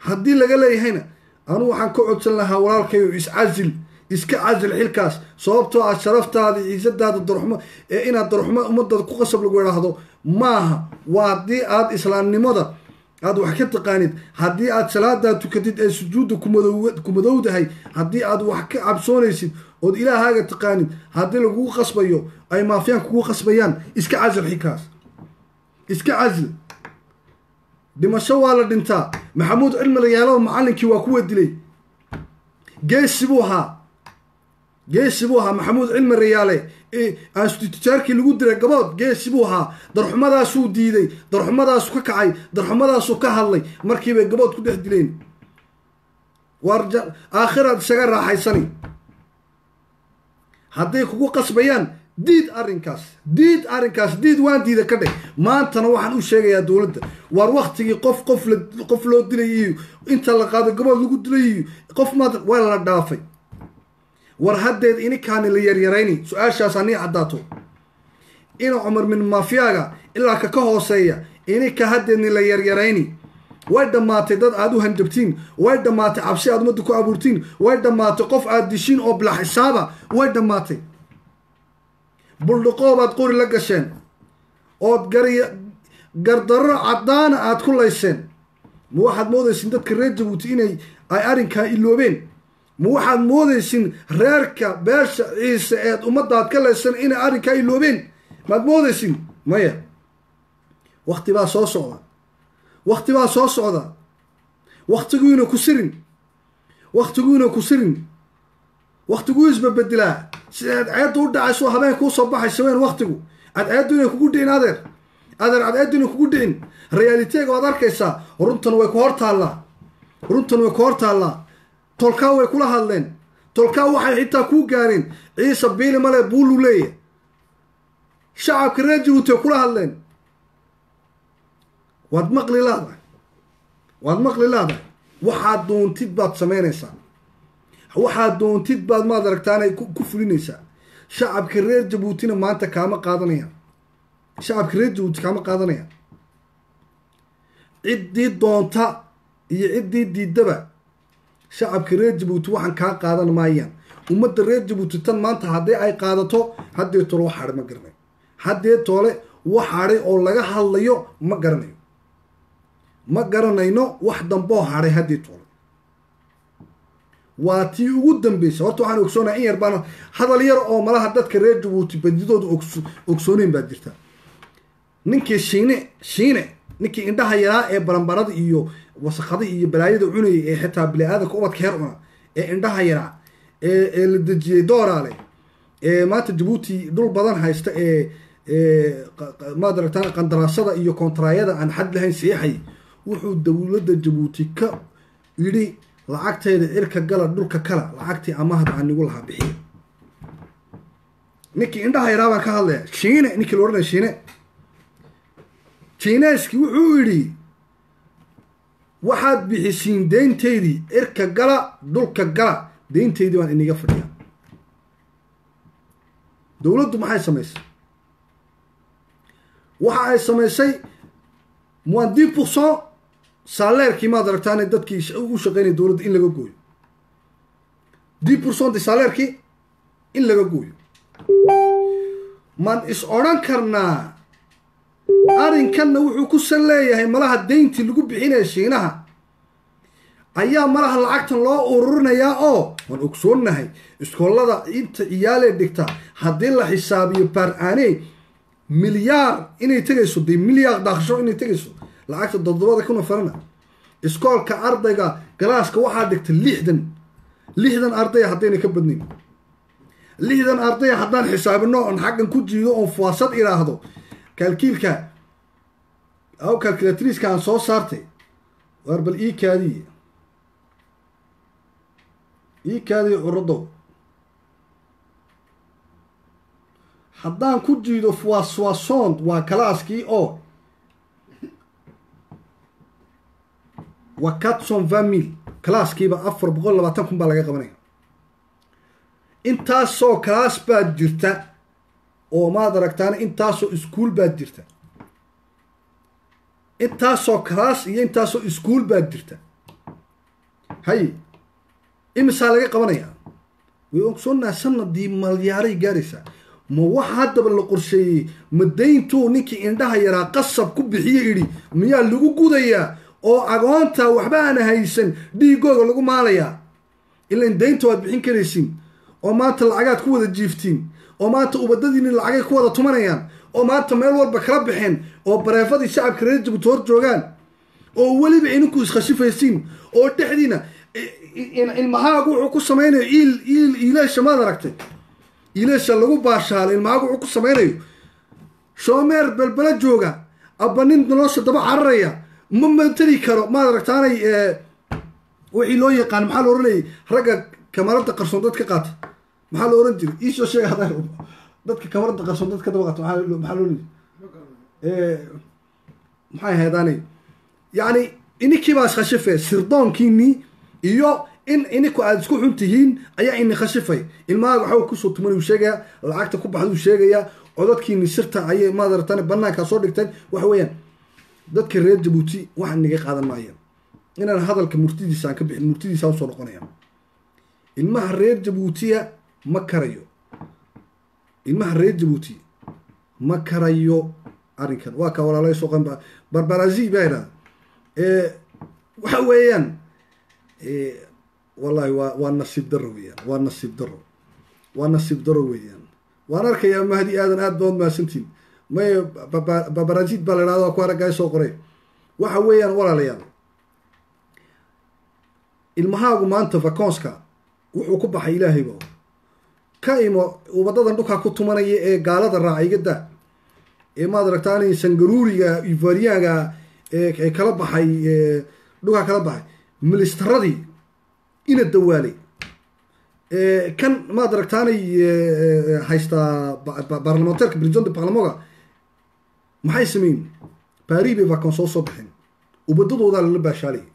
haddii laga leeyahayna anugu waxaan ka codsan lahaa walaalkayo iscasil iska casil xilkaas sababtoo ah sharaftaada ciisadaada darxumo ee inaad darxumo ummadada ku qasab lagu idhaahdo maaha waa haddii aad islaamnimada aad wax ka taqaanid haddii aad salaadaa tukatid ee sujuudda kumadowdahay haddii aad wax ka cabsoonaysid ood ilaahaaga taqaanid haddii lagugu qasbayo ay maafiyaan kugu qasbayaan iska casil xilkaas iska casil dhimasho waa la dhintaa maxamuud cilmi layaalo macallinkii waa kuwa dilay geesi buu ahaa geesi buu ahaa maxamuud cilmi rayaale anstitijaarkii lagu diray gabood geesi buu ahaa darxumadaasuu diiday darxumadaasu ka kacay darxumadaasuu ka hadlay markiibay gabood ku dhex dileen waar aakhiraad isaga raaxaysani hadday kugu qasbayaan diid arrinkaas diid arrinkaas diid waan diida ka dheh maantana waxaan u sheegayaa dowladda waar waktigii qof qof la qof loo dilay iyo inta la qaado gabood lagu dilay iyo qof maad waa la dhaafay war haddeed ininkaani la yaryarayni su-aashaas anii caddaato ina cumar min mafiyaaga ilaa ka ka hooseeya ininka haddeedni la yaryarayni way dhammaatay dad aad u hanjabtiin way dhammaatay cabsi aad ummadda ku abuurtiin way dhammaatay qof aad dishiin oo bila xisaaba way dhammaatay buldhaqoobaad qori la gasheen ood gary gardarro caddaana aad ku layseen ma waxaad moodaysin dadka reer jabuuti inay ay arrinkaa iloobeen ma waxaad moodaysin reerka beesha ciise eed ummaddaad ka laysan inay arrinkaa iloobeen maad moodaysin maya wakti baa soo socda wakti baa soo socda waktiguina ku sirin waktiguina ku sirin waktiguu isbabedelaa sida cadceedda u dhacayso habeen kuu soo baxaysa weyn waktigu cadceeddu inay kugu dhicin adeer adeer cadceeddu inay kugu dhicin realiteega waad arkaysaa runtan way ku hor taallaa runtan way ku hor taallaa tolkaa way kula hadleen tolkaa waxay xitaa kuu gaareen ciise biili male buulu leeya shacabka reer jabuuti way kula hadleen waad maqli laadahay waad maqli laadahay waxaad doontid baad samaynaysaa waxaad doontid baad maad aragtaanay ku fulinaysaa shacabka reer jabuutina maanta kaama qaadanayaan shacabka reer jabuuti kaama qaadanayaan ciddii doonta iyo ciddii diidaba shacabka reer jabuuti waxaan kaa qaadan maayaan ummadda reer jabuuti tan maanta haddii ay qaadato haddee toole wax hadhay ma garanayo haddee toole wax hadhay oo laga hadlayo ma garanayo ma garanayno wax damboo hadhay haddii toole waa tii ugu dambeysay horta waxaan ogsoonaha in yar baan hadal yar oo malaha dadka reer jabuuti badidooda ogsooneyn baa jirta ninkii shiine shiine ninkii indhaha yaraa ee baranbarada iyo wasaqada iyo balaayada cunayay ee xitaa bili-aadanka ubadka heer cuna ee indhaha yaraa ee ee la dejiyey dooraale ee maanta jabuuti dhul badan haysta ee maad aragtaan qandaraasada iyo kontraayada aan xad lahayn seexay wuxuu dowladda jabuuti ka yidhi lacagtayda cirka gala dhulka kala lacagtii amahad aan nigu lahaa bixiya ninkii indhaha yaraa baan ka hadlaya shiine ninkii la odhanaya shiine jineeskii wuxuu yidhi waxaad bixisiin deyntaydii cirka gala dhulka gala deyntaydii baan iniga fadhiyaa dowladdu maxay samaysay waxa ay samaysay moins dix pourcent saaleerkii maad aragtaane dadkii u shaqeynaya dowladda in laga gooyo dix pourcent de saaleerkii in laga gooyo maan is odhan karnaa arrinkanna wuxuu ku sal leeyahay malaha deyntii lagu bixinaya shiinaha ayaa malaha lacagtan loo ururinayaa oo waan ogsoonnahay iskoolada inta ciyaalee dhigta haddii la xisaabiyo baar-aaney milyaar inay tegayso dee milyaar dhaaqsho inay tegayso lacagta toddobada kuna farana iskoolka ardayga galaaska waxaa dhigta lixdan lixdan ardaya haddayna ka badnayn lixdan ardaya haddaan xisaabino oon xaggan ku jiido oon fuwaasad idhaahdo kaalkiilka aw calculatriska aan soo saartay waar bal ii kaadiye ii kaadiye curadow haddaan ku jiido fuwaaswasond waa kalaaskii oo waa catson vamil kalaaskiiba afar boqol labaatan kun baa laga qabanaya intaasoo kalaas baad jirta oo maad aragtaana intaasoo iskuol baad jirta intaasoo kalaas iyo intaasoo iskuol baad jirta hay imisaa laga qabanayaa way ogsoonaha sanadii malyaaray gaaraysaa ma waxa haddaba la qorsheeyey ma dayntuu ninkii indhaha yaraa qasab ku bixiye idhi miyaa lagu gudayaa oo agoonta waxba aana haysan dhiigooga lagu maalayaa ilan daynta waad bixin karaysiin oo maanta lacagaad ku wada jiiftiin oo maanta ubadadiini lacagay ku wada tumanayaan oo maanta meel walba kala baxeen oo bareefadii shacabka reer jabuuti hor joogaan oo weliba ininku iskhashifaysiin oo dhexdiina ilmahaagu wuxuu ku samaynayo iil iil iileesha maad aragtay iileesha lagu baashaalo ilmahaagu wuxuu ku samaynayo shoomeer belbela jooga abba nin nolosha daba cararaya ma mateli karo maad aragtaanay wixii loo yaqaan maxaa la oranayay ragga kamarada qarsoon dad ka qaata maxaa la oran jiray iisoo sheega hadaa dadka kamarada qarsoon dad ka daba qaata maxaa loo- maxaa loo leeyahay maxay ahaydaan yacni ininkii baa iskhashifay sirdoonkiinii iyo in ininku aada isku xun tihiin ayaa ini khashifay ilmahaaga waxaa kusoo tuman uu sheegayaa lacagta ku baxda uu sheegayaa codadkiini sirta ayay maadaratan banaankaa soo dhigteen waxa weeyaan dadka reer jabuuti wax niga qaadan maayaan inaan hadalka murtidiisa aan ka bixin murtidiisa usoo noqonaya ilmaha reer jabuutiya ma karayo ilmaha reer jabuuti ma karayo arrinkan waa ka walaalay soo qanba barbarazi baa idhahda waxa weeyaan wallahi waa waa nasiib daro weeyaan waa nasiib daro waa nasiib daro weeyaan waan arkayaa mahdi aadan aad baad mahadsantiin may babarazid baa la idhahda waa ku araggaay soo qoray waxa weeyaan walaalayaal ilmahaagu maanta vaconska wuxuu ku baxay ilaahayba ka imo ubadadan dhulkaa ku tumanaya ee gaalada raaciygada ee maad aragtaan sangaruuriga ivariyaga ee kala baxay dhulkaa kala baxay milistaradii ina dawaalay kan maad aragtaanay haystaa baarlamanteerka president barlamoga maxay sameyn baari bay vacon soo soo baxeen ubadadoodaa lala baashaalaya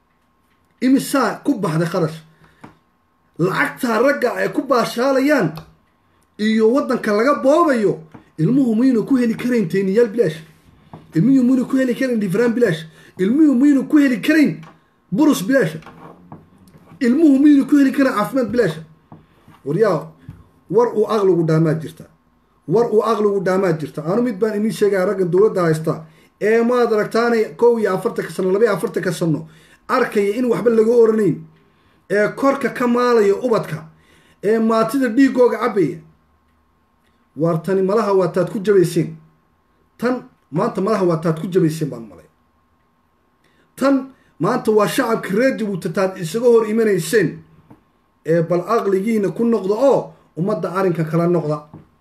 imisaa ku baxday kharash lacagtaa ragga ay ku baashaalayaan iyo waddanka laga boobayo ilmuhu muynu ku heli karayn tayniyaal bilaash ilmuhu muynu ku heli karayn difraan bilaash ilmuhu muynu ku heli karayn burus bilaasha ilmuhu miynu ku heli karayn caafimaad bilaasha waryaa war uu aqligu dhaamaa jirta war uu aqligu dhaamaa jirta anu mid baan inii sheegaya raggan dowladda haysta ee maad aragtaanay kow iyo afartanka sano laba iyo afartanka sano arkaya in waxba laga oranayn ee korka ka maalaya ubadka ee maatida dhiigooga cabaya waar tani malaha waa taad ku jabayseen tan maanta malaha waa taad ku jabayseen baan malay tan maanta waa shacabka reer jabuuti taad isaga hor imanayseen ee bal aqligiina ku noqda oo ummadda arrinkan kala noqda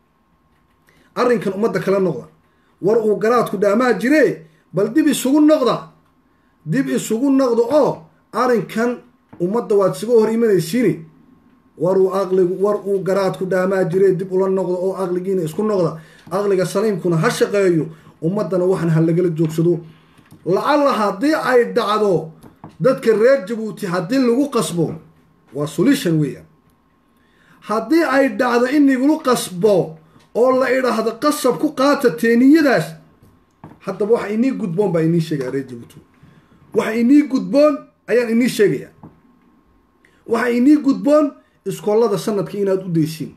arrinkan ummadda kala noqda war uu garaadku dhaamaa jiree bal dib isugu noqda dib isugu noqda oo arrinkan ummadda waad isaga hor imanaysiini war uu aqligu war uu garaadku dhaamaa jiree dib ula noqda oo aqligiina isku noqda aqliga saliimkuna ha shaqeeyo ummaddana waxan ha lagala joogsado lacalla haddii ay dhacdo dadka reer jabuuti haddii lagu qasbo waa solution weeyaan haddii ay dhacdo in lagulu qasbo oo la idhaahdo qasab ku qaata teeniyadaas haddaba waxa inii gudboon baa inii sheegaya reer jabuuti waxa inii gudboon ayaan inii sheegaya waxa inii gudboon iskoolada sanadka inaad u daysiin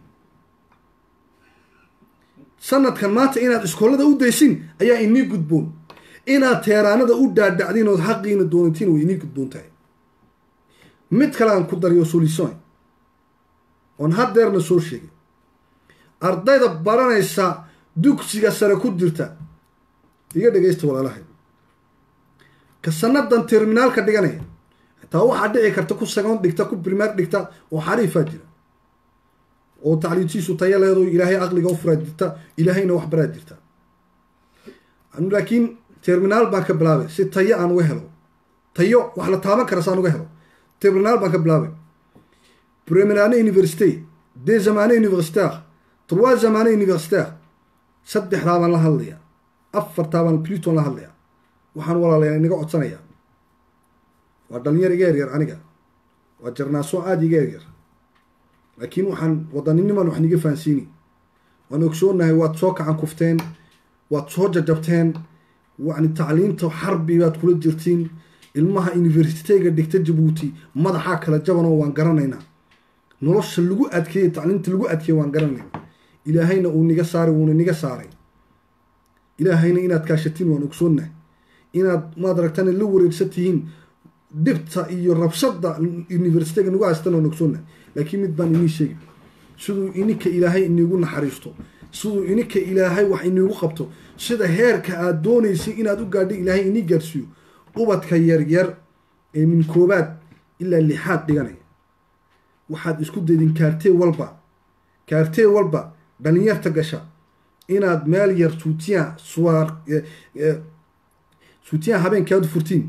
sanadkan maanta inaad iskoolada u daysiin ayaa inii gudboon inaad teeraanada u dhaadhacdiin ood xaqiina doonatiin way inii gudboon tahay mid kale aan ku dariyo solution oon haddeerna soo sheegay ardayda baranaysa dugsiga sare ku jirta iga dhegaysta walaalahay ka sanadan terminaalka dhiganaya xitaa waxaa dhici karta ku sagoon dhigta ku primaar dhigta oo xariifaa jira oo tacliintiisu taya leedo ilaahay aqliga u furaa jirta ilaahayna wax baraa jirta anu laakiin terminaal baan ka bilaabay si tayo aan uga helo tayo wax la taaban kara saan uga helo terminaal baan ka bilaabay premierane université deux zamane universitaire trois zamane universitaire saddexdaa baan la hadlayaa afartaa baan pluton la hadlayaa waxaan walaalayaa inaga codsanayaa waa dhalinyar iga yaryar aniga waa jarnaaso aada iga yaryar laakiin waxaan wadaniniman wax niga fahansiini waan ogsoonahay waad soo kacan kufteen waad soo jajabteen yani tacliinta xarbi baad kula jirtiin ilmaha universityga dhigta jabuuti madaxaa kala jabanoo waan garanaynaa nolosha lagu adkeeyey tacliinta lagu adkeeyey waan garanaynaa ilaahayna uu niga saaray wuuna niga saaray ilaahayna inaad kaashatiin waan ogsoonnahay inaad maad aragtaan la wareegsan tihiin dhibta iyo rabshada universityga nagu haystan waan ogsoonnahay laakiin mid baan inii sheegi siduu ininka ilaahay iniigu naxariisto siduu ininka ilaahay wax iniigu qabto sida heerka aad doonaysay inaad u gaadhay ilaahay inii gaarsiiyo ubadka yaryar ee min koobaad ilaa lixaad dhiganaya waxaad isku daydin kaartee walba kaartee walba dhalinyarta gasha inaad meel yar suutiyan suwaar suutiyan habeenkaad furtiin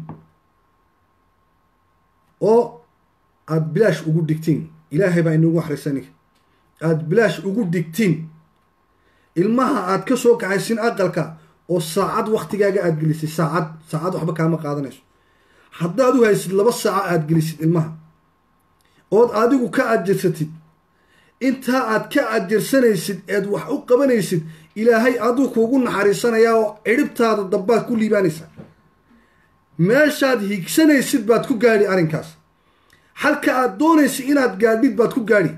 oo aada bilaash ugu dhigtiin ilaahay baa inagu axrisanig aada bilaash ugu dhigtiin ilmaha aad ka soo kaxaysin aqalka oo saacad waktigaaga aada gelisay saacad saacad waxba kaama qaadanayso haddaad u haysid laba saaco aada gelisid ilmaha ood adigu ka ajirsatid intaa aad ka ajirsanaysid eed wax u qabanaysid ilaahay aduu kuugu naxariisanayaa oo cidhibtaada dambaad ku liibaanaysaa meeshaad higsanaysid baad ku gaadhi arrinkaas halka aad doonaysid inaad gaadhid baad ku gaadhi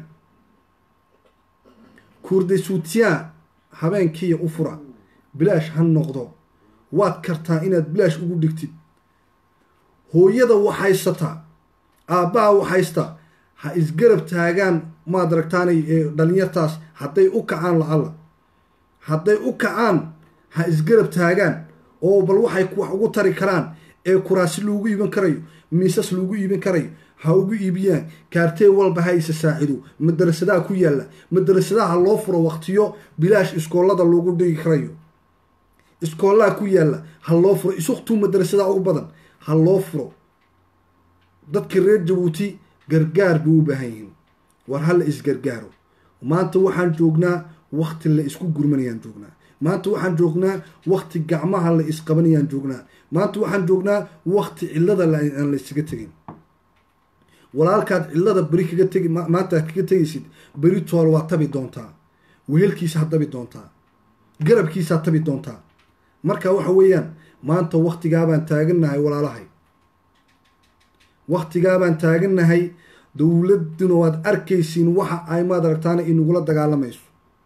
kuurday suutiyaan habeenkiiya u fura bilaash ha noqdo waad kartaa inaad bilaash ugu dhigtid hooyada waxhaysataa aabbaha waxhaystaa ha isgarab taagaan maad aragtaanay dhalinyartaas hadday u kacaan lacalla hadday u kacaan ha isgarab taagaan oo bal waxay wax ugu tari karaan ee kuraasi loogu iiban karayo miisas loogu iibin karayo ha ugu iibiyaan kaartee walba ha isa saacido madarasadaha ku yaalla madarasadaha loo furo waqtiyo bilaash iskoolada loogu dhigi karayo iskoolaha ku yaalla ha loo furo isuktuu madarasadaha ugu badan ha loo furo dadka reer jabuuti gargaar bay u baahan yihiin war ha la isgargaaro maanta waxaan joognaa wakti la isku gurmanayaan joognaa maanta waxaan joognaa wakti gacmaha la isqabanayaan joognaa maanta waxaan joognaa wakti cillada aan la isaga tegin walaalkaad cillada beri kaga tegi maanta kaga tegaysid beri tool waa tabi doontaa wehelkiisaa tabi doontaa garabkiisaa tabi doontaa marka waxa weeyaan maanta waktigaabaan taagannahay walaalahay waktigaabaan taagannahay dowladuna waad arkaysiin waxa ay maad aragtaana inagula dagaalamayso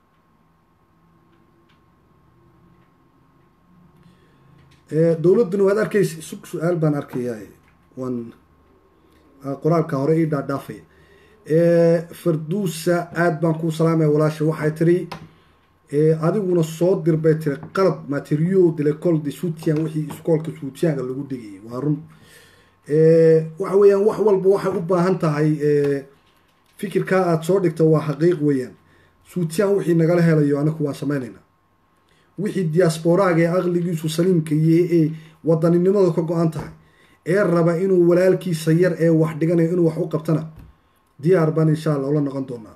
dowladduna waad arkaysi su su-aal baan arkayaa waan qoraalka hore ii dhaadhaafaya farduusa aada baan kuu salaamaya walaasha waxay tiri adiguna soo dir bay tiri qalab materio de lecole de soutian wixii iskoolka soutianka lagu dhigayay waa run waxa weeyaan wax walba waxay u baahan tahay fikirkaa aada soo dhigta waa xaqiiq weeyaan suutiyan wixii nagala helayo anaku waan samaynaynaa wixii diasporaaga ee aqligiisu saliimka iyo ee wadaninimada ka go-an tahay ee raba inuu walaalkiisa yar ee wax dhiganayo inuu wax u qabtana diyaar baan insha allah ula noqon doonaa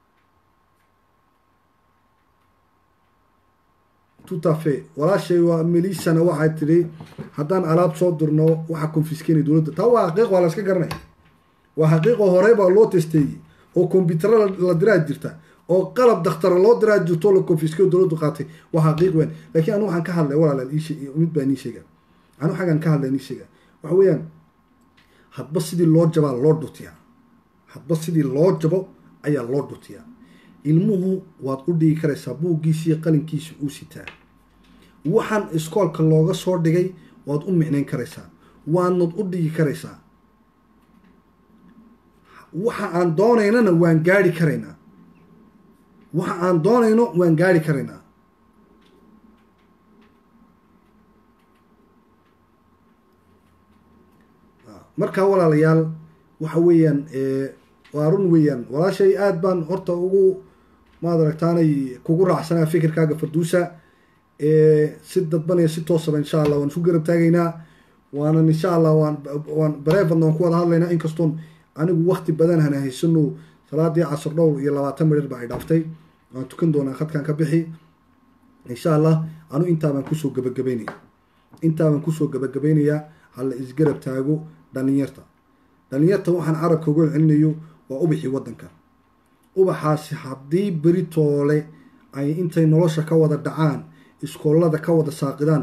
tutafe walaashay waa melisana waxay tidhi haddaan alaab soo dirno waxaa confiskenay dowladda taa waa xaqiiq waa la iska garanaya waa xaqiiqoo horey baa loo testeeyey oo combyutaro la diraa jirta oo qalab dakhtara loo diraa jirto la confiskeyo dowladdu qaatay waa xaqiiq weyn laakiin anu waxaan ka hadlay walaalaal mid baa nii sheega anu xaggan ka hadlay nii sheega waxa weeyaan hadba sidii loo jabaa loo dhutiyaa hadba sidii loo jabo ayaa loo dhutiyaa ilmuhu waad u dhigi karaysaa buuggiisi iyo qalinkiisa uu sitaa waxaan iskoolka looga soo dhigay waad u micnayn karaysaa waadnad u dhigi karaysaa waxa aan doonaynana waan gaari karaynaa waxa aan doonayno waan gaari karaynaa markaa walaalayaal waxa weeyaan waa run weeyaan walaashay aada baan horta ugu maad aragtaanay kugu raacsanaa fikirkaaga farduusa si dadban iyo si toosaba insha allah waan isku garab taagaynaa waanan insha allah waan waan bareefadna waan ku wada hadlaynaa inkastoon anigu wakti badan hana haysano salaadii casar dhowr iyo labaatan midhir ba ay dhaaftay waan tukan doonaa khadkan ka bixi insha allah anu intaabaan kusoo gabagabeynaya intaabaan kusoo gabagabaynayaa hala isgarab taago dhalinyarta dhalinyarta waxaan carabka uga celinayo waa ubaxii waddanka ubaxaasi haddii beri toole ay intay nolosha ka wada dhacaan iskoolada ka wada saaqidaan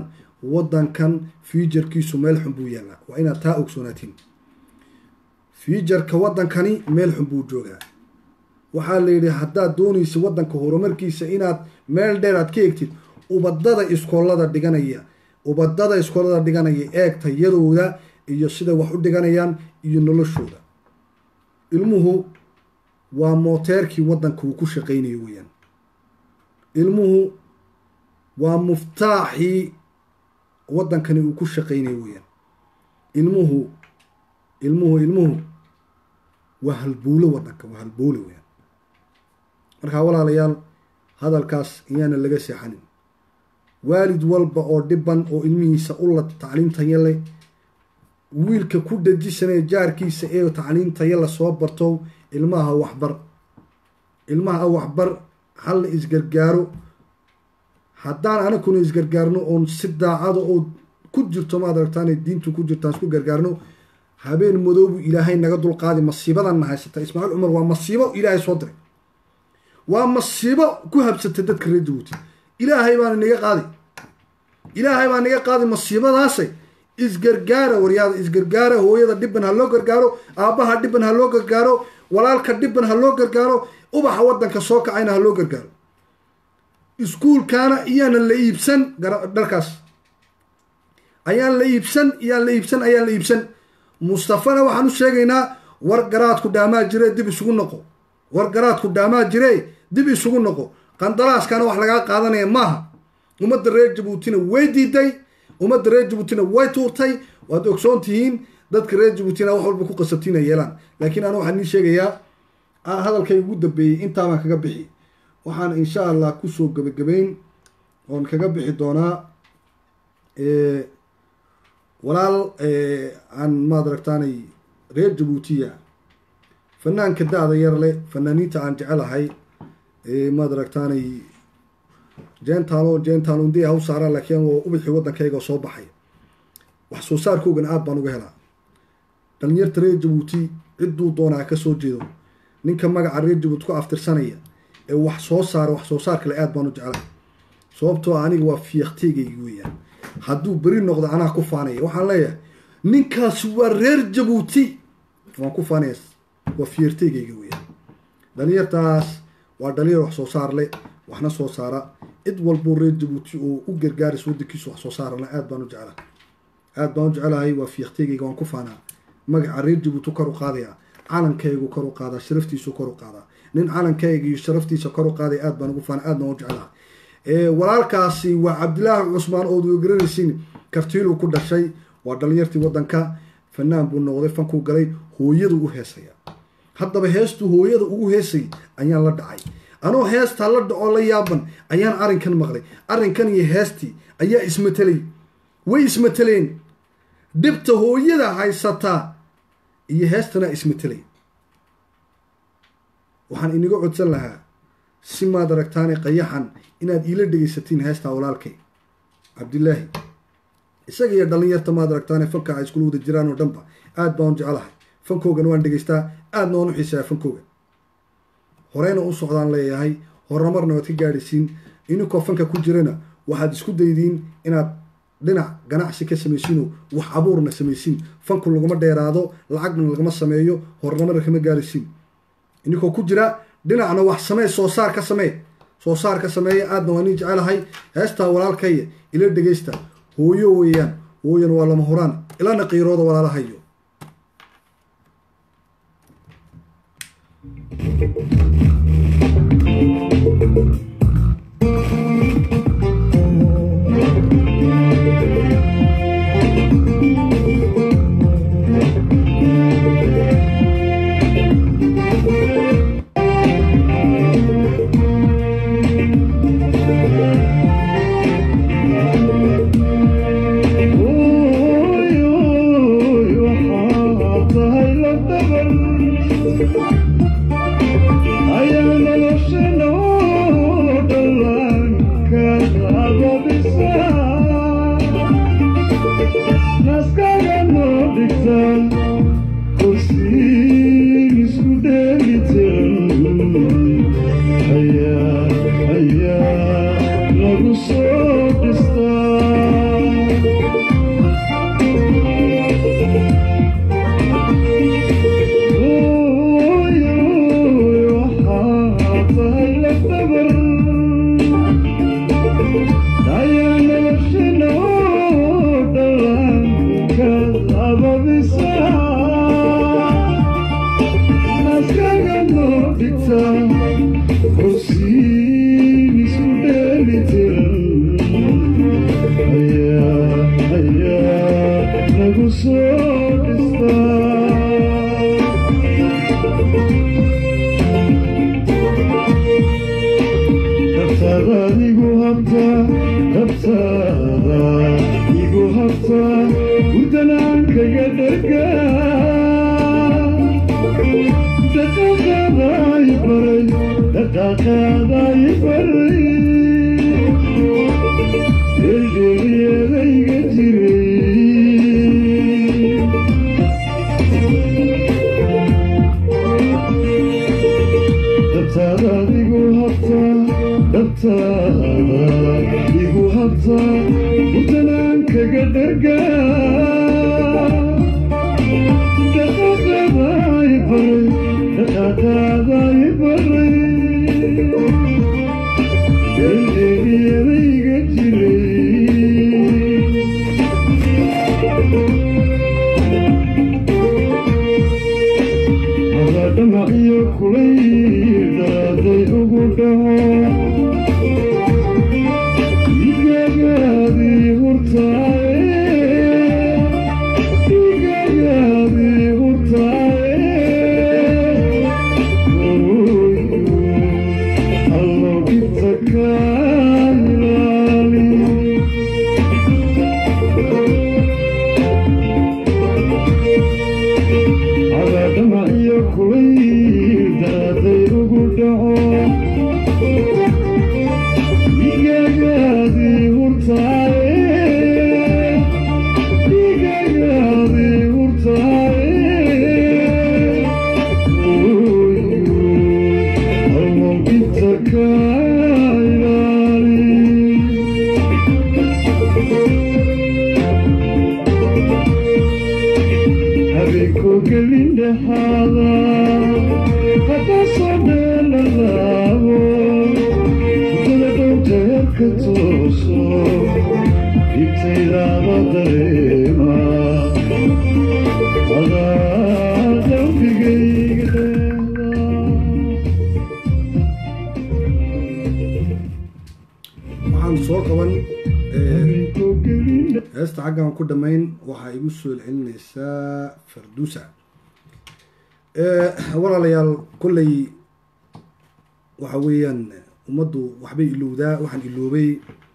waddankan fiujarkiisu meel xun buu yaallaa waa inaad taa ogsoonaatiin fiujarka waddankani meel xun buu joogaa waxaa la yidhi haddaad doonaysa waddanka horumarkiisa inaad meel dheer aad ka egtid ubadada iskoolada dhiganaya ubadada iskoolada dhiganaya eeg tayadooda iyo siday wax u dhiganayaan iyo noloshooda ilmuhu waa mooteerkii waddanka uu ku shaqaynayo weeyaan ilmuhu waa muftaaxii waddankani uu ku shaqaynayo weeyaan ilmuhu ilmuhu ilmuhu waa halbuulo waddanka waa halbuulo weeyaan markaa walaalayaal hadalkaas iyaana laga seexanin waalid walba oo dhiban oo ilmihiisa ula tacliimtaya leh wiilka ku dhajisanaya jaarkiisa ee tacliimtaya lasoo barto ilmaha waxbar ilmaha waxbar halla isgargaaro haddaan anakuna isgargaarno oon si daacada oo ku jirto maad aragtaan diintu ku jirtaan isku gargaarno habeen madoobu ilaahay naga dulqaadi masiibadan na haysata ismaaciil cumar waa masiibo ilaahay soo diray waa masiibo ku habsatay dadka reer jabuuti ilaahay baana naga qaadi ilaahay baa naga qaadi masiibadaasay isgargaara waryaada isgargaara hooyada dhiban ha loo gargaaro aabbaha dhiban ha loo gargaaro walaalka dhiban ha loo gargaaro ubaxa waddanka soo kacayna ha loo gargaaro iskuulkaana iyaana la iibsan dharkaas ayaan la iibsan iyaan la iibsan ayaan la iibsan mustafana waxaan u sheegaynaa war garaadku dhaamaa jire dib isugu noqo war garaadku dhaamaa jire dib isugu noqo qandaraaskana wax lagaa qaadanaya maaha ummadda reer jabuutina way diiday ummadda reer jabuutina way tuurtay waad ogsoon tihiin dadka reer jabuutina wax walba ku qasabtiina yeelaan laakiin anu waxaan nii sheegayaa hadalkay ugu dambeeyey intaabaan kaga bixi waxaan insha allah kusoo gebagabeyn oon kaga bixi doonaa walaal aan maad aragtaanay reer jabuutiya fanaanka da-da yar leh fanaaniinta aan jecelahay maad aragtaanay jentaalo jentaalo indee haw saaraan laakiin waa ubixii waddankayga soo baxay wax soo saarkoogana aad baan uga helaa dhalinyarta reer jabuuti cidduu doonaa ka soo jeedo ninka magaca reer jabuuti ku aftirsanaya ee wax soo saara wax soo saar kale aad baan u jeclahay sababtoo aniga waa fiiqteygaygi weeyaan hadduu beri noqdo anaa ku faanaya waxaan leeyahay ninkaasi waa reer jabuuti waan ku faanaya waa fiirteygayga weeyaan dhalinyartaas waa dhalinyar wax soo saar leh waxna soo saara cid walboo reer jabuuti oo u gargaaraysa waddankiisa wax soo saarana aad baan u jeclahay aad baan u jecelahay waa fiiqteygayga waan ku faanaa magaca reer jabuuti kor u qaadaya calankaygu kor u qaadaa sharaftiisu kor u qaadaa nin calankayga iyo sharaftiisa kor u qaaday aad baan ugu faana aad baan u jeclahay walaalkaasi waa cabdilaahi cusmaan ood garanaysiin kartiiluu ku dhashay waa dhalinyartii waddanka fanaan buu noqday fankuu galay hooyadu u heesaya haddaba heestuu hooyada ugu heesay ayaan la dhacay anoo heestaa la dhacoo la yaaban ayaan arrinkan maqlay arrinkan iyo heestii ayaa ismatelay way ismateleen dhibta hooyada haysataa iyo heestana ismatelay waxaan iniga codsan lahaa si maad aragtaane qayaxan inaad iila dhegaysatiin heestaa walaalkay cabdilaahi isaga iyo dhalinyarta maad aragtaane fanka ay iskula wada jiraan oo dhanba aad baan u jecelahay fankoogana waan dhegaystaa aadna waan u xiisayaa fankooga horeyna u socdaan leeyahay horumarna waad ka gaadhaysiin ininkoo fanka ku jirana waxaad isku daydiin inaad dhinac ganacsi ka samaysiinoo wax abuurna samaysiin fanku laguma dheeraado lacagna lagama sameeyo horumarna kama gaadhaysiin ininkoo ku jira dhinacna wax samee soo saar ka samee soo saar ka sameeya aadna waa nin jecelahay heestaa walaalkaya ila dhegaysta hooyo weeyaan hooyan waa lama huraan ilana qiirooda walaalahayo Yeah. waxaan soo qaban heesta xaggan ku dhammayn waxaa igu soo celinaysaa farduusa walaalayaal kolley waxa weeyaan ummaddu waxbay ilowdaa waxaan iloobay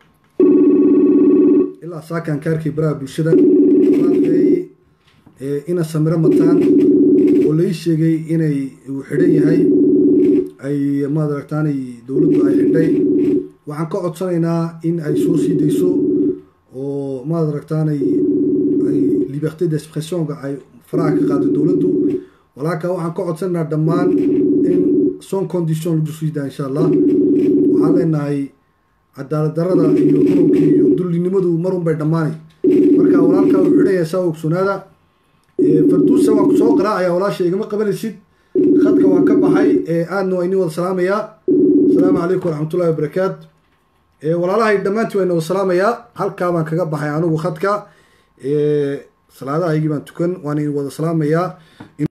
ilaa saakan kaarkay baraha bulshada walaalkay ina samiro mataan oo lai sheegay inay uu xidhan yahay ay maad aragtaanay dowladdu ay xidhay waxaan ka codsanaynaa in ay soo sii dayso oo maad aragtaanay ay liberté d'expressionka ay faraha ka qaado dowladdu walaalka waxaan ka codsanaynaa dhammaan in son condition lagu sii daa insha allah waxaan leenahay cadaalad darada iyo dununkii iyo dullinimadu marun bay dhammaanay marka walaalka uu xidhaya saa ogsoonaada farduusa waan ku soo qaraacaya walaasha igama qabanaysid khadka waan ka baxay aadna waa idin wada salaamayaa asalaamu calaykum waraxmatullahi wabarakaat walaalahay dhammaantii waa idin wada salaamayaa halkaa baan kaga baxay anigu khadka salaadahaygii baan tukan waan idin wada salaamayaa